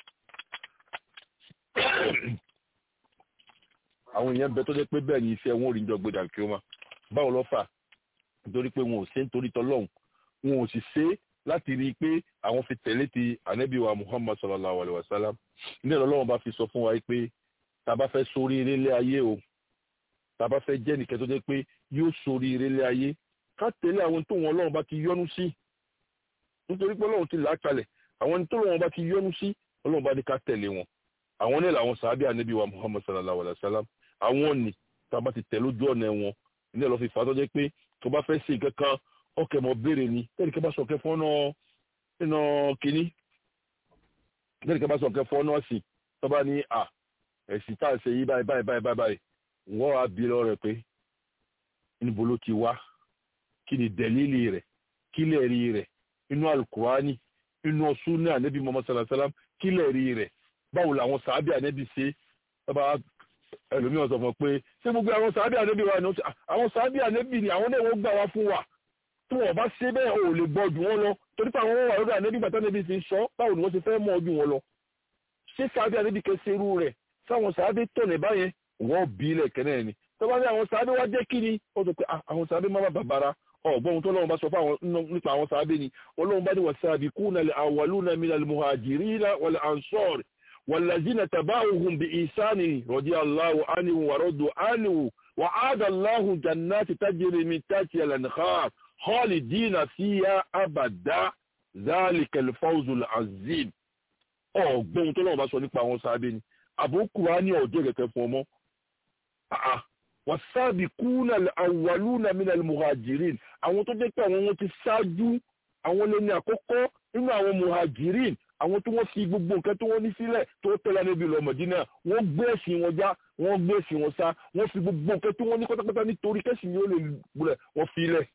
àwọn èèyàn bẹ tó jẹ́ pé bẹ́ẹ̀ ni iṣẹ́ wọn ò rí jọ gbọdọ̀ kí ó má báwo ló fà nítorí pé wọn ò ṣe nítorí tọlọ́hún wọn ò sì ṣe láti rí i pé àwọn fi tẹ̀lé ti ànábì wa muhammad sallallahu alayhi wa sallam ní ẹ̀rọ ọlọ́run bá fi sọ fún wa pé tá a bá fẹ́ sórí eré lé ayé o tá a bá fẹ́ jẹ́ nìkan tó jẹ́ pé yóò sórí eré lé ayé ká tẹ̀lé àwọn tó wọn ọlọ́run bá ti yọ́nú sí nítorí pé ọlọ́run ti là á kalẹ̀ àwọn tó wọn bá ti yọ́nú sí ọlọ́run bá ní ká tẹ̀lé wọn àwọn ní làwọn sàábì ànábì wa muhammad sallallahu alayhi wa sallam àwọn ni tá a bá ti tẹ̀ lójú ọ̀nà wọn ní ẹ̀ lọ́ fi fà á tó jẹ́ pé tó bá fẹ́ ṣe nǹkan kan ọkẹ́ mọ̀ béèrè ni tẹ́lẹ̀ kí a bá sọ ọ̀kẹ́ fọ́nà nínú kínní tẹ́lẹ̀ kí a bá sọ ọ̀kẹ́ fọ́nà sí tó bá ní à ẹ̀sìn tá à ń ṣe yí báyìí báyìí báyìí báyìí wọ́n á bí lọ rẹ̀ pé níbo ló ti wá kí ni dẹ̀lílì rẹ̀ kí lè rí rẹ̀ inú alukurani inú sunna anabi muhammad sallallahu alayhi wa sallam kí lè rí rẹ̀ báwo làwọn sàábì anabi ṣe bá ẹlòmíràn sọ fún ọ pé ṣé gbogbo àwọn sàábì anabi wa ni àwọn sàábì anabi ni àwọn náà wọ́n gbà wá fún wa tí wọ́n bá ṣe bẹ́ẹ̀ ò lè gbọ́ ju wọn lọ torí pé àwọn wà lórí anabi bàtà anabi ti ń sọ báwo ni wọ́n ti fẹ́ mọ̀ ju wọn lọ ṣé sàábì anabi kẹsẹ̀ irú rẹ̀ sáwọn sàábì tọ̀nẹ̀ báyẹn wọ́n bí ilẹ̀ kẹ́nẹ́ ni tó bá ní àwọn sàábì wá jẹ́ kí ni ó sọ pé àwọn sàábì má bàbàrà ọgbọ́n tó lọ́wọ́ bá sọ fún nípa àwọn sàábì ni ọlọ́run bá ní wasabiquna al-awwaluna minal muhajirina wal ansar والذين تبعوهم بإحسان رضي الله عنهم ورضوا عنه وعاد الله جنات تجري من تحتها الأنهار خالدين فيها أبدا ذلك الفوز العظيم ọgbọ́n tó lọ́wọ́ bá sọ nípa àwọn sábẹ́ ni àbókù wa ní ọjọ́ kẹ̀kẹ́ fún ọmọ wasabiquna al-awwaluna min al-muhajirin àwọn tó jẹ́ pé àwọn wọn ti ṣáájú àwọn lẹ́ni àkọ́kọ́ nínú àwọn muhajirin àwọn tí wọ́n fi gbogbo nǹkan tí wọ́n ní sílẹ̀ tó tẹ́lá níbi ìlú Mọ̀dínà wọ́n gbé ẹ̀sìn wọn já wọ́n gbé ẹ̀sìn wọn sá wọ́n fi gbogbo nǹkan tí wọ́n ní pátápátá nítorí kẹ́sìn yóò lè gbúlẹ̀ wọ́n fi lẹ̀.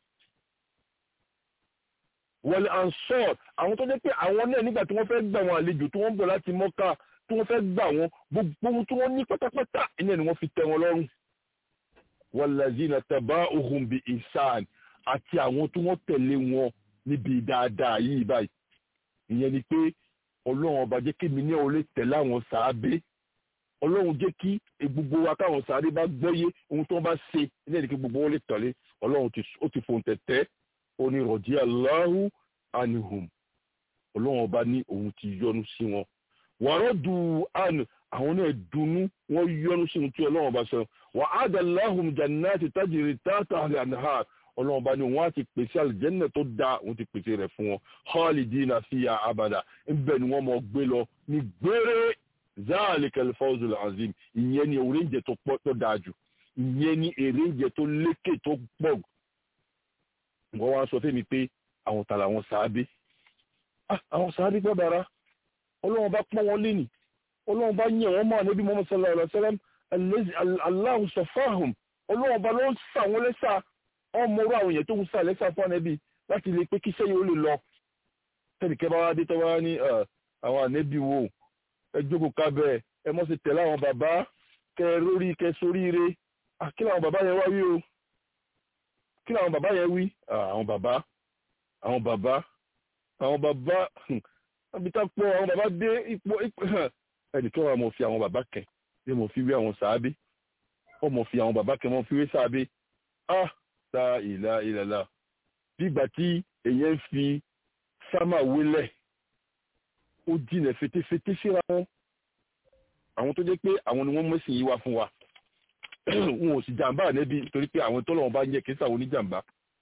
wọlé ansọ́ọ̀t àwọn tó jẹ́ pé àwọn náà nígbà tí wọ́n fẹ́ gbà wọn àlejò tí wọ́n bọ̀ láti Mọ́kà tí wọ́n fẹ́ gbà wọn gbogbo ohun tí wọ́n ní pátápátá iná ni wọ́n fi tẹ́ wọn lọ́rùn. wallazina taba'uhum bi ihsan àti àwọn tí wọ́n tẹ̀lé wọn níbi dáadáa yìí báyìí ìyẹn ni pé ọlọ́run ọba jẹ́ kí mi ní ọ̀rẹ́ tẹ̀lé àwọn sàábé ọlọ́run jẹ́ kí gbogbo wa káwọn sàábé bá gbọ́yé ohun tó bá ṣe ilé ìdíkẹ́ gbogbo wọn lè tẹ̀lé ọlọ́run ó ti fòun tẹ̀tẹ́ ó ní rọ̀dí aláhu anihum ọlọ́run ọba ní òun ti yọ́nú sí wọn wàrọ̀ du àná àwọn náà dunnú wọ́n yọnu sí ohun tí ọlọ́run bá sọ wà á dà láhùn jannati tajiri tata àlànà ọlọ́run bá ní wọ́n á ti pèsè àlìjẹ́nà tó dáa wọ́n ti pèsè rẹ̀ fún wọn khalidina fiya abada ńbẹ ni wọ́n mọ̀ gbé lọ ní gbére zalikal fawzul azim ìyẹn ni oríǹjẹ tó pọ̀ tó dáa jù ìyẹn ni èrèǹjẹ tó lékè tó pọ̀ wọ́n wá sọ fẹ́mi pé àwọn tààrà àwọn sàábé àwọn sàábé gbọ́ dára ọlọ́run bá pọ́n wọn lé nì ọlọ́run bá yẹ̀ wọ́n máa níbi Muhammad sallallahu alaihi wasallam Allahu safahum ọlọ́run bá ló ń sà wọ́n lẹ́sà ọmọrú àwọn èèyàn tó ń sà lẹ́sà fún ànẹ́bí láti lè pé kí sẹ́yìn ó lè lọ tẹ́nìkẹ́ bá wá dé tọ́ wá ní àwọn ànẹ́bí wo ẹ jókòó kábẹ́ ẹ mọ́ sí tẹ̀lé àwọn bàbá kẹ rórí kẹ sóríire kí làwọn bàbá yẹn wá wí o kí làwọn bàbá yẹn wí àwọn bàbá àwọn bàbá àwọn bàbá àbítá pọ̀ àwọn bàbá dé ipò ẹnìkan wà mọ̀ fi àwọn bàbá kẹ̀ ní mo fi wé àwọn sàábé ó mọ̀ fi àwọn bàbá kẹ̀ mọ̀ fi wé sàábé ah ta ìlà ìlàlà bígbà tí èyàn ń fi sámà wélẹ̀ ó jìnà fetefete síra wọn àwọn tó jẹ́ pé àwọn ni wọ́n mẹ́sìn yìí wá fún wa wọn ò sì jàǹbá ànẹ́bí torí pé àwọn tọ́lọ́wọ́n bá ń yẹ kí sàwọn oníjàǹbá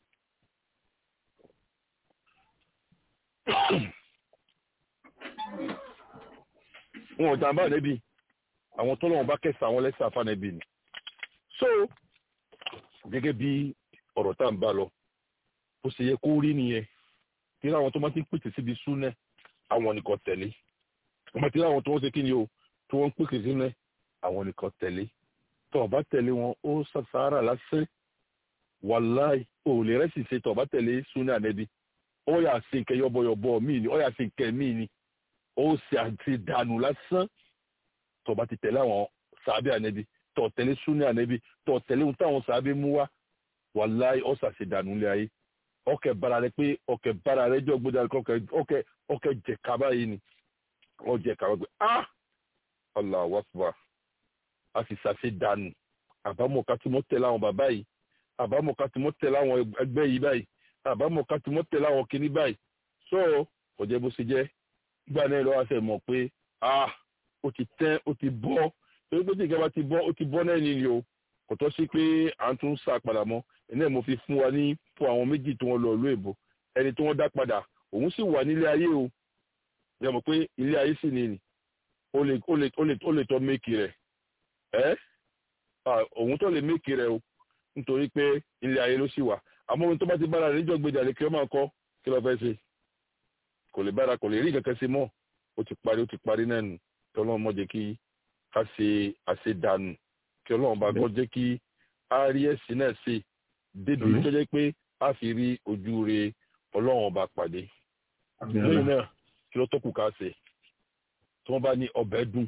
wọn ò jàǹbá ànẹ́bí àwọn tọ́lọ́wọ́n bá kẹsà àwọn lẹ́sà fánẹ́bí ni so gẹ́gẹ́ bí ọ̀rọ̀ tá à ń bá lọ bó ṣe yẹ kó rí nìyẹn kí láwọn tó máa ti ń pèsè síbi súnẹ́ àwọn nìkan tẹ̀lé wọ́n máa ti láwọn tó wọ́n ṣe kí ni o tí wọ́n ń pèsè sílẹ̀ àwọn nìkan tẹ̀lé tó bá tẹ̀lé wọn ó sàṣàrà lásán wàláì ò lè rẹ́sì ṣe tó bá tẹ̀lé súnẹ́ ànẹ́bí ó yà sí nkẹ́ yọ́bọ̀yọ̀bọ̀ míì ni ó yà sí nkẹ́ míì ni ó sì àti dànù lásán tó bá ti tẹ̀lé àwọn sàábẹ́ ànẹ́bí tó tẹ̀lé súnẹ́ ànẹ́bí tó tẹ̀lé ohun táwọn sàábẹ́ mú wá wàláì ó sàṣe dànù lé ayé ọkẹ bara rẹ pé ọkẹ bara rẹ jọ gbọdọ ọkẹ ọkẹ ọkẹ jẹ kaba yìí ni ọ jẹ kaba gbé ah Allahu Akbar a sì ṣàṣe dànù àbámọ̀ ká tí mo tẹ̀lé àwọn bàbá yìí àbámọ̀ ká tí mo tẹ̀lé àwọn ẹgbẹ́ yìí báyìí àbámọ̀ ká tí mo tẹ̀lé àwọn kinní báyìí so ọ̀jẹ̀ bó ṣe jẹ́ gbà náà lọ́wọ́ àṣẹ mọ̀ pé ah ó ti tẹ́ ó ti bọ́ torí pé tí ìjọba ti bọ́ ó ti bọ́ náà nìyí o kò tọ́ sí pé à ń tún sá padà mọ́ ẹni ẹ̀ mo fi fún wa ní fún àwọn méjì tí wọ́n lọ ìlú èbó ẹni tí wọ́n dá padà òun sì wà nílé ayé o yẹ mọ̀ pé ilé ayé sì ni nì ó lè ó lè ó lè ó lè tọ́ méèkì rẹ̀ ẹ́ òun tó lè méèkì rẹ̀ o nítorí pé ilé ayé ló sì wà àmọ́ ohun tó bá ti bára rẹ̀ níjọ́ gbèjà lè kí ọ máa kọ́ kí ló fẹ́ ṣe kò lè bára kò lè rí kankan ṣe mọ́ ó ti parí ó ti parí náà nù kí ọlọ́run mọ̀ jẹ́ kí ká ṣe àṣedànù kí ọlọ́run bá gbọ́ jẹ́ kí á rí ẹ̀sìn náà ṣe débi tó jẹ́ pé a fi rí ojú re ọlọ́run ọba pàdé lẹ́yìn náà kí ló tó kù ká ṣe tí wọ́n bá ní ọbẹ̀ dùn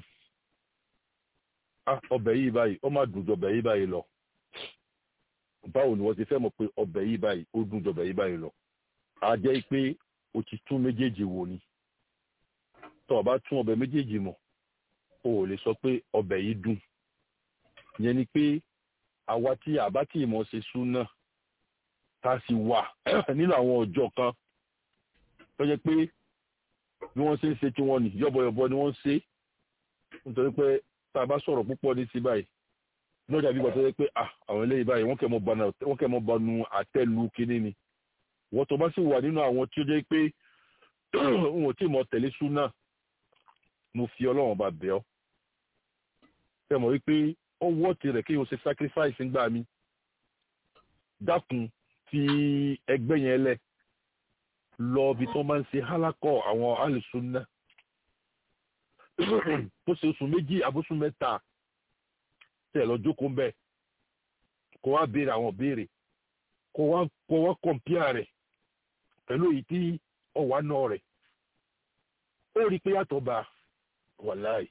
ọbẹ̀ yìí báyìí ó má dùn jọbẹ̀ yìí báyìí lọ báwo ni wọ́n ti fẹ́ mọ̀ pé ọbẹ̀ yìí báyìí ó dùn jọbẹ̀ yìí báyìí lọ a jẹ́ pé o ti tún méjèèjì wò ni tó o bá tún ọbẹ̀ méjèèjì mọ̀ o ò lè sọ pé ọbẹ̀ yìí dùn yẹn ni pé àwa tí àbá tí ìmọ̀ ṣe súnà tá a sì wà nínú àwọn ọjọ́ kan tó jẹ́ pé bí wọ́n ṣe ń ṣe tí wọ́n nì yọ́bọ̀yọ̀bọ̀ ni wọ́n ń ṣe nítorí pé tá a bá sọ̀rọ̀ púpọ̀ ní sí báyìí ní ọjà bíbọ̀ tó jẹ́ pé àwọn eléyìí báyìí wọ́n kẹ́ mọ́ banu àtẹ́lu kínní ni wọ́n tó bá sì wà nínú àwọn tí ó jẹ́ pé n ò tí mọ̀ tẹ̀lé súnà mo fi ọlọ́run bá bẹ̀ ọ́ fẹ́ mọ̀ wípé ó wọ́ tirẹ̀ kí o ṣe sacrifice ńgbà mi dákun fi ẹgbẹ́ yẹn lẹ̀ lọ bí tó máa ń ṣe hálákọ̀ àwọn alùsùnà tó ṣe oṣù méjì àbúṣù mẹ́ta tẹ̀ lọ jókòó ń bẹ̀ kó wá béèrè àwọn béèrè kó wá kó wá kọ̀m̀pìà rẹ̀ pẹ̀lú èyí tí ọ̀wá náà rẹ̀ ó rí i pé yàtọ̀ bá wàláì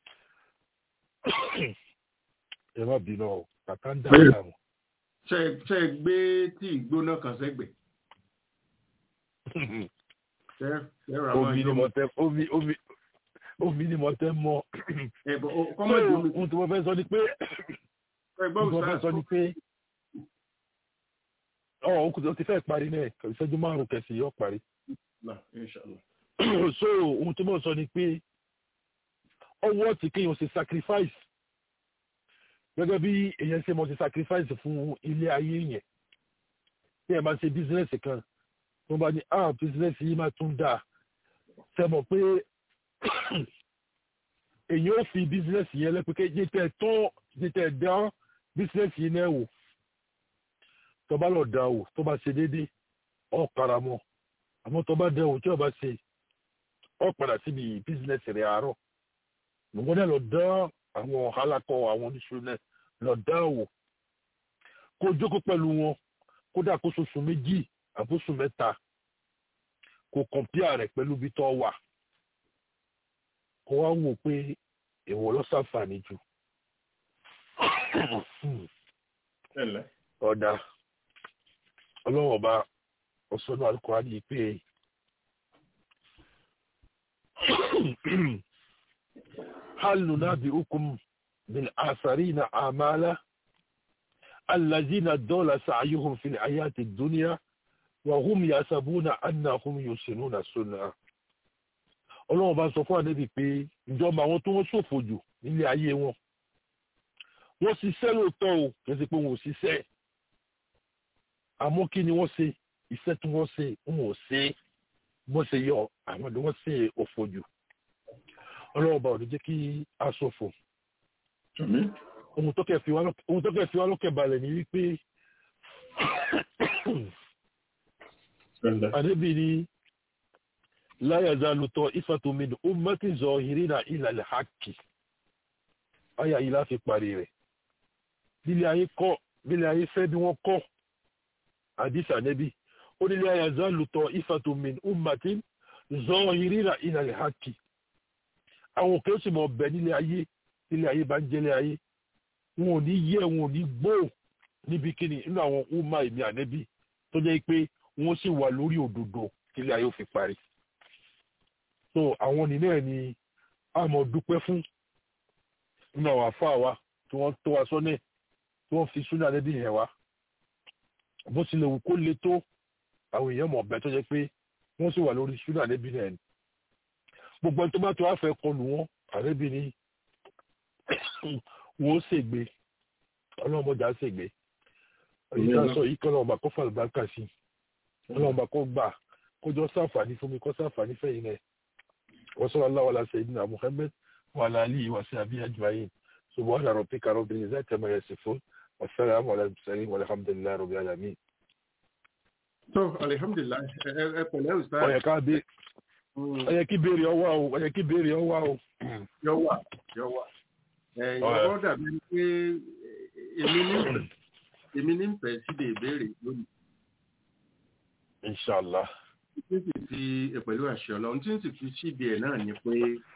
ẹ má bínú ọ kàkà ń dà láàmú. ṣe ṣe gbé tí ìgbóná kan sẹ́gbẹ̀. omi ni mo tẹ omi omi omi ni mo tẹ mọ. kọ́mọ̀dé omi. ohun tí mo fẹ́ sọ ni pé ohun tí mo fẹ́ sọ ni pé ọ̀ o ti fẹ́ parí náà ìṣẹ́jú márùn-ún kẹsì yóò parí. so ohun tí mo sọ ni pé ọwọ́ tí kéèyàn ṣe sacrifice gẹ́gẹ́ bí èèyàn ṣe mọ̀ ṣe sacrifice fún ilé ayé yẹn bí ẹ máa ṣe business kan tó bá ní ah business yìí máa tún dáa ṣe mọ̀ pé èèyàn ò fi business yẹn lẹ́pẹ́kẹ́ jẹ́ tẹ́ tán jẹ́ tẹ́ dán business yìí náà wò tó bá lọ dá wò tó bá ṣe déédéé ọ̀ karamọ́ àmọ́ tó bá dẹ̀ wò tí o bá ṣe ọ̀ padà síbi business rẹ̀ àárọ̀ nǹkan náà lọ dán àwọn alákọ̀ àwọn oníṣòwò náà lọ dá wò kó jókòó pẹ̀lú wọn kódà kó ṣoṣù méjì àbóṣù mẹ́ta kó kọ̀mpíà rẹ̀ pẹ̀lú bí tó wà kó wá wò pé èwo ló ṣàǹfààní jù ẹ̀lẹ́ ọ̀dà ọlọ́wọ́ bá ọ̀sọ́nà alukọ́rá yìí pé hal nunabi'ukum bil asarina amala allazina dalla sa'yuhum fil hayati ad-dunya wa hum yasabuna annahum yusinuna sunna ọlọ́wọ́ bá sọ fún àdébì pé ìjọba àwọn tó wọ́n ṣòfò jù nílé ayé wọn wọ́n ṣiṣẹ́ lóòótọ́ o kì í ṣe pé wọn ò ṣiṣẹ́ àmọ́ kí ni wọ́n ṣe iṣẹ́ tí wọ́n ṣe wọn ò ṣe bó ṣe yọ àwọn ni wọ́n ṣe òfò jù ọlọ́wọ́ bá ò ní jẹ́ kí a ṣòfò ohun tó kẹ́ fi wá lọ́kẹ̀ balẹ̀ ni wípé àdébì ni láyàzá lùtọ̀ ìfàtòmínú ó mọ́tì zọ ìrìnà ìlàlẹ̀ hákì ayà yìí láti parí rẹ̀ bílẹ̀ ayé kọ́ bílẹ̀ ayé fẹ́ bí wọ́n kọ́ àdìsá nẹ́bí ó nílé ayàzá lùtọ̀ ìfàtòmínú ó mọ́tì zọ ìrìnà ìlàlẹ̀ hákì àwọn òkè ó sì mọ̀ bẹ̀ nílé ayé nílé ayé bá ń jẹ́lé ayé wọn ò ní yẹ wọn ò ní gbó níbi kíni nínú àwọn ọmọ ìmí ànẹ́bí tó jẹ́ pé wọ́n sì wà lórí òdodo nílé ayé ó fi parí so àwọn nínú ẹ̀ ni a mọ̀ dúpẹ́ fún nínú àwọn àfáà wa tí wọ́n tó wa sọ́nẹ̀ tí wọ́n fi súnà lẹ́bí yẹn wá bó tilẹ̀ wù kó le tó àwọn èèyàn mọ̀ bẹ́ẹ̀ tó jẹ́ pé wọ́n sì wà lórí súnà lẹ́bí yẹn ni gbogbo ẹni tó bá tó wá fẹ́ kọlù wọn àrẹ́bí ni wọ́n ó ṣègbè ọlọ́mọdé á ṣègbè ìdá sọ yìí kọ́ lọ́wọ́ bá kó fàlùbákà sí ọlọ́wọ́ bá kó gbà kó jọ sáǹfààní fún mi kó sáǹfààní fẹ́yìn náà وصلى الله على سيدنا محمد وعلى آله وصحبه أجمعين سبحان ربك رب العزة عما يصفون والسلام على المرسلين والحمد لله رب العالمين. tó alihamdulilayi ẹ ẹ pẹ̀lẹ́ ó ustaz yẹ ká bí ó yẹ kí béèrè ọwọ́ o ó yẹ kí béèrè ọwọ́ o. yọ wà yọ wà ẹ Ọ̀rẹ́. yọ dàbí pé èmi ní èmi ní fẹ́ síde ìbéèrè lónìí inshallah tí n sì fi pẹ̀lú àṣẹ ọlọ́run tí n sì fi síde ẹ̀ náà ni pé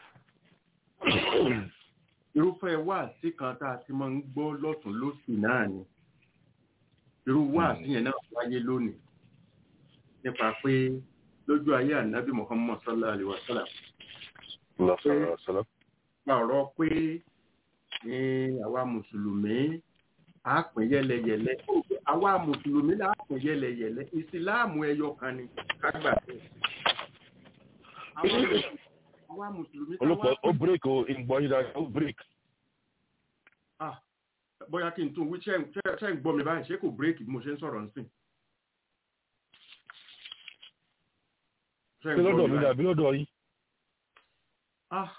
irúfẹ́ wáàsí kan tá a ti máa ń gbọ́ lọ́tún lósì náà ni irú wáàsí yẹn náà wáyé lónìí nípa pé lójú ayé ànábì muhammad sallallahu alaihi wa sallam Allah sallallahu alaihi wasallam. gba ọ̀rọ̀ pé ní àwa mùsùlùmí á pín yẹ́lẹyẹ̀lẹ àwa mùsùlùmí là á pín yẹ́lẹyẹ̀lẹ ìsìláàmù ẹyọ kan ni ká gbà bẹ́ẹ̀. Àwa- àwa mùsùlùmí tá olùkọ́ wá ó break o ìgbọ́ yìí dáa ó break. Ah, bóyá kí n tún wí ṣe ń ṣe- ṣe ń gbọ́ mi báyìí ṣé kò bírèkì bí mo ṣe ń sọ̀rọ̀ nísìn. Ṣé ń ṣé gbọ́ lọ́dọ̀ mi báyìí? dàbí lọ́dọ̀ yìí. Ah,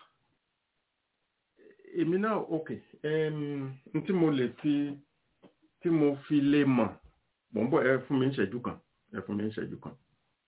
èmi náà ok um, n tí mo lè fi tí mo fi lè mọ̀ mò ń bọ̀ ẹ fún mi ń ṣẹ́jú kan ẹ fún mi ń ṣẹ́jú kan.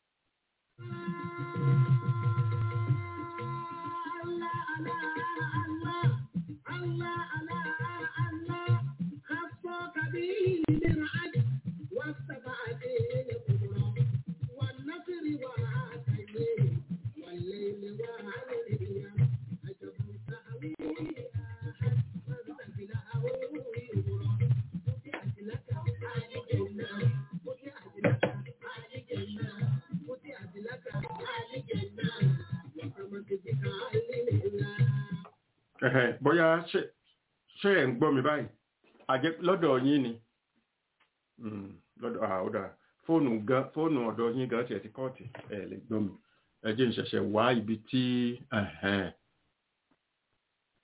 Ẹ̀hẹ̀, bóyá ṣe ṣe ẹ̀ ń gbọ́ mi báyìí àjẹ́ lọ́dọ̀ yín ni Mm, lọ́dọ̀ ah, ó dáa fóònù gan fóònù ọ̀dọ̀ yín gan tiẹ̀ ti kọ́ọ̀tì ẹ̀ lè gbọ́ mi ẹ jẹ́ n ṣẹ̀ṣẹ̀ wá ibi tí ẹ̀hẹ̀n.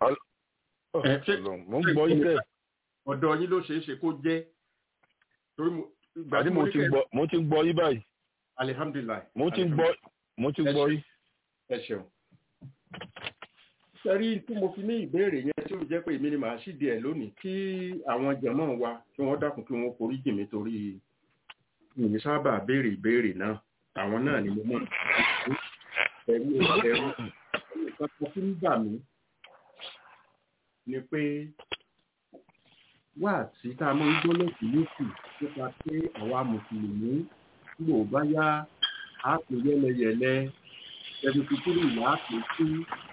Ẹ, ṣé- Ọlọ́run, mo ń gbọ́ yín bẹ́ẹ̀ ọ̀dọ̀ yín ló ṣeé ṣe kó jẹ́ torí mo ìgbà àní tí mo mo ní ti kẹ́ gbọ́ mo ti gbọ́ yín báyìí alihamdulilayi mo ti gbọ́ mo ti gbọ́ yín. ẹ ṣeun. sẹ́rí tí mo fi ní ìbéèrè yẹn tí ó jẹ́ pé èmi ni màá ṣíde ẹ̀ lónìí kí àwọn jẹ̀mọ́ wa kí wọ́n dákun kí wọ́n forí jì mí torí mi sábà béèrè ìbéèrè náà àwọn náà ni mo mọ̀ ẹ̀rú ẹ̀rú nǹkan kan tí ń bà mí ni pé wá sí tá a máa ń gbọ́ lọ́sùn lóṣù nípa pé àwa mùsùlùmí tí ò bá yá á pè yẹlẹyẹlẹ ẹbí kúkúrú ìyá á pè sí.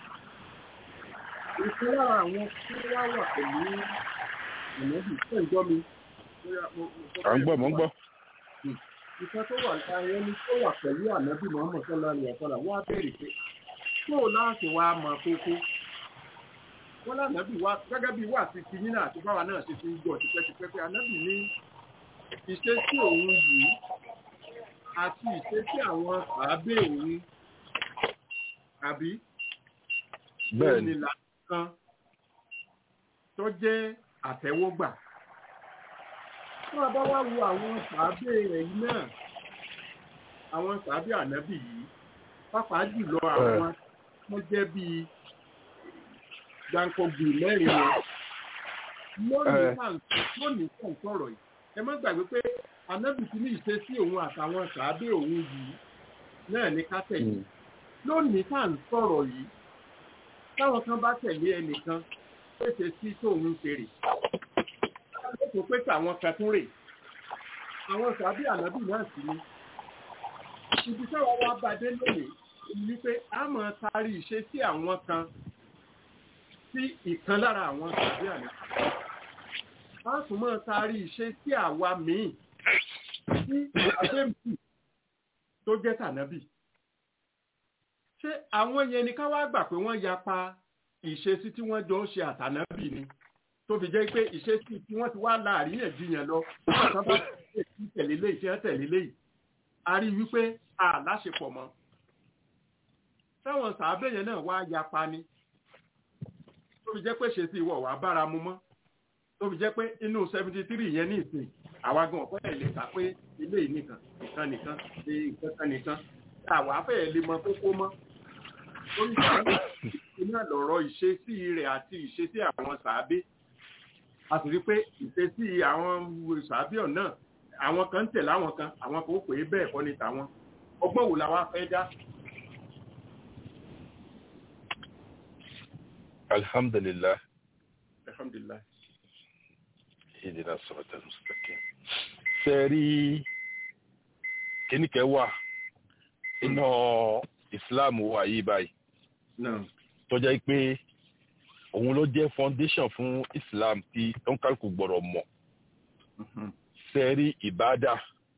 ìkan lára àwọn tí wá wà pẹ̀lú ìmọ̀bí tó ń gbọ́ mi. bóyá mo- mo sọ à ń pé gbọ́ mo ń gbọ́. ìkan tó wà nípa ẹni tó wà pẹ̀lú ànábì Muhammad sọ́lá ní ọ̀pọ̀lá wọ́n á bẹ̀rẹ̀ pé tó o láti wá mọ kókó. wọ́n lánàbì wá gẹ́gẹ́ bí wà sí tiyín náà àti báwa náà ṣe fi ń gbọ́ tipẹ́tipẹ́ pé ànábì ní ìṣesí òun yìí àti ìṣesí àwọn àábẹ̀ òun àbí bẹ́ẹ̀ ni ìlànà kan tó jẹ́ àtẹ́wọ́gbà. Tí wọ́n bá wá wo àwọn sàábé rẹ̀ yìí náà, àwọn sàábé ànábì yìí, pàápàá jùlọ àwọn tó jẹ́ bíi gbàǹkọ̀gbì mẹ́rin wọn. Lónìí Eh. tá à ń- lónìí tá à ń sọ̀rọ̀ yìí, ẹ má gbàgbé pé ànábì ti ní ìṣesí òun àtàwọn sàábé òun yìí náà ní ká tẹ̀lé Mm. lónìí tá à ń sọ̀rọ̀ yìí táwọn kan bá tẹ̀lé ẹnìkan pèsè sí tóun ń ṣeré lóko pé tàwọn kan tún rè àwọn sàbí ànábì náà sì ni ibi táwọn wá bá dé lónìí ni pé a máa taari ìṣe sí àwọn kan sí ìkan lára àwọn sàbí ànábì a tún máa taari ìṣe sí àwa míì sí àbẹ́mù tó jẹ́ tànábì ṣé àwọn yẹn ni ká wá gbà pé wọ́n yapa ìṣesí tí wọ́n jọ ń ṣe àtànábì ni tó fi jẹ́ pé ìṣesí tí wọ́n ti wá láàríyànjiyàn lọ nígbà tán bá tẹ̀lé léyìí tí wọ́n tẹ̀lé léyìí a rí i wípé a láṣepọ̀ mọ́ táwọn sàábẹ̀ yẹn náà wá yapa ni tó fi jẹ́ pé ṣe sí ìwọ̀ wá bára mu mọ́ tó fi jẹ́ pé inú seventy three yẹn ní ìsìn àwa gan ọ̀pẹ́ ẹ̀ lè kà pé ilé yìí nìkan nìkan nìkan ṣe nǹkan kan nìkan àwa fẹ́ẹ̀ lè mọ kókó mọ́ oríṣiríṣi náà lọ̀rọ̀ ìṣesí rẹ̀ àti ìṣesí àwọn sàábé a sì rí pé ìṣesí àwọn sàábé ọ̀nà àwọn kan ń tẹ̀lé àwọn kan àwọn kan ó pè é bẹ́ẹ̀ kọ́ ní tàwọn ọgbọ́n wo la wá fẹ́ dá alhamdulilah alhamdulilayi ìdílé sọ̀rọ̀tà mùsùlùmí. sẹ́ẹ̀rí kíníkẹ́ wà iná islam wà yìí báyìí náà tó jẹ́ pé òun ló jẹ́ foundation fún islam tí oníkálukú gbọ́dọ̀ mọ̀ mhm, sẹ́ẹ̀rí ìbádà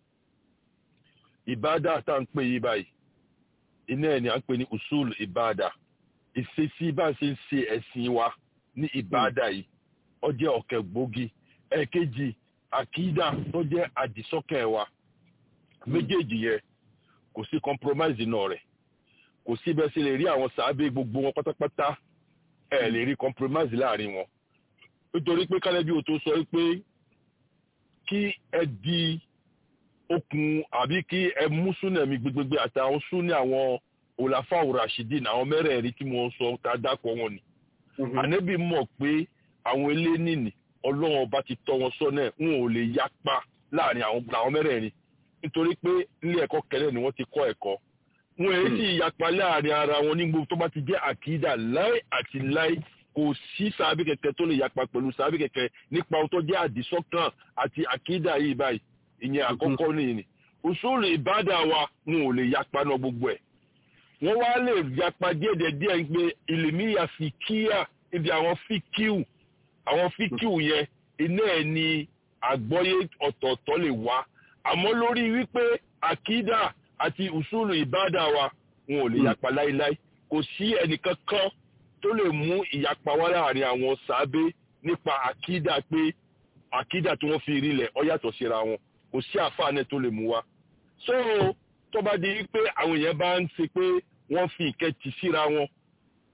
ìbádà tá à ń pè yí báyìí iná ẹ̀ ni à ń pè ní usul ìbádà ìṣesí bá a ṣe ń ṣe ẹ̀sìn wa ní ìbádà yìí ó jẹ́ ọ̀kẹ́ gbòógì ẹ̀ẹ̀kejì àkídà tó jẹ́ àdìsọ́kẹ̀ wa méjèèjì yẹn kò sí compromise náà rẹ̀ kò sí bẹ́ẹ̀ ṣe lè rí àwọn sàábé gbogbo wọn pátápátá ẹ̀ lè rí compromise láàrin wọn nítorí pé kálẹ́bí o tó sọ pé kí ẹ di okùn àbí kí ẹ mú súnà mi gbégbégbé àtàwọn súnà àwọn òlàfà òràṣídìn àwọn mẹ́rẹ̀ẹ̀rin tí mo sọ tá a dákọ̀ wọn ni mhm, ànábì mọ̀ pé àwọn eléníìní ọlọ́run ọba ti tọ́ wọn sọ́nà ẹ̀ wọn ò lè yapa láàrin àwọn àwọn mẹ́rẹ̀ẹ̀rin nítorí pé ilé ẹ̀kọ́ kẹlẹ́ ni wọ́n ti kọ́ ẹ̀kọ́ wọn èyí sì yapa láàrin ara wọn ní gbogbo tó bá ti jẹ́ àkídà láì àti láì kò sí sàábì kẹ̀kẹ́ tó lè yapa pẹ̀lú sàábì kẹ̀kẹ́ nípa ohun tó jẹ́ àdìsọ́kàn àti àkídà yìí báyìí ìyẹn àkọ́kọ́ nìyí ni òṣùlù ìbádà wa wọn ò lè yapa náà gbogbo ẹ̀ wọ́n wá lè yapa díẹ̀díẹ̀ ń pé ìlèmíyà fi kíyà ibi àwọn fíkíù àwọn fíkíù yẹn iná ẹ̀ ni àgbọ́yé ọ̀tọ̀ọ̀tọ̀ lè wá àmọ́ lórí wípé àkídà àti ùsùlù ìbádà wa wọn ò lè Mm. yapa láíláí kò sí ẹnìkan kan tó lè mú ìyapa wá láàrin àwọn sàábé nípa àkídà pé àkídà tí wọ́n fi rinlẹ̀ ó yàtọ̀ síra wọn kò sí àfáànẹ tó lè mú wa so tó bá di wípé àwọn èèyàn bá ń ṣe pé wọ́n fi ìkẹ́ tì síra wọn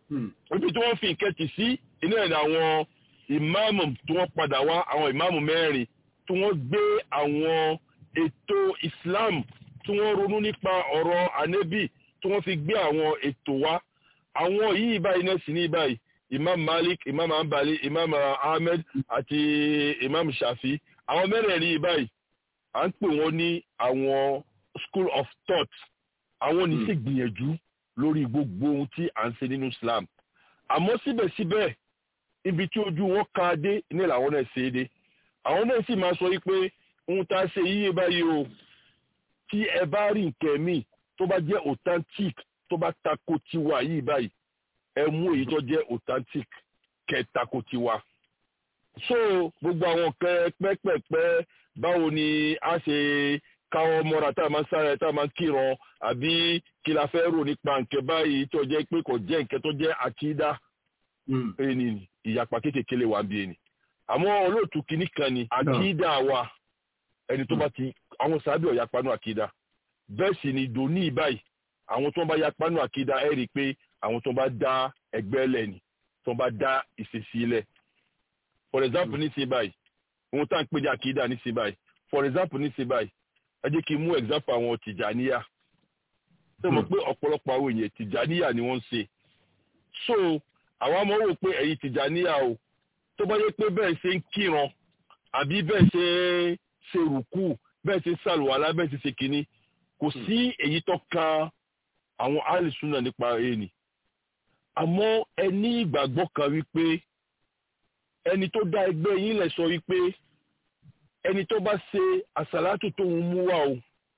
Hmm. ibi tí wọ́n fi ìkẹtì sí iná ẹ̀ ní àwọn ìmáàmù tí wọ́n padà wá àwọn ìmáàmù mẹ́rin tí wọ́n gbé àwọn ètò Islam tí wọ́n ronú nípa ọ̀rọ̀ ànẹ́bì tí wọ́n fi gbé àwọn ètò wá àwọn yìí báyìí náà sì ní báyìí Imam Malik Imam Ambali Imam Ahmed àti Imam Shafi àwọn mẹ́rẹ̀ẹ̀rin yìí báyìí à ń pè wọ́n ní àwọn school of thought àwọn ní sì gbìyànjú lórí gbogbo ohun tí à ń ṣe nínú Islam àmọ́ síbẹ̀síbẹ̀ ibi tí ojú wọn ká dé ní làwọn náà ṣe é dé àwọn náà sì máa sọ wípé ohun tá a ṣe yíyé báyìí o tí ẹ bá rí nǹkan míì tó bá jẹ́ authentic tó bá tako tiwa yìí báyìí ẹ mú èyí tó jẹ́ authentic kẹ́ tako tiwa so gbogbo àwọn kẹ pẹ́pẹ́pẹ́ báwo ni a ṣe káwọn mọ́ra tá a máa ń sáré tá a máa ń kíran àbí kí la fẹ́ rò nípa nǹkan báyìí tó jẹ́ pé kò jẹ́ nǹkan tó jẹ́ àkídá Hmm. ẹni ni ìyapa kékeré wà bí ẹni àmọ́ olóòtú kìíní kan ni àkídá wa ẹni tó bá ti àwọn sábẹ́ ọ̀yapa nù àkídá bẹ́ẹ̀ sì ni dòní báyìí àwọn tó ń bá yapa nù àkídá ẹ̀ rí i pé àwọn tó ń bá dá ẹgbẹ́ lẹ̀ ni tó ń bá dá ìṣesí lẹ̀ for example ní sí báyìí ohun tá à ń pè ní àkídá ní sí báyìí for example ní sí báyìí ẹ jẹ́ kí n mú example àwọn tìjàníyà ṣé mo pé ọ̀pọ̀lọpọ̀ àwọn èèyàn tìjàníyà ni wọ́n ń ṣe so àwọn ọmọ wò pé ẹ̀yin tìjàníyà o tó bá yẹ pé bẹ́ẹ̀ ṣe ń kíran àbí bẹ́ẹ̀ ṣe ń ṣe rùkú bẹ́ẹ̀ ṣe ń ṣàlùwàlá bẹ́ẹ̀ ṣe ṣe kínní kò sí èyí tó kan àwọn alìsúnà nípa ẹni àmọ́ ẹ ní ìgbàgbọ́ kan wípé ẹni tó dá ẹgbẹ́ yín lẹ̀ sọ wípé ẹni tó bá ṣe àsàlátù tó ń mú wá o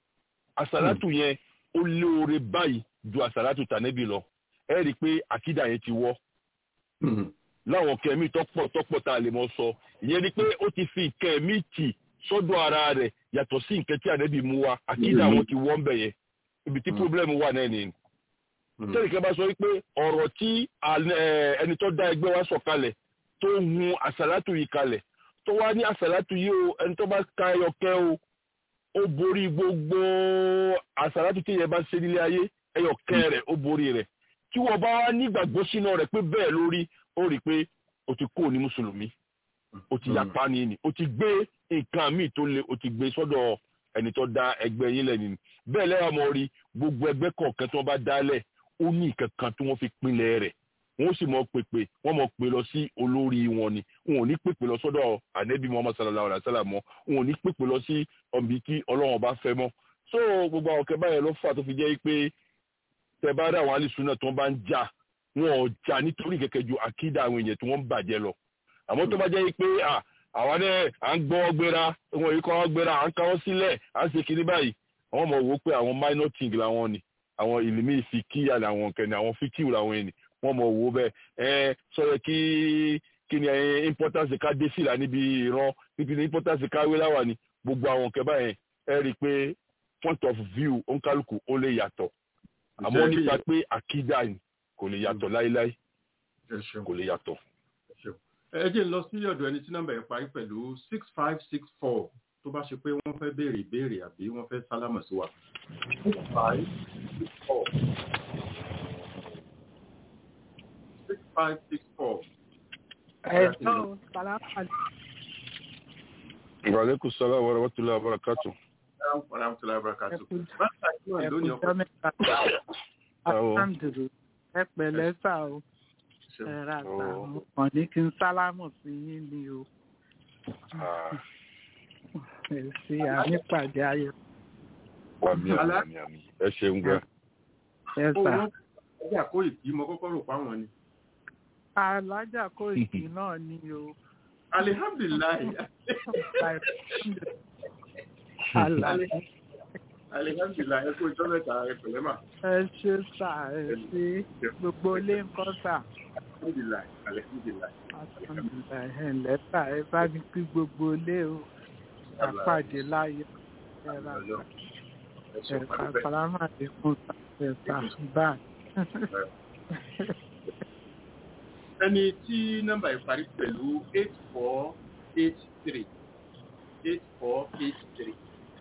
àsàlátù yẹn ó lóore báyìí ju àsàlátù tànẹ́bì lọ ẹ rí i pé àkídà yẹn ti wọ́ Hmm. láwọn kẹmí tọpọ tọpọ tá a lè mọ sọ ìyẹn ni pé ó ti fi kẹmí tì sọ́dọ̀ ara rẹ̀ yàtọ̀ sí nǹkan tí ànábì mú wa àkídà Mhm. wọn ti wọ́n bẹ̀ yẹn ibi tí Mhm. pírọ́blẹ́mù wà náà nìyẹn. Hmm. tẹ́lifíkẹ́ bá sọ wípé ọ̀rọ̀ tí àl- ẹ̀, ẹni tó dá ẹgbẹ́ wa sọ kalẹ̀ tó hun àsàlátù yìí kalẹ̀ tó wá ní àsàlátù yìí o ẹni tó bá ka ẹyọkẹ́ o ó borí gbogbo àsàlátù tí yẹn bá ṣe nílé ayé ẹyọkẹ́ rẹ̀ ó borí rẹ̀ tí wọ́n bá wá nígbàgbọ́ sínú rẹ̀ pé bẹ́ẹ̀ lórí ó rí i pé o ti kó ní mùsùlùmí o ti yàpá ni ni o ti gbé nǹkan míì tó le o ti gbé sọ́dọ̀ ẹni tó dá ẹgbẹ́ yín lẹ́nu bẹ́ẹ̀ lẹ́wọ̀n mọ́ rí gbogbo ẹgbẹ́ kọ̀ọ̀kan tí wọ́n bá dálẹ̀ ó ní nǹkan kan tí wọ́n fi pinlẹ̀ rẹ̀ wọ́n sì mọ̀ pèpè wọ́n mọ̀ pè lọ sí olórí wọn ni wọn ò ní pèpè lọ sọ́dọ̀ ànẹ́bí muhammad sallallahu alayhi wa sallam mọ́ wọn ò ní pèpè lọ sí ọ̀nbí tí ọlọ́run bá fẹ́ mọ́ so gbogbo àwọn kẹbà yẹn ló fà tó fi jẹ́ pé tẹ bá rí àwọn alìsúná tó bá ń jà wọn ò jà nítorí kẹ̀kẹ́ ju àkídà àwọn èèyàn tí wọ́n ń bàjẹ́ lọ àmọ́ tó bá jẹ́ pé à àwa náà à ń gbọ́ gbéra wọn yìí kọ́ wọ́n gbéra à ń káwọ́ sílẹ̀ à ń ṣe kinní báyìí àwọn ọmọ wò ó pé àwọn minor thing làwọn ni àwọn ìlímí ìfikíyà làwọn kẹ́ni àwọn fíkìw làwọn ẹni wọ́n mọ̀ wò ó bẹ́ẹ̀ ẹ sọ̀rọ̀ kí kí ni ẹ importance ká dé fìlà níbi ìran níbi ní importance ká wé láwà ni gbogbo àwọn kẹ́ báyẹn ẹ rí i pé point of view òǹkálùkù ó lè yàtọ̀ àmọ́ Ìjẹ́ nípa bí- pé àkídà ni kò lè yàtọ̀ láíláí ẹ ṣeun. kò lè yàtọ̀. ẹ ṣeun. ẹ jẹ́ n lọ sí ọ̀dọ̀ ẹni tí nọ́mbà yẹn parí pẹ̀lú six five six four tó bá ṣe pé wọ́n fẹ́ béèrè ìbéèrè àbí wọ́n fẹ́ sálámà sí wa. six five six four six five six four. Ẹ̀sọ́ Sàlámà Ìwàlẹ́kùn sọ́lá wa rahmatullahi wa barakatuh. Warahmatullahi wabarakatuh. Ẹkú- Báńkà tí wọ́n lónìí ọkọ̀ ẹ̀kújọ́ mẹ́ta. Àwọn- Alhamdulilayi. Ẹ pẹ̀lẹ́ sà o. ṣeun. Ẹ ra sà Oh. o. Kàn ní kí n sálámù sí yín ni o. Ah, Ẹ ṣe ànípàdé ayọ̀. Àmì àmì àmì àmì. Ẹ ṣeun gan. Ẹ Ó sà. wọ́n ọjà kó ìkí mo kọ́kọ́ rò páwọn ni. Alájà kò ìkí náà ni o. Alihamdulilayi. Àlàyé. Alihamdulilayi ẹ kó ìjọ mẹ́ta ẹ pẹ̀lẹ́ mà. Ẹ ṣe sà ẹ ṣe gbogbo ilé ńkọ́ sà. Alihamdulilayi. Alihamdulilayi. Alhamdulilayi ẹ ǹlẹ́ sà ẹ bá mi kí gbogbo ilé o. Àpàdé láyọ̀. Ẹ ra sà. Ẹ ṣeun Ẹ̀ka pàdé sálámà lẹ́kùn ẹ̀ka báà. ẹni tí nọ́mbà yìí parí pẹ̀lú eight four eight three eight four eight three.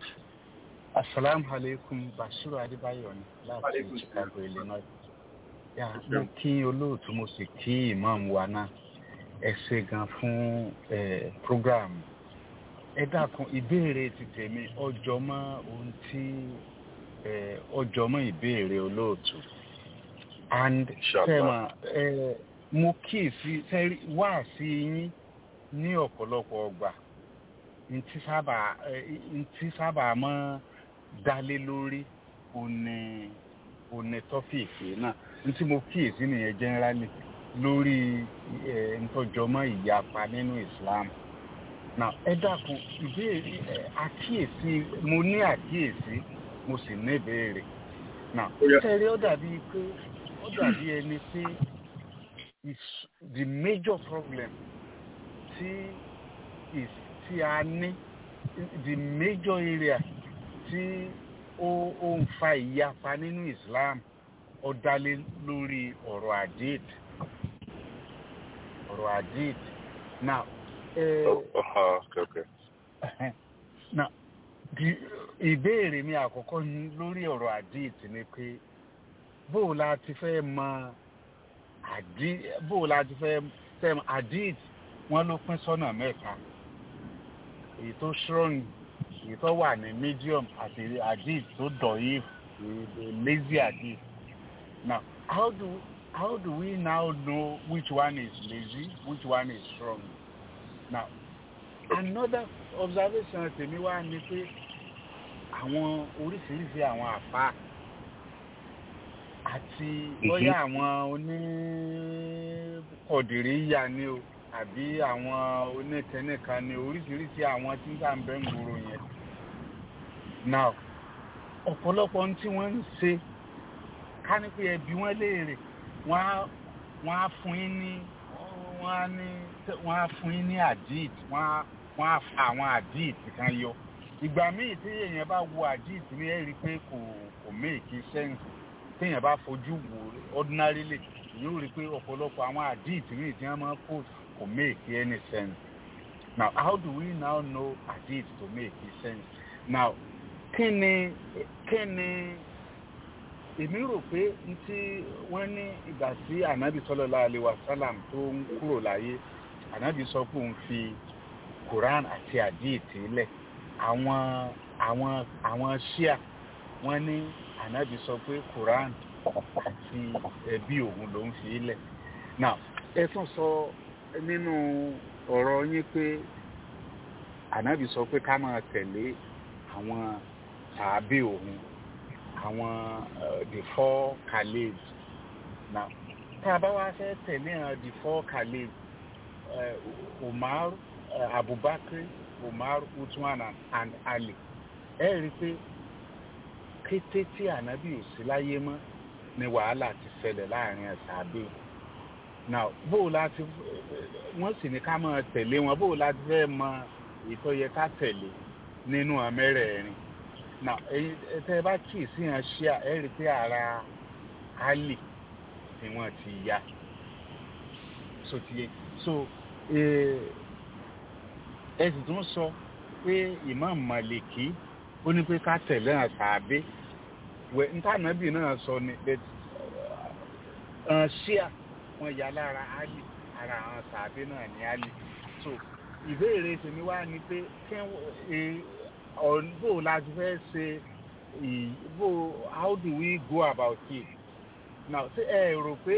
Assalamu alaikum Bashiru Adébáyọ̀ ni láti Alaikum Chicago, Illinois. Ya, mo kí olóòtú mo sì kí imam wa náà ẹ ṣe gan fún ẹ program ẹ dákun ìbéèrè ti tèmi ọjọ́ mọ́ ohun tí ẹ ọjọ́ mọ́ ìbéèrè olóòtú and Inshallah. sẹ́mà ẹ mo kíyèsí sẹ́rí wá sí yín ní ọ̀pọ̀lọpọ̀ ọgbà ntí sábà ẹ ntí sábà mọ́ dálé lórí òní òní tọ́fíìkì náà ntí mo kíyèsí nìyẹn generally lórí ẹ ntọ́jọ́mọ́ ìyapa nínú Islam now ẹ dákun ìbéèrè ẹ àkíyèsí mo ní àkíyèsí mo sì ní ìbéèrè now sẹ́rí ó dàbí pé ó dàbí ẹni pé is the major problem tí is tí a ní the major area tí ó ó ń fa ìyapa nínú Islam ó dálé lórí ọ̀rọ̀ hadith ọ̀rọ̀ hadith now eh, Oh, uh, okay, okay. now the ìbéèrè mi àkọ́kọ́ ní lórí ọ̀rọ̀ hadith ni pé bó o la ti fẹ́ mọ hadith bó o la ti fẹ́ fẹ́ mọ hadith wọ́n ló pín sọ́nà mẹ́ta èyí tó strong èyí tó wà ní medium àti hadith tó dọ̀yìí the lazy hadith now how do how do we now know which one is lazy which one is strong now another observation tèmi wá ni pé àwọn oríṣiríṣi àwọn àfa àti bóyá àwọn oníkọ̀dìríyà ni o àbí àwọn onítẹ̀nìkan ni oríṣiríṣi àwọn tí ń ń bẹ́ ń gbòòrò yẹn now ọ̀pọ̀lọpọ̀ ohun tí wọ́n ń ṣe ká ní pé ẹbí wọn léèrè wọ́n á wọ́n á fún yín ní wọ́n á ní wọ́n á fún yín ní àdíìt wọ́n á wọ́n á fa àwọn àdíìt kan yọ ìgbà míì tí èèyàn bá wo àdíìt ní ẹ rí i pé kò kò méèkì sẹ́ǹsì téèyàn bá fojú wò ordinarily yóò rí i pé ọ̀pọ̀lọpọ̀ àwọn àdíìt míì tí wọ́n máa kó kò méèkì any sense now how do we now know àdíìt to make sense now kí ni kí ni èmi rò pé n tí wọ́n ní ìgbà tí ànábì sallallahu alaihi wasallam tó ń kúrò láyé ànábì sọ pé òun fi quran àti àdíìtì lẹ̀ àwọn àwọn àwọn ṣíà wọ́n ní ànábì sọ pé quran àti ẹbí òun ló ń fi lẹ̀ now ẹ tún sọ nínú ọ̀rọ̀ yín pé ànábì sọ pé ká máa tẹ̀lé àwọn tàbí òun àwọn uh, the four caliphs now tá a bá wá fẹ́ tẹ̀lé àwọn the four caliphs uh, umar uh, abubakar umar usman and, and ali ẹ rí i pé kété tí ànábì ò sí láyé mọ́ ni wàhálà ti ṣẹlẹ̀ láàrin ẹ̀sàbẹ̀ now bó o láti wọ́n sì ní ká máa tẹ̀lé wọn bó o láti fẹ́ mọ ìtọ́ yẹ ká tẹ̀lé nínú àmẹ́rẹ̀ẹ̀rin na ẹyin tẹ ẹ bá kì í sí yàn ṣíà ẹ rí i pé ara ali ni wọn ti ya so ti yẹ so ẹ sì tún sọ pé imam maliki ó ní pé ká tẹ̀lé hàn sàbẹ wẹ ntànàbì náà sọ ni ṣíà wọn ya lára ali ara àwọn sàbẹ náà ní ali so ìbéèrè tèmi wá ni pé kí bó la ti fẹ́ ṣe bó how do we go about it now ṣé ẹ rò pé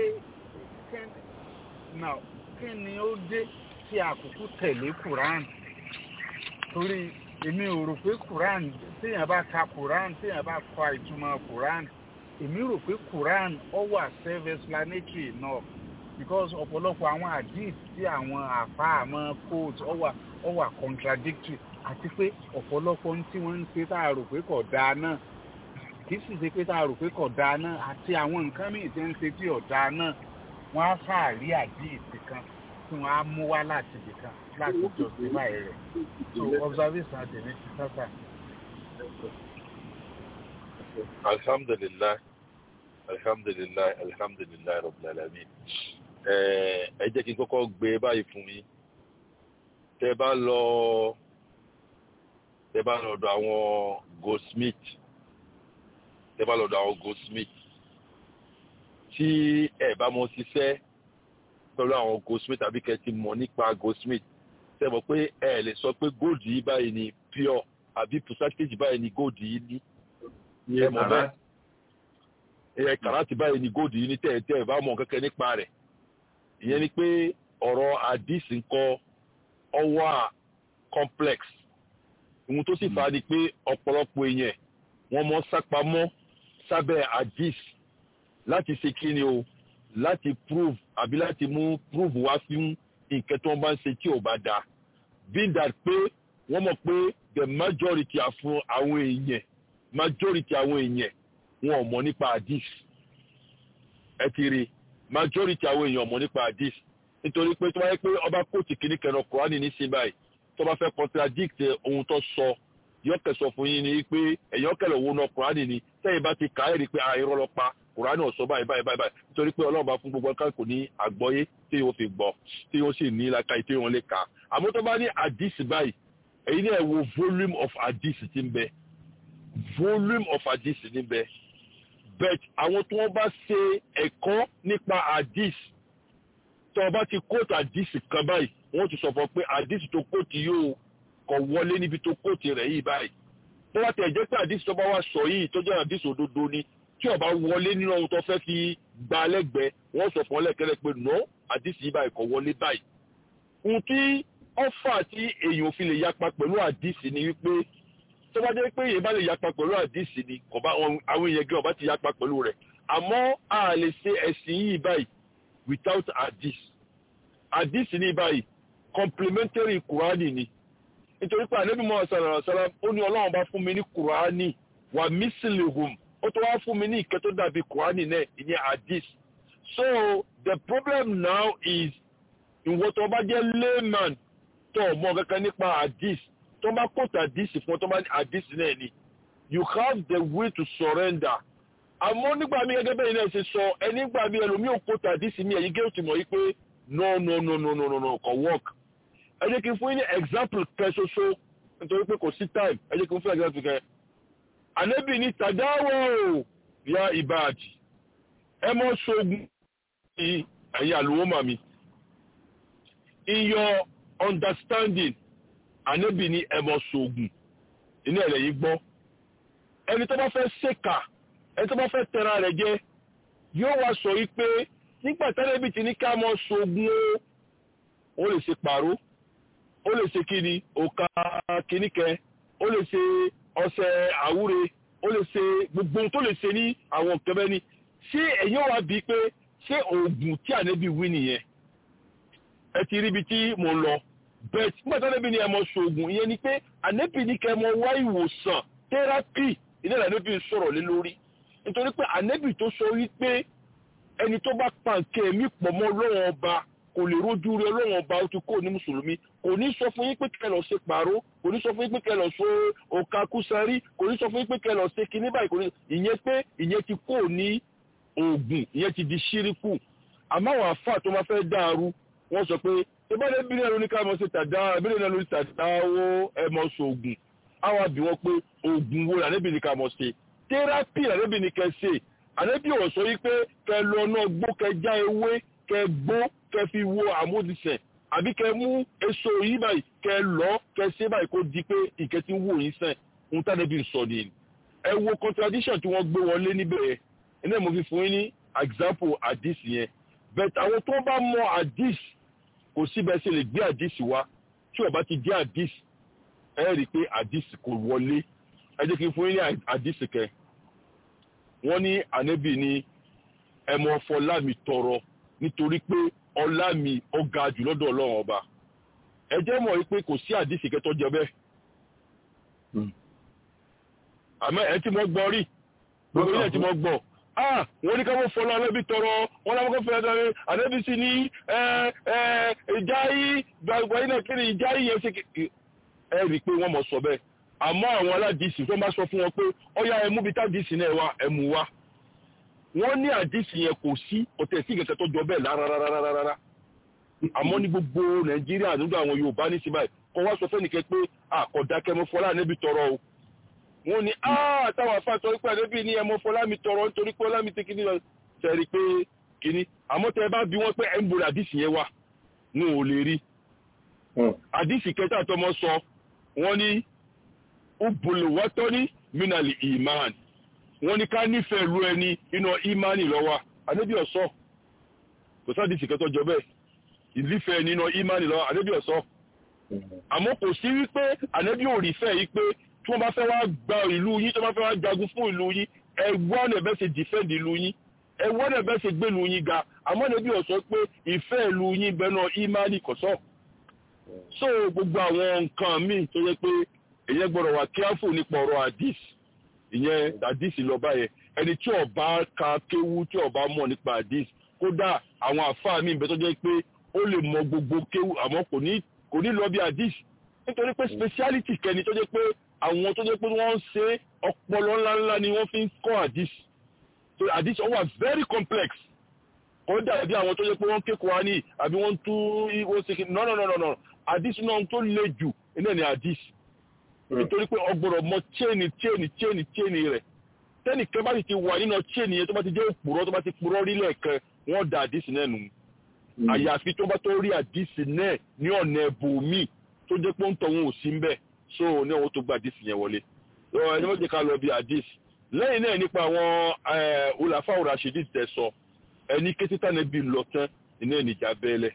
now kí ni ó dé tí àkókò tẹ̀lé Quran torí èmi ò rò pé Quran téèyàn bá ka Quran téèyàn bá kọ ìtumọ̀ Quran èmi rò pé Quran ó wà self-explanatory enough because ọ̀pọ̀lọpọ̀ àwọn hadith tí àwọn àfa àmọ́ quote ó wà ó wà contradictory àti pé ọ̀pọ̀lọpọ̀ ohun tí wọ́n ń ṣe tá a rò pé kò dáa náà kì í sì ṣe pé tá a rò pé kò dáa náà àti àwọn nǹkan míì tí ń ṣe tí ò dáa náà wọ́n á fàárí àdíìsì kan tí wọ́n á mú wá láti ibì kan láti justify rẹ̀ so observation àtẹ̀mí ti sáfà. alhamdulilayi alhamdulilayi alhamdulilayi rabbil alamin ẹ jẹ́ kí n kọ́kọ́ gbé báyìí fún mi tẹ́ bá lọ tẹ́ bá lọ́dọ̀ àwọn goldsmith tẹ́ bá lọ́dọ̀ àwọn goldsmith tí ẹ bá mọ ṣiṣẹ́ pẹ̀lú àwọn goldsmith tàbí kẹ́ ti mọ̀ nípa goldsmith ṣe mọ̀ pé ẹ lè sọ pé gold yìí báyìí ni pure àbí percentage báyìí ni gold yìí ní ẹ mọ̀ bẹ́ẹ̀ ẹ kàràtì báyìí ni gold yìí ní tẹ́ẹ̀tẹ́ ẹ bá mọ̀ kẹ́kẹ́ nípa rẹ̀ ìyẹn ni pé ọ̀rọ̀ hadith ńkọ́ ọwọ́ complex ohun tó sì fà á ni pé ọ̀pọ̀lọpọ̀ èèyàn wọ́n mọ́ sápamọ́ sábẹ́ hadith láti ṣe kí ni o láti prove àbí láti mú prove wá fún nǹkan tí wọ́n bá ń ṣe tí ò bá dáa being that pé wọ́n mọ̀ pé the majority fún àwọn èèyàn majority àwọn èèyàn wọn ò mọ̀ nípa hadith ẹ ti rí majority àwọn èèyàn ò mọ̀ nípa hadith nítorí pé tó bá yẹ pé ọba kóòtù kìíní kẹrin kùránì ní sí báyìí tó bá fẹ́ contradict ohun tó sọ yọkẹ sọ fún yín ni pé ẹ̀yọ́ kẹlẹ̀ owó náà kùránì ni sẹ́yìn bá ti kà á rí i pé àìrọ́ lọ pa kùránì ọ̀sọ́ báyìí báyìí báyìí báyìí nítorí pé ọlọ́run bá fún gbogbo ọkàn kò ní àgbọ́yé tí yóò fi gbọ́ tí yóò sì ní làkàyè tí wọ́n lè kà á àmọ́ tó bá ní hadith báyìí èyí náà wo volume of hadith ti ń bẹ volume of hadith ní bẹ but àwọn tí wọ́n bá ṣe ẹ̀kọ́ nípa hadith tó o bá ti kóòtù hadith kan báyìí wọ́n ti sọ fún ọ pé hadith tó kóòtù yóò kọ̀ wọlé níbi tó kóòtù rẹ̀ yìí báyìí tó bá tẹ̀ jẹ́ pé hadith tó bá wá sọ yìí tó jẹ́ hadith òdodo ni tí ó bá wọlé nínú ohun tó fẹ́ fi gba lẹ́gbẹ̀ẹ́ wọ́n sọ fún ọ lẹ́kẹ́rẹ́ pé no hadith yìí báyìí kọ̀ wọlé báyìí ohun tí ọfà tí èèyàn fi lè yapa pẹ̀lú hadith ni wípé tó bá jẹ́ pé èèyàn bá lè yapa pẹ̀lú hadith ni kò bá àwọn èèyàn gẹ́ ọba ti yapa pẹ̀lú rẹ̀ àmọ́ a lè ṣe ẹ̀sìn yìí báyìí without hadith hadith ní báyìí complementary kùránì ni nítorí pé ànábì mọ́ ọ̀sán ọ̀sán ó ní ọlọ́run bá fún mi ní kùránì wà mísìlìhùm ó tó wá fún mi ní ìkẹ́ tó dàbí kùránì náà ìyẹn hadith so the problem now is ìwọ tó bá jẹ́ layman tó mọ̀ kankan nípa hadith tó bá kóòtù hadith fún ọ tó bá ní hadith náà ni you have the way to surrender àmọ́ nígbà mi gẹ́gẹ́ bẹ́ẹ̀ náà ṣe sọ ẹni gbà mí ẹlòmíì ò kóòtù hadith mi ẹ̀yìn gẹ́gẹ́ tó mọ̀ yí pé no no no no no no no kò work ẹ jẹ́ kí n fún yín ní example kan ṣoṣo nítorí pé kò sí time ẹ jẹ́ kí n fún example kan ànábì ní tàdáwọ̀ ya ìbáàdì ẹ mọ́ ṣogun ní ẹ̀yìn àlùwọ́ màmí in your understanding ànábì ní ẹ mọ́ ṣogun inú ẹ̀rẹ̀ yìí gbọ́ ẹni tó bá fẹ́ ṣèkà ẹni tó bá fẹ́ tẹra rẹ̀ jẹ yóò wá sọ yìí pé nígbà tẹ́lẹ̀bì ti ní ká mọ́ ṣogun ó ó lè ṣe pàró ó lè ṣe kíni òkà kìníkẹ ó lè ṣe ọṣẹ àwúre ó lè ṣe gbogbo ohun tó lè ṣe ní àwọn kẹbẹ ni ṣé ẹ̀yin wá bíi pé ṣé oògùn tí ànẹ́bí wí nìyẹn ẹ ti ríbi tí mo lọ bẹ́ẹ̀ nígbà tí ànẹ́bí ni ẹ mọ ṣoògùn ìyẹn ni pé ànẹ́bí ní kẹ́ mọ wá ìwòsàn tẹ́rápì ilé ànẹ́bí sọ̀rọ̀ lé lórí nítorí pé ànẹ́bí tó sọ wípé ẹni tó bá pa nǹkan ẹ̀mí pọ̀ mọ́ lọ́wọ́ ọba kò lè rójú rí ọlọ́run ọba ó ti kó ní mùsùlùmí kò ní sọ fún yín pé kẹ́ lọ ṣe pàró kò ní sọ fún yín pé kẹ́ lọ ṣe òkà kúsárì kò ní sọ fún yín pé kẹ́ lọ ṣe kinní báyìí kò ní ìyẹn pé ìyẹn ti kó ní oògùn ìyẹn ti di ṣíríkù àmọ́ àwọn àfáà tó máa fẹ́ dàrú wọ́n sọ pé ìbáde bílẹ̀ ló ní ká mọ̀ sí tàdá bílẹ̀ náà ló ní tàdá owó ẹmọ sóògùn àwọn àbí wọn pé oògùn wo lànẹ́bì ní ká mọ̀ sí tẹ́rápì lànẹ́bì ní kẹ́ ṣe ànẹ́bì ò sọ yí pé kẹ́ lọ náà gbó kẹ́ já ewé kẹ́ gbó kẹ́ fi wo àmúdìsẹ̀ àbí kẹ́ mú èso yìí báyìí kẹ́ lọ kẹ́ ṣe báyìí kó di pé ìkẹ́ tí ń wò yín sẹ́n ohun tánẹ́bì sọ nìyẹn ẹ wo contradiction tí wọ́n gbé wọlé níbẹ̀ yẹn iná mo fi fún yín ní example hadith yẹn but àwọn tó bá mọ hadith kò síbẹ̀ ṣe lè gbé hadith wá tí ó bá ti jẹ́ hadith ẹ rí i pé hadith kò wọlé ẹ jẹ́ kí n fún yín ní hadith kẹ wọ́n ní ànábì ní ẹmọ ọfọlá mi tọrọ nítorí pé ọlá mi ó ga jù lọ́dọ̀ ọlọ́run ọba ẹ jẹ́ mọ̀ wípé kò sí hadith kẹtọ́ jẹ bẹ́ẹ̀ àmọ́ ẹ tí mo gbọ́ rí gbogbo ilé tí mo gbọ́ ah wọ́n ní ká mọ́ fọ́lá alẹ́bí tọrọ wọ́n láwọn kọ́ fẹ́ ẹ̀dọ́rẹ́ alẹ́bí sí ní ìjà yìí gbàgbà yìí náà kiri ìjà yìí yẹn ṣe ẹ rí i pé wọ́n mọ̀ sọ bẹ́ẹ̀ àmọ́ àwọn aládìsí tó máa sọ fún wọn pé ọ̀yá ẹmú bíi tádìsí náà wá ẹmú wá wọ́n ní àdìsí yẹn kò sí ọ̀tẹ̀ sí kẹ̀kẹ́ tó jọ bẹ́ẹ̀ rárárárárá àmọ́ ní gbogbo nàìjíríà nígbà àwọn yorùbá ní síbáyì kọ́ wá sọ fẹ́nìkẹ́ pé àkọ́dákẹ́mọ́ fọ́lá alẹ́bí tọrọ o wọ́n ní àtàwọn afáàtọ̀ pé àdébí ní ẹmọ fọlámi tọrọ nítorí pé ọlámi tí kìíní sẹ́rí pé kínní àmọ́ tẹ́ ẹ bá bí wọ́n pé ẹ̀ ń borí àdìsí yẹn wà ní ò lè rí àdìsí kẹta tọmọ sọ wọ́n ní ubùlùwọ́tọ́ ní minali iman wọ́n ní ká nífẹ̀ẹ́ lu ẹni iná imani lọ́wọ́ àdébí ọ̀sọ́ kò sádìsí kẹtọ́ jọ bẹ́ẹ̀ ìlífẹ̀ẹ́ nínú imani lọ́wọ́ àdébí ọ̀sọ́ àmọ́ kò sí wípé ànábì ò rí fẹ́ yí pé tí wọ́n bá fẹ́ wá gba ìlú yín tí wọ́n bá fẹ́ wá jagun fún ìlú yín ẹ wọ́n ẹ̀ bẹ́ẹ̀ ṣe defend ìlú yín ẹ wọ́n ẹ̀ bẹ́ẹ̀ ṣe gbé ìlú yín ga àmọ́ ànábì ò sọ pé ìfẹ́ ìlú yín bẹ́ẹ̀ náà imani kò sọ. so gbogbo àwọn nǹkan míì tó yẹ pé èyẹ gbọ́dọ̀ wà careful nípa ọ̀rọ̀ hadith ìyẹn hadith lọ báyẹn ẹni tí ó bá ka kéwú tí ó bá mọ̀ nípa hadith kódà àwọn àfáà míì bẹ́ẹ̀ tó jẹ́ pé ó lè mọ gbogbo kéwú àmọ́ kò ní kò ní lọ bí hadith nítorí pé speciality kẹni tó jẹ́ pé àwọn tó jẹ́ pé wọ́n ń ṣe ọpọlọ ńláńlá ni wọ́n fi ń kọ́ hadith so hadith ó wà very complex kò dàbí àwọn tó jẹ́ pé wọ́n kékòó wá ní àbí wọ́n tú wọ́n ṣe kí no no no no no hadith náà tó le jù iná ni hadith nítorí pé ọgbọ̀rọ̀ mọ chain chain chain chain rẹ̀ tẹ́nì kan bá sì ti wà nínú chain yẹn tó bá ti jẹ́ òpùrọ́ tó bá ti purọ́ rí lẹ́ẹ̀kan wọ́n da hadith náà nù àyàfi tó bá tó rí àdìsí náà ní ọ̀nà ẹ̀bùnmí tó jẹ́ pé ń tọ̀ wọn ò sí ń bẹ̀ so ní àwọn tó gba àdìsí yẹn wọlé ẹni wọ́n jẹ́ ká lọ bí àdìsí lẹ́yìn náà nípa àwọn olàfà òràṣídì tẹ̀ sọ ẹni kété tánà bí lọ tán iná ìjà bẹ́ẹ̀lẹ̀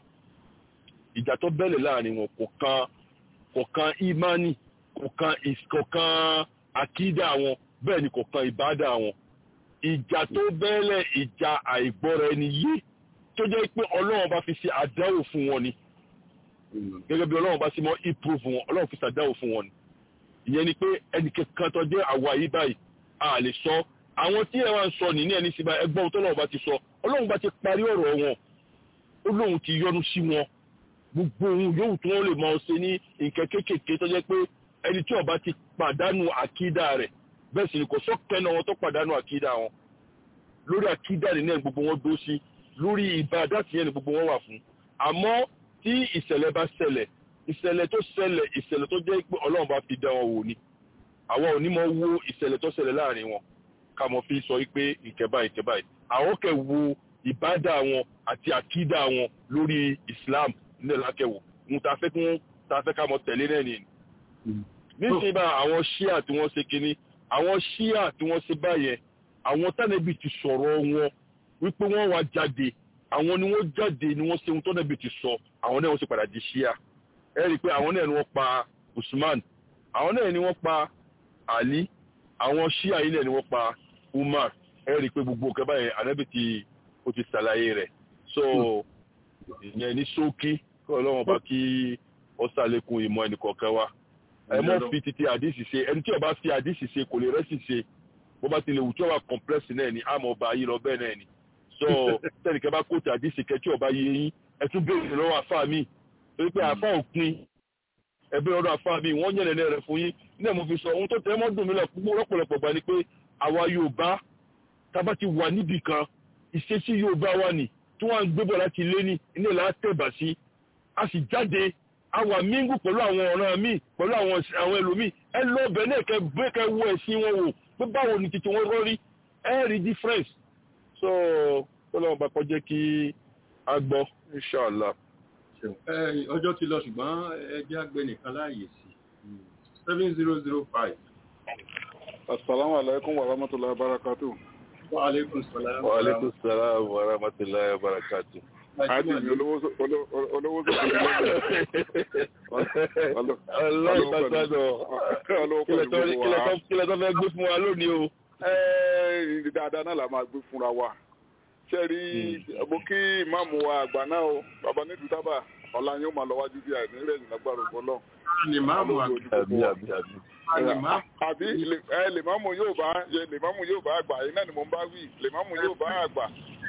ìjà tó bẹ́ẹ̀lẹ̀ láàrin wọn kò kan kò kan imani kò kan kò kan akídà wọn bẹ́ẹ̀ ni kò kan ìbádà wọn ìjà tó bẹ́ẹ̀lẹ̀ ìjà àìgbọ́ra ẹni yé tó jẹ́ pé ọlọ́run bá fi ṣe àdáwò fún wọn ni gẹ́gẹ́ bí ọlọ́run bá ṣe mọ́ improve wọn ọlọ́run fi ṣàdáwò fún wọn ni ìyẹn ni pé ẹnì kankan tó jẹ́ àwa yìí báyìí a lè sọ àwọn tí ẹ wá ń sọ nìní ẹni sí báyìí ẹgbọ́n tó ọlọ́run bá ti sọ ọlọ́run bá ti parí ọ̀rọ̀ wọn ó lóun ti yọ́nú sí wọn gbogbo ohun yóò tí wọ́n lè máa ṣe ní nǹkan kéékèèké tó jẹ́ pé ẹni tí ó bá ti pàdánù àkídà rẹ̀ bẹ́ẹ̀ sì ni kò sọ́kẹ́ náà wọn tó pàdánù àkídà wọn lórí àkídà nínú ẹ̀ gbogbo wọn dó sí lórí ìbádà tí yẹn ni gbogbo wọn wà fún àmọ́ tí ìṣẹ̀lẹ̀ bá ṣẹlẹ̀ ìṣẹ̀lẹ̀ tó ṣẹlẹ̀ ìṣẹ̀lẹ̀ tó jẹ́ pé ọlọ́run bá fi dá wọn wò ni àwọn ò ní mọ wo ìṣẹ̀lẹ̀ tó ṣẹlẹ̀ láàrin wọn ká mọ̀ fi sọ pé ìkẹbà ìkẹbà yìí àwọn kẹ wo ìbádà wọn àti àkídà wọn lórí Islam nílẹ̀ lákẹwò ń ta fẹ́ kí wọ́n ta fẹ́ ká mọ̀ tẹ̀lé náà nìyẹn níṣẹ́ bá àwọn ṣíà tí wọ́n ṣe kínní àwọn ṣíà tí wọ́n ṣe báyẹn àwọn tánẹ́bì ti sọ̀rọ̀ wọn wípé wọ́n wá jáde àwọn ni wọ́n jáde ni wọ́n ṣe ohun tọ́nẹ́bì ti sọ àwọn náà wọ́n sì padà di ṣíà ẹ rí i pé àwọn náà ni wọ́n pa Usman àwọn náà ni wọ́n pa Ali àwọn ṣíà yìí náà ni wọ́n pa Umar ẹ rí i pé gbogbo nǹkan báyẹn ànábì ti ó ti ṣàlàyé rẹ̀ so ìyẹn ní ṣókí kí ọlọ́run bá kí ó ṣàlékún ìmọ̀ ẹnìkọ̀ọ̀kan wa ẹ mọ́ fi títí àdìsí ṣe ẹni tí ó bá fi àdìsí ṣe kò lè rẹ́sì ṣe bó bá ti lè wù tí ó wà complex náà ni àmọ́ ọba yìí lọ bẹ́ẹ̀ náà ni so tẹnikẹ́ bá kóòtù àdìsí kẹ́ tí ọba yìí yín ẹ tún béèrè lọ́wọ́ àfáà mi torí pé àfáà òpin ẹbí ọdún àfáà mi wọ́n yẹn lẹ́rẹ̀ fún yín náà mo fi sọ ohun tó tẹ́ mọ́ dùn mí lọ́pọ̀lọpọ̀ gbà ni pé àwa Yorùbá tábà ti wà níbì kan ìṣesí Yorùbá wa nì tí wọ́n ń gbébọ̀ láti lé ní ilé ìlà tẹ̀bà sí a sì jáde àwa míngù pẹ̀lú àwọn ọ̀ràn míì pẹ̀lú àwọn ẹlòmíì ẹ lọ bẹ̀ náà kẹ bẹ́ẹ̀ kẹ wo ẹ̀sìn wọn wò pé báwo ni titi wọn rọrí ẹ rí difference so kọ́lọ́wọ́n bá kọjá kí a gbọ́ inshallah. ọjọ́ ti lọ ṣùgbọ́n ẹjẹ́ àgbẹ̀ nìkan láàyè sí seven zero zero five. asalaamu alaykum wa rahmatulahi wa barakatu. wa aleykum salaam. wa aleykum salaam wa rahmatulahi wa barakatu. Adi mi olówó sókè ọlọ́run pàtàkì kílẹ̀ tó fẹ́ gbé fún wa lónìí o. dáadáa náà la máa gbé fúnra wa ṣe rí mo kí ìmáàmù wa àgbà náà o bàbá nídùú tábà ọ̀la yóò máa lọ wájú bí àìní rẹ̀ ní lágbára ògbọ́n náà. ni máàmù àbí àbí àbí. àbí lèmáàmù yóò bá lèmáàmù yóò bá àgbà yìí náà ni mo ń bá wí lèmáàmù yóò bá àgbà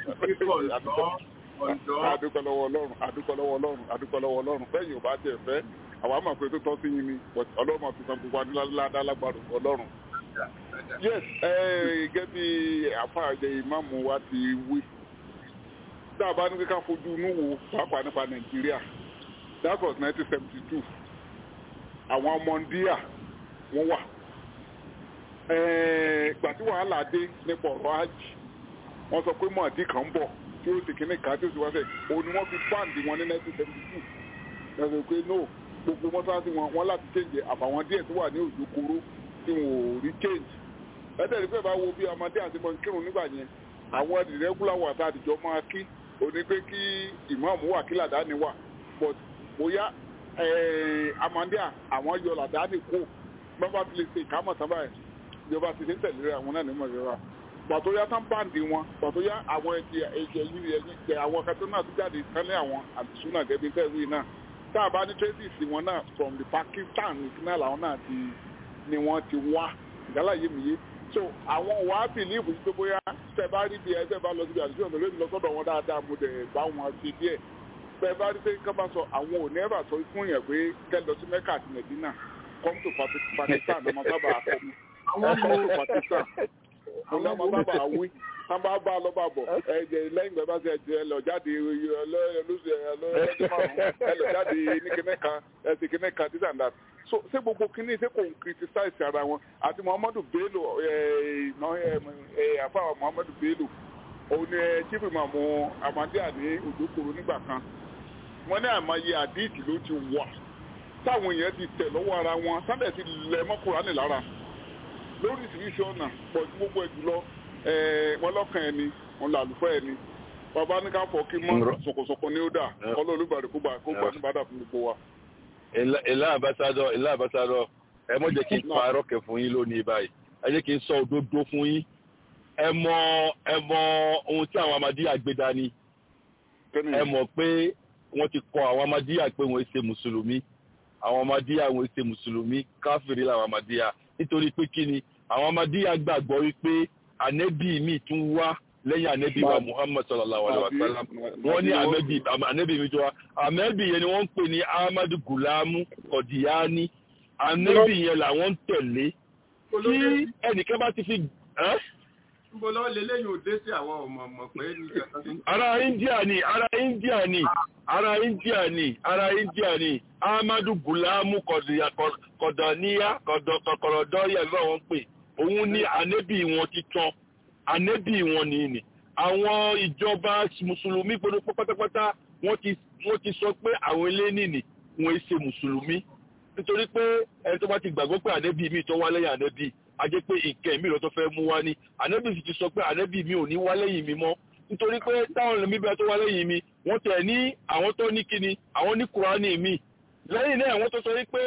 adúpẹ́ lọ́wọ́ ọlọ́run adúpẹ́ lọ́wọ́ ọlọ́run adúpẹ́ lọ́wọ́ ọlọ́run bẹ́ẹ̀ yóò bá tiẹ̀ fẹ́ àwọn àmọ̀ pé tó tọ́ sí yín ni ọlọ́run máa fi san gbogbo adúlá lágbàdo ọlọ́run. yes gẹ́gẹ́ bí àfààjẹ ìmáàmù wa ti wí tá a bá ní ká fojú inú wo pàápàá nípa nàìjíríà that was nineteen seventy two àwọn ọmọ ndíà wọ́n wà ìgbà tí wàhálà dé nípa ọ̀rọ̀ ajì wọ́n sọ pé mọ̀ọ́dí kan ń bọ̀ tí ó sì kíní kan tí ó sì wá sẹ̀ òun ni wọ́n fi báǹdì wọn ní 1972 lọ́sọ̀ pé no gbogbo mọ́sáàsì wọn wọn láti change àfàwọn díẹ̀ tó wà ní òjò koro tí wọn ò rí change ẹ̀ẹ́dẹ̀ rí pé bá wo bí ọmọdé àti mọ̀ kírun nígbà yẹn àwọn ìrẹ́gúlà wà tá àdìjọ máa kí òní pé kí ìmáàmù wà kí làdáni wà but bóyá amandia àwọn yọ làdáni kó bàbá fi lè ṣe ìkámọ̀ sábà ẹ̀ ìjọba ti ṣe ń tẹ̀lé àwọn náà ní mọ̀ ìrora pàtó yá tán báǹdì wọn pàtó yá àwọn ẹ̀jẹ̀ ẹ̀jẹ̀ yìí ẹ̀jẹ̀ jẹ àwọn kẹtọ́ náà tó jáde kánlẹ̀ àwọn àdìsúnà gẹ́bí tẹ̀wé náà tá a bá ní traces wọn náà from the Pakistan ìpínlẹ̀ làwọn náà ti ni wọ́n ti wá ìdálà yé mi yé so àwọn wàá bìlíìfù yìí pé bóyá tẹ bá rí bí ẹ tẹ bá lọ síbi àdìsúnà tó lè lọ sọ́dọ̀ wọn dáadáa mo dẹ̀ bá wọn ṣe díẹ̀ bẹ́ẹ̀ bá rí pé ká bá sọ àwọn ò ní ẹ̀bà sọ fún yẹn pé kẹ́ lọ sí Mẹ́kà àti Mẹ̀dínà come to Pakistan ọmọ sábà àkọ́ni come to Pakistan ọmọ ọmọ sábà àwí tán bá bá lọ bá bọ̀ ẹ̀jẹ̀ lẹ́yìn ìgbà bá ṣe ẹ̀jẹ̀ ẹ lọ jáde lọ́sẹ̀ ẹlọ́jọ́ márùn-ún ẹ lọ jáde ní kíní kan ẹ sì kíní kan this and that so ṣé gbogbo kíní ṣé kò ń criticize ara wọn àti Muhammadu Bello àfa Muhammadu Bello òun ni chief imam Ahmadiyya ní Òjòkòrò nígbà kan wọ́n ní àmọye àdíìtì ló ti wà táwọn èèyàn ti tẹ̀ lọ́wọ́ ara wọn sábẹ̀ ti lẹ̀ mọ́ Kùránì lára lóríṣiríṣi ọ̀nà pọ̀ ju gbogbo ẹ̀ jùlọ wọn lọ́kàn ẹni wọn là lùfẹ́ ẹni bàbá ní ká fọ kí mọ́ sọ̀kọ̀sọ̀kọ̀ ní ó dà kọ́lọ́ olúbàdàn kó gbà kó gbà ní bàdà fún gbogbo wa. ìlà àbáṣádọ ìlà àbáṣádọ ẹ mọ̀ jẹ́ kí n pa arọ́kẹ̀ fún yín lónìí báyìí ẹ jẹ́ kí n sọ òdodo fún yín ẹ mọ ẹ mọ ohun tí àwọn Ahmadiyya gbé dání ẹ mọ̀ pé wọ́n ti kọ àwọn Ahmadiyya pé wọ́n ṣe mùsùlùmí àwọn Ahmadiyya wọ́n ṣe mùsùlùmí káfíìrì làwọn Ahmadiyya nítorí pé kí ni àwọn Ahmadiyya gbàgbọ́ wípé ànẹ́bí mi tún wá lẹ́yìn ànẹ́bí wa Muhammad sallallahu alaihi wa sallam wọ́n ní ànẹ́bí ànẹ́bí mi tó wá ànẹ́bí yẹn ni wọ́n ń pè ní Ahmadu Gulamu Kọ̀díyání ànẹ́bí yẹn làwọn ń tẹ̀lé tí ẹnìkan bá ti fi Níbo lọ́wọ́ lélẹ́yìn òde sí àwọn ọmọ ọmọ pé ní kẹta ara India ni ara India ni ara India ni ara India ni Ahmadu Gulamu Kọ̀dọ̀níyá Kọ̀dọ̀dọ́yà ló wọ́n pè òun ní ànẹ́bí wọn ti tán ànẹ́bí wọn ní ní àwọn ìjọba mùsùlùmí gbogbo pátápátá wọ́n ti wọ́n ti sọ pé àwọn eléyìí ni wọ́n ṣe mùsùlùmí nítorí pé ẹni tó bá ti gbàgbọ́ pé ànẹ́bí mi tó wá lẹ́yìn ànẹ́bí a jẹ́ pé nǹkan mi lọ tó fẹ́ mú wá ní ànẹ́bí sì ti sọ pé ànẹ́bí mi ò ní wá lẹ́yìn mi mọ́ nítorí pé táwọn ẹlòmí bẹ́ẹ̀ tó wá lẹ́yìn mi wọ́n tẹ̀ ní àwọn tó ní kíni àwọn ní kùránì mi lẹ́yìn náà wọ́n tó sọ pé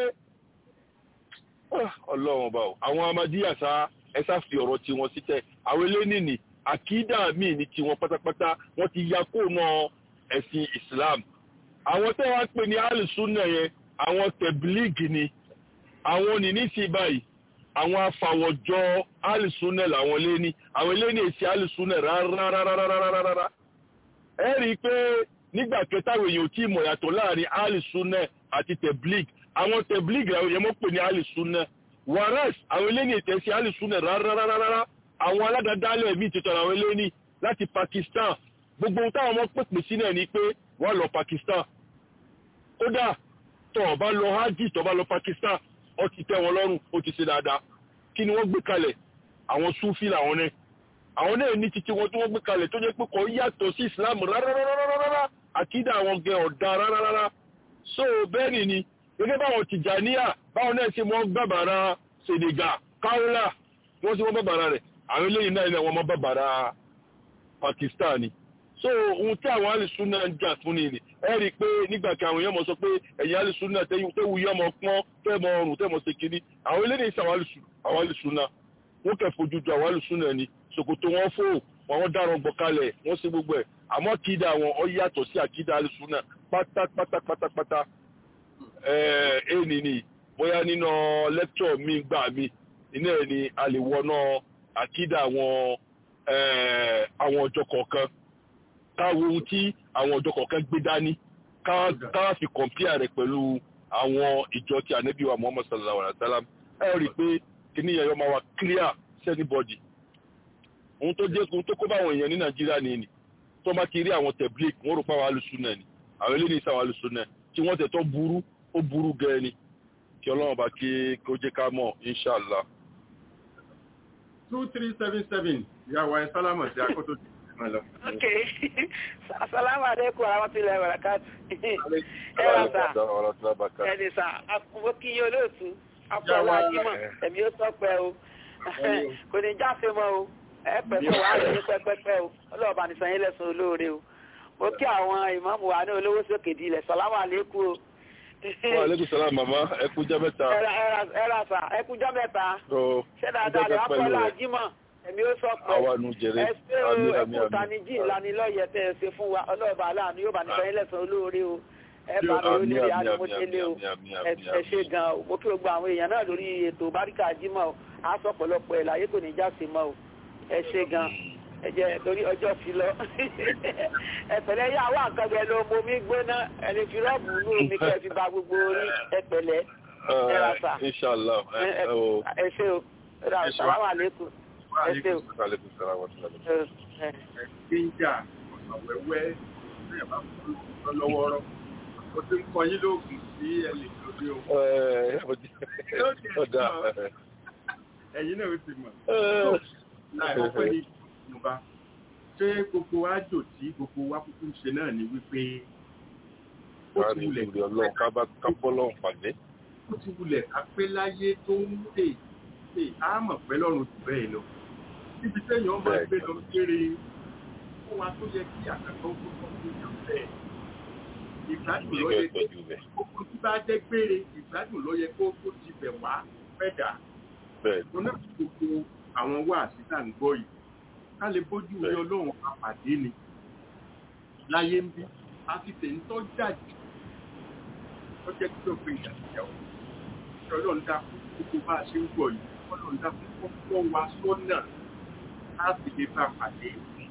ọlọ́run ọba o àwọn amadíyà sá ẹ sá fi ọ̀rọ̀ tiwọn sílẹ̀ àwọn eléyìí àkídà míì ní tiwọn pátápátá wọ́n ti ya kóònà ẹ̀sìn Islam àwọn tẹ́ wọ́n pè ní alùsùnà yẹn àwọn tẹ̀blíìgì ni àwọn nìní sí báyìí àwọn afàwọ̀jọ alùsùnà làwọn léní àwọn eléyìí èsì alùsùnà rárárárárárá ẹ rí i pé nígbà kẹtàwé èèyàn ò tí ì mọ̀ yàtọ̀ láàrin alùsùnà àti tẹ̀blíìgì àwọn tẹ̀blíìgì àwọn yẹn mọ́ pè ní alùsùnà whereas àwọn eléyìí ìtẹ̀sí alùsùnà rárárárá àwọn aládàádálẹ̀ míì ti tọ̀rọ̀ àwọn eléyìí láti Pakistan gbogbo ohun táwọn ọmọ pèpè sí náà ni pé wọ́n lọ Pakistan kódà tó o bá lọ hajj tó o bá lọ Pakistan ó ti tẹ́ wọn lọ́rùn ó ti ṣe dáadáa kí ni wọ́n gbé kalẹ̀ àwọn sufi làwọn náà àwọn náà ní títí wọn tí wọ́n gbé kalẹ̀ tó jẹ́ pé kò yàtọ̀ sí Islam rárárárárá àkídà àwọn gẹ ọ̀dà rárárárá so bẹ́ẹ̀ ni ni gẹ́gẹ́ báwọn Tìjàníyà báwọn náà ṣe mọ́ bàbàrà Senegal Kaola wọ́n ṣe mọ́ bàbàrà rẹ̀ àwọn eléyìí náà wọ́n mọ́ bàbàrà Pakistan ni so ohun tí àwọn alìsúnà ń jà fún ni ẹ rí i pé nígbà tí àwọn èèyàn mọ̀ sọ pé ẹ̀yìn alìsúnà tẹ́wù yọ ọmọ pọ́n tẹ́mọ ọrùn tẹ́mọ ṣe kiri àwọn eléyìí sí àwọn alìsúnà wọ́n kẹ́ fojú ju àwọn alìsúnà ni ṣòkòtò wọn fò wọn dáràn gbọ̀ kalẹ̀ wọ́n ṣe gbogbo ẹ̀ àmọ́ kídà wọn ọ yàtọ̀ sí àkídà alìsúnà pátápátápátá ẹ̀ẹ́nì ni bóyá nínú lẹ́kítọ̀ mi gbà mí iná ẹ̀ ni a lè wọná àkídà àwọn àwọn ọjọ́ kọ̀ọ̀kan káwo ohun tí àwọn ọjọ́ kọ̀ọ̀kan gbé dání ká fi kọ̀mpíà rẹ̀ pẹ̀lú àwọn ìjọ tí ànábì wa Muhammad sallallahu alaihi wa sallam ẹ rí i pé kíní yẹn yọ máa wá clear sí anybody ohun tó jẹ́ ohun tó kó báwọn èèyàn ní Nàìjíríà ni ni tó bá ti rí àwọn tẹ̀blík wọ́n rò pé àwọn alùsùnà ni àwọn eléyìí sáwọn alùsùnà tí wọ́n tẹ̀ tó burú ó burú gẹ́ ni kí Ọlọ́run bá kí kó jẹ́ ká mọ̀ inshallah. two three seven seven ìyàwó ẹ sálámọ̀ sí akótó máa lọ. ok asalaamu aleykum warahmatulahi wabarakatu ẹ rà sá ẹni sá mo kí yín olóòtú apọ̀lá ajímọ̀ ẹ̀mí ó sọ pé o kò ní jáfe mọ́ o ẹ pẹ̀pẹ̀ wà á lè ní pẹ́pẹ́pẹ́ o ọlọ́ọ̀bá ní sanyí lẹ́sùn olóore o mo kí àwọn ìmáàmù wa ní olówó sókè dilẹ̀ sàlámù aleykum o. wa aleykum salaam mama ẹ kú jẹ́ mẹ́ta. ẹ rà sá ẹ kú jẹ́ mẹ́ta Ọ, ṣé dáadáa lè apọ̀lá ajímọ̀ ẹ̀mí ó sọ pé àwa nu jẹrẹ ẹ ṣé o àmì ẹ àmì kú àmì. tanijì ìlanilọ́yẹ̀ tẹ́ ẹ ṣe fún wa ọlọ́ọ̀bá aláàánú yóò bá ní sanyí lẹ́sùn olóore o ẹ bá mi Àmì, olórí àmì, àdìmọ́tẹ́lẹ̀ o àmì, àmì, ẹ àmì, ẹ ṣe àmì. gan o mo kí gbogbo àwọn èèyàn náà lórí ètò báríkà jímọ̀ o á sọ pọ̀lọpọ̀ ẹ̀ láyé kò ní já sí mọ́ o ẹ ṣe gan ẹ jẹ́ torí ọjọ́ ti lọ ẹ pẹ̀lẹ́ yá wá nǹkan bẹ́ẹ̀ ló mo mi gbóná ẹni fi rọ́ọ̀bù inú omi kẹ́ ẹ fi ba gbogbo orí ẹ pẹ̀lẹ́ ẹ rà sà Ẹ, inshallah ẹ ẹ ẹ o. ẹ ṣe o ẹ rà sàlámù àlékún ẹ ṣe o aleykum salaam wa rahmatulah. ẹ ẹ. gbíńjà ọ̀sán wẹ́wẹ́ ní ẹ̀bá fún un lọ́wọ́rọ́ ó ti ń kọ yín lóògùn sí ẹnì lóde o. ẹ ọ̀dà ẹ̀yin náà ó ti mọ̀. ẹ láì ọpẹ́ ní ìjọba ṣé gbogbo àjò tí gbogbo wa kúkú ń ṣe náà ni wípé ó ká ti ní wulẹ̀ ìrírí ọlọ́run ká bá ká bọ́ lọ́run pàdé. ó ti wulẹ̀ ká pé láyé tó ń tè tè á mọ̀ pẹ́ lọ́rùn jù bẹ́ẹ̀ lọ. níbi téèyàn máa Bẹ́ẹ̀ gbé lọ kéré fún wa tó yẹ kí àkàtọ́ tó kọ́ sí ìyàn bẹ́ẹ̀. ìgbádùn ló yẹ ìgbẹ́ kó pẹ̀lú rẹ̀ gbogbo tí bá jẹ́ gbére ìgbádùn ló yẹ kó kó ti bẹ̀ wá fẹ́ dà. bẹ́ẹ̀ mo náà fi gbogbo àwọn wáàsí tá à ń gbọ́ yìí ká lè bójú rí Bẹ́ẹ̀. ọlọ́run apàdé ni láyé ń bí a ti tẹ̀ ń tọ́jà jù ó jẹ́ kí ló pe ìdàgbàsíyàwó kí ọlọ́run dákun gbogbo bá a ṣe ń gbọ́ yìí ọlọ́run dákun kó kọ́ wa sọ́nà láti lè bá a pàdé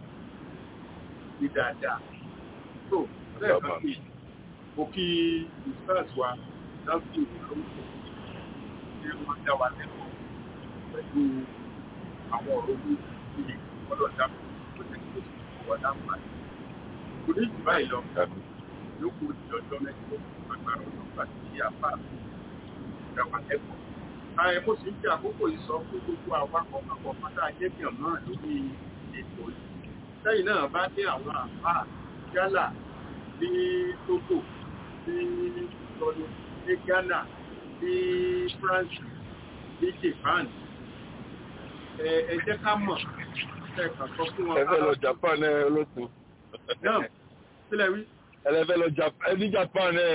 ní dáadáa tó lẹ́ẹ̀kan sí i mo kí ìfẹ́ẹ̀sì wa dákun ìlú ṣé wọ́n dá wa lẹ́kọ̀ọ́ pẹ̀lú àwọn ọ̀rọ̀ owó ìdílé ọlọ́dà tó ti tó ti wọ̀ láǹfààní. kò ní jù báyìí lọ tàbí yókù ti ọjọ́ mẹ́jọ agbára ọlọ́pàá tí a bá ìgbà wà lẹ́kọ̀ọ́. ààrẹ mo sì ń fi àkókò yìí sọ fún gbogbo awakọ̀ papọ̀ pátá ajẹ́bíàn náà lórí ètò yìí. sẹ́yìn náà bá dé àwọn àbá yálà ní Togo ní Tọ́lú ní Ghana ní France ní Japan ẹ ẹ jẹ́ ká mọ̀ ẹ kàn sọ fún wọn. ẹ fẹ́ lọ Japan ẹ olóòtú. náà sílẹ̀ wí ẹ fẹ́ lọ Japan ẹ ní Japan ẹ.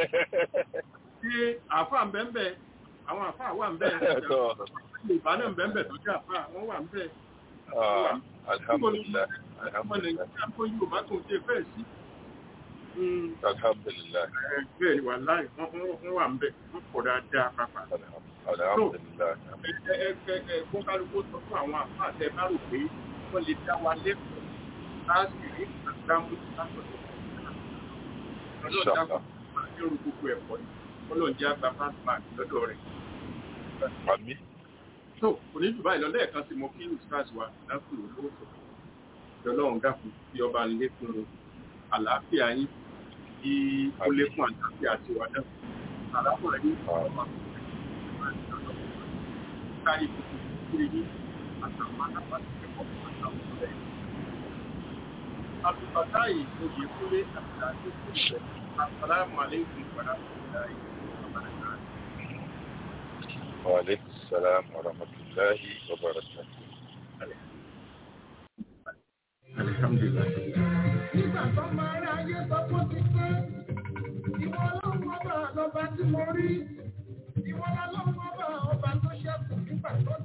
tí àáfà ń bẹ́ẹ̀ bẹ́ẹ̀ àwọn àáfà wà ń bẹ́ẹ̀ Ẹ̀tọ́. yorùbá náà ń bẹ́ẹ̀ bẹ́ẹ̀ tó jẹ́ àáfà wọ́n wà ń bẹ́ẹ̀. Ah, alhamdulilayi ọmọ alhamdulilayi nàìjíríà kó yorùbá tó ń ṣe fẹ́ẹ̀ sí. Mm, alhamdulilayi ẹ, bẹ́ẹ̀ ni wà láì wọ́n wọ́n wà ń bẹ́ẹ̀ wọ́n pọ̀ dáadáa pàpà. alhamdulilayi. ẹ ẹ ẹ ẹ kó kálukú sọ fún àwọn àáfà tẹ bá rò pé wọ́n lè dá wa lẹ́kọ̀ọ́ láti rí àgbámú látọ̀dọ̀ Inshallah. ọlọ́run gbogbo ẹ̀kọ́ yìí ọlọ́run jẹ́ àgbà fásitì lọ́dọ̀ rẹ̀. Àmì. tó òní jù báyìí lọ lẹ́ẹ̀kan sí mo kí ustaz wa dákùn olówó sọ kí ọlọ́run dákun kí ọba lékún àlàáfíà yín kí ó lékún àlàáfíà àti ìwà dákun àlàáfíà yín ọba kárí gbogbo ìdílé yín àtàwọn alábàáṣepọ̀ àtàwọn ọ̀rẹ́ yín. àtùbàtà yìí oyè kúlé àti àdéhùn ìfẹ́ àsàlámù aláìkùm warahmatullahi wabarakatuh. Wa alaikum salam wa rahmatullahi wa barakatuh. Alhamdulillah. Nígbà tó máa rí ayé sọ fún ti pé ìwọ ọlọ́run ọba lọba tí mo rí. Ìwọ ọlọ́run ọba ọba tó ṣẹ́kù nígbà tó